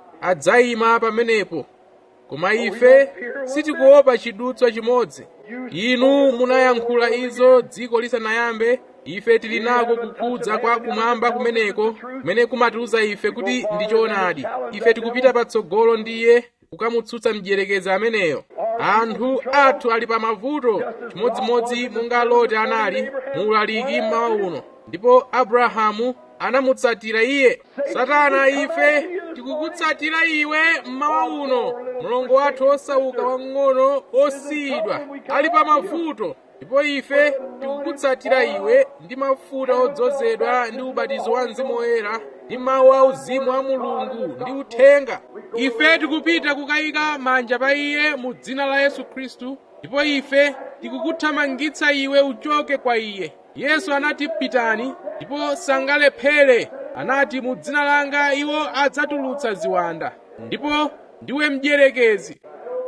Speaker 1: adzayima pamenepo koma ife sitikuopa chidutswa chimodzi inu munayankhula izo dziko lisanayambe ife tili nako kukhudza kwa kumwamba kumeneko kumene kumatiuza ife kuti ndi choonadi ife tikupita patsogolo ndiye kukamutsutsa mdierekezi ameneyo anthu athu ali pa mavuto chimodzimodzi monga loti anali muulaliki mmawa uno ndipo abrahamu anamutsatira iye satana ife tikukutsatira iwe mmawa uno mlongo wathu osauka wang'ono osiyidwa ali pa mavuto ndipo ife tikukutsatira iwe ndi mafuta odzozedwa ndi ubatizo wa mzimu woyera ndi mawu auzimu a mulungu ndi uthenga ife tikupita kukayika manja pa iye mu dzina la yesu khristu ndipo ife tikukuthamangitsa iwe uchoke kwa iye yesu anati pitani ndipo sangalephere anati mu dzina langa iwo adzatulutsa ziwanda ndipo ndiwe mdierekezi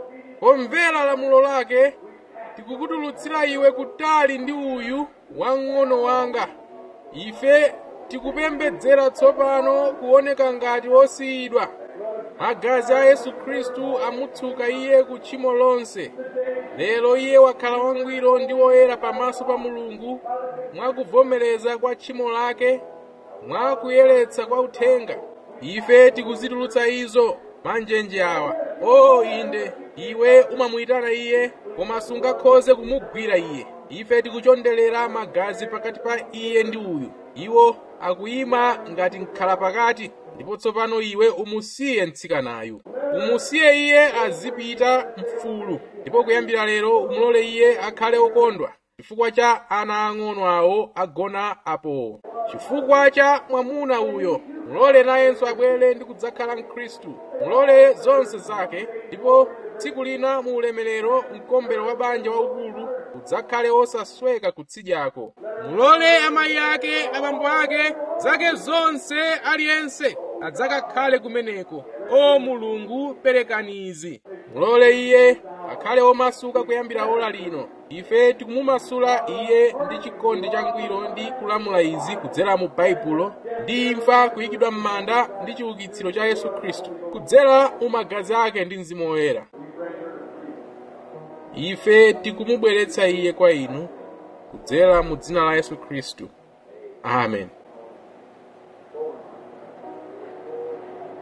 Speaker 1: pomvera lamulo lake tikukutulutsira iwe kutali ndi uyu wang'ono wanga ife tikupembedzera tsopano kuoneka ngati osiyidwa magazi a yesu khristu amutsuka iye ku tchimo lonse lero iye wakhala wangwiro ndi woyera pamaso pa mulungu mwakuvomereza kwa tchimo lake mwakuyeretsa kwa uthenga ife tikuzitulutsa izo manjenje awa o inde iwe umamuyitana iye koma sungakhoze kumugwira iye ife tikuchondelera magazi pakati pa iye ndi uyu iwo akuyima ngati mkhala pakati ndipo tsopano iwe umusiye mtsikanayu umusiye iye azipita mfulu ndipo kuyambira lero umulole iye akhale okondwa chifukwa cha ana ang'ono awo agona apowo chifukwa cha mwamuna uyo mulole nayenso abwere ndi kudzakhala mkhristu mulole zonse zake ndipo tsiku lina mu ulemerero mkombero wa banja waukulu udzakhale osasweka kutsidyako mulole amayi ake abambo ake zake zonse aliyense adzakakhale kumeneko o mulungu perekani izi mulole iye akhale omasuka kuyambira ola lino ife tikumumasula iye ndi chikondi changwiro ndi kulamula izi kudzera mu baibulo ndi imfa kuyikidwa m'manda ndi chiukitsiro cha yesu khristu kudzera mu magazi ake ndi mzimu woyera ife tikumubweretsa iye kwa inu kudzera mu dzina la yesu khristu amen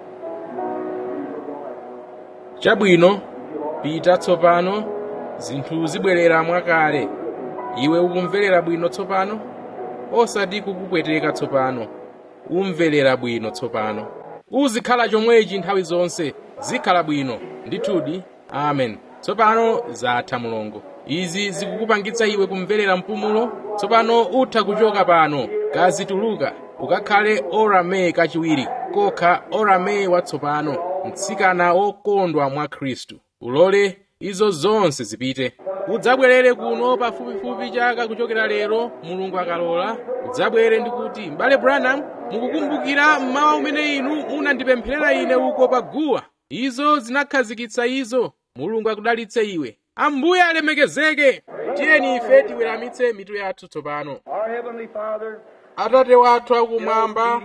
Speaker 1: chabwino pita tsopano zinthu zibwerera mwakale iwe ukumverera bwino tsopano osati kukupweteka tsopano umverera bwino tsopano uzikhala chomwechi nthawi zonse zikhala bwino ndithudi amen tsopano zatha mulongo izi zikukupangitsa iwe kumverera mpumulo tsopano utha kuchoka pano kazituluka ukakhale orame kachiwiri kokha orame watsopano mtsikana wokondwa mwa khristu ulole izo zonse zipite udzabwerere kuno pafupifupi chaka kuchokera lero mulungu akalola udzabwere ndikuti m'bale branham mukukumbukira mmawa umene inu munandipempherera ine uko pa guwa izo zinakhazikitsa izo mulungu akudalitse iwe ambuye alemekezeke tiyeni ife tiweramitse mitu yathu tsopano
Speaker 2: Our Heavenly Father,
Speaker 1: atate wathu akumwamba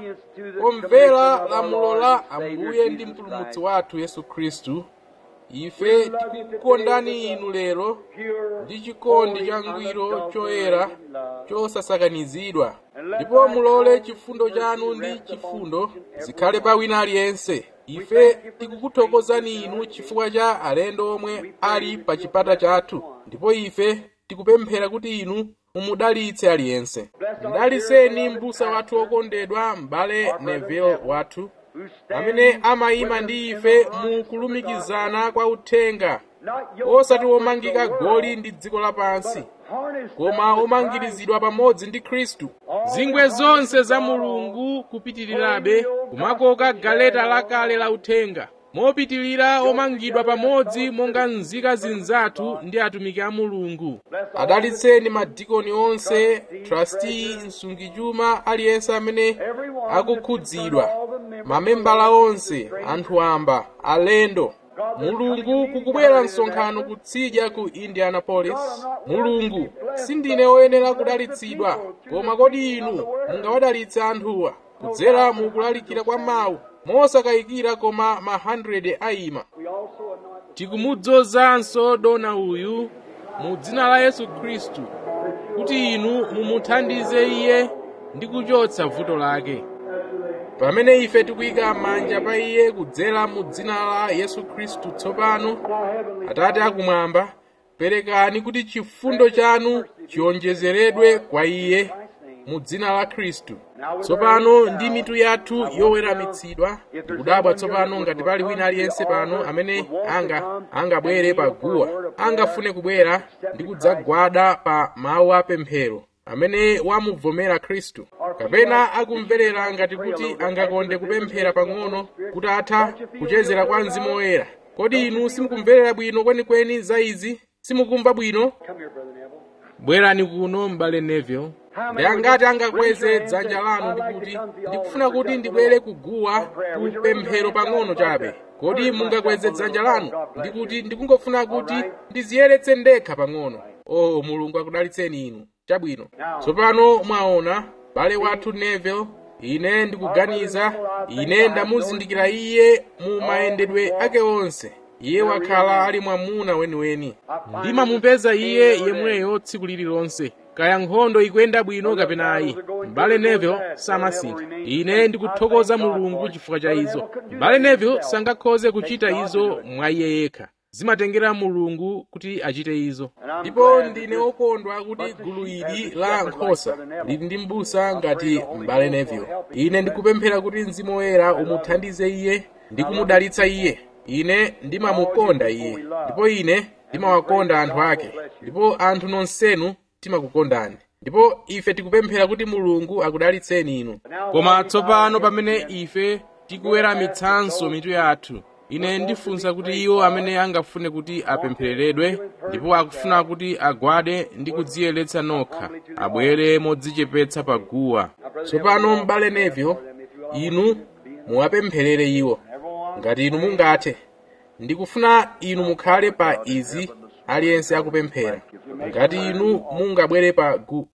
Speaker 1: omvera lamulo la ambuye ndi mpulumutsi wathu yesu khristu ife tikukukondani inu lero
Speaker 2: pure,
Speaker 1: ndi chikondi changwiro choyera chosasakanizidwa ndipo mulole chifundo chanu ndi chifundo zikhale pa wina aliyense ife tikukuthokozani inu chifukwa cha alendo omwe ali pa chipata chathu ndipo ife tikupemphera kuti inu mumudalitse aliyense mdalitseni m'busa wathu wokondedwa m'bale neville wathu
Speaker 2: who stand
Speaker 1: amene amayima ndi ife mu kulumikizana kwa uthenga
Speaker 2: not yoked
Speaker 1: osati
Speaker 2: up with
Speaker 1: omangika
Speaker 2: the world,
Speaker 1: goli ndi dziko lapansi
Speaker 2: harnessed
Speaker 1: koma
Speaker 2: up with
Speaker 1: omangirizidwa pamodzi ndi khristu zingwe zonse za mulungu kupitirirabe kumakoka galeta lakale la uthenga mopitirira omangidwa pamodzi monga nzika zinzathu ndi atumiki a mulungu adalitseni madikoni onse trustee msungichuma aliyense amene akukhudzidwa mamembala onse anthu amba alendo mulungu kukubwera msonkhano kutsidya ku indianapolis mulungu sindine woyenera kudalitsidwa koma kodi inu mungawadalitse anthuwa kudzera mu kulalikira kwa mawu mosakayikira koma ma 100 ayima tikumudzozanso dona uyu mu dzina la yesu khristu kuti inu mumuthandize iye ndi kuchotsa vuto lake pamene ife tikuyika manja pa iye kudzera mu dzina la yesu khristu tsopano atate akumwamba perekani kuti chifundo chanu chionjezeredwe kwa iye mu dzina la khristu tsopano ndi mitu yathu yoweramitsidwa tikudabwa tsopano ngati pali wina aliyense pano amene anga angabwere pa guwa angafune kubwera ndi kudzagwada pa mawu apemphero amene wamuvomera khristu kapena akumverera ngati kuti angakonde kupemphera pang'ono kuti atha kuchezera kwa mzimu woyera kodi inu simukumverera bwino kwenikweni za izi simukumva bwino
Speaker 2: Come here, Brother Neville.
Speaker 1: bwerani kuno m'bale neville ndi angati angakweze dzanja lanu ndikuti ndikufuna kuti ndibwere kuguwa ku pemphero pang'ono chabe kodi mungakweze dzanja lanu ndikuti ndikungofuna kuti ndiziyeretse ndekha pang'ono o mulungu akudalitseni inu chabwino tsopano mwaona bale wathu neville ine ndikuganiza ine ndamuzindikira iye mu mayendedwe ake onse iye wakhala ali mwamuna weniweni ndimamupeza iye yemweyo tsiku lililonse kaya nkhondo ikuyenda bwino kapena ayi m'bale neville samasintha ine ndikuthokoza mulungu chifukwa cha izo m'bale neville sangakhoze kuchita izo mwa iye yekha zimatengera mulungu kuti achite izo ndipo ndine wokondwa kuti gulu ili la nkhosa lili ndi m'busa ngati m'bale neville ine ndikupemphera kuti mzimu woyera umuthandize iye ndi kumudalitsa iye ine ndimamukonda iye ndipo ine ndimawakonda anthu ake ndipo anthu nonsenu timakukondani ndipo ife tikupemphera kuti mulungu akudalitseni inu koma tsopano pamene ife tikuweramitsanso mitu yathu ine ndifunsa kuti iwo amene angafune kuti apemphereredwe ndipo akufuna kuti agwade ndi kudziyeretsa nokha abwere modzichepetsa pa guwa tsopano m'bale neville inu muwapempherere iwo ngati inu mungathe ndikufuna inu mukhale pa izi aliyense akupemphera ngati inu mungabwere pa gu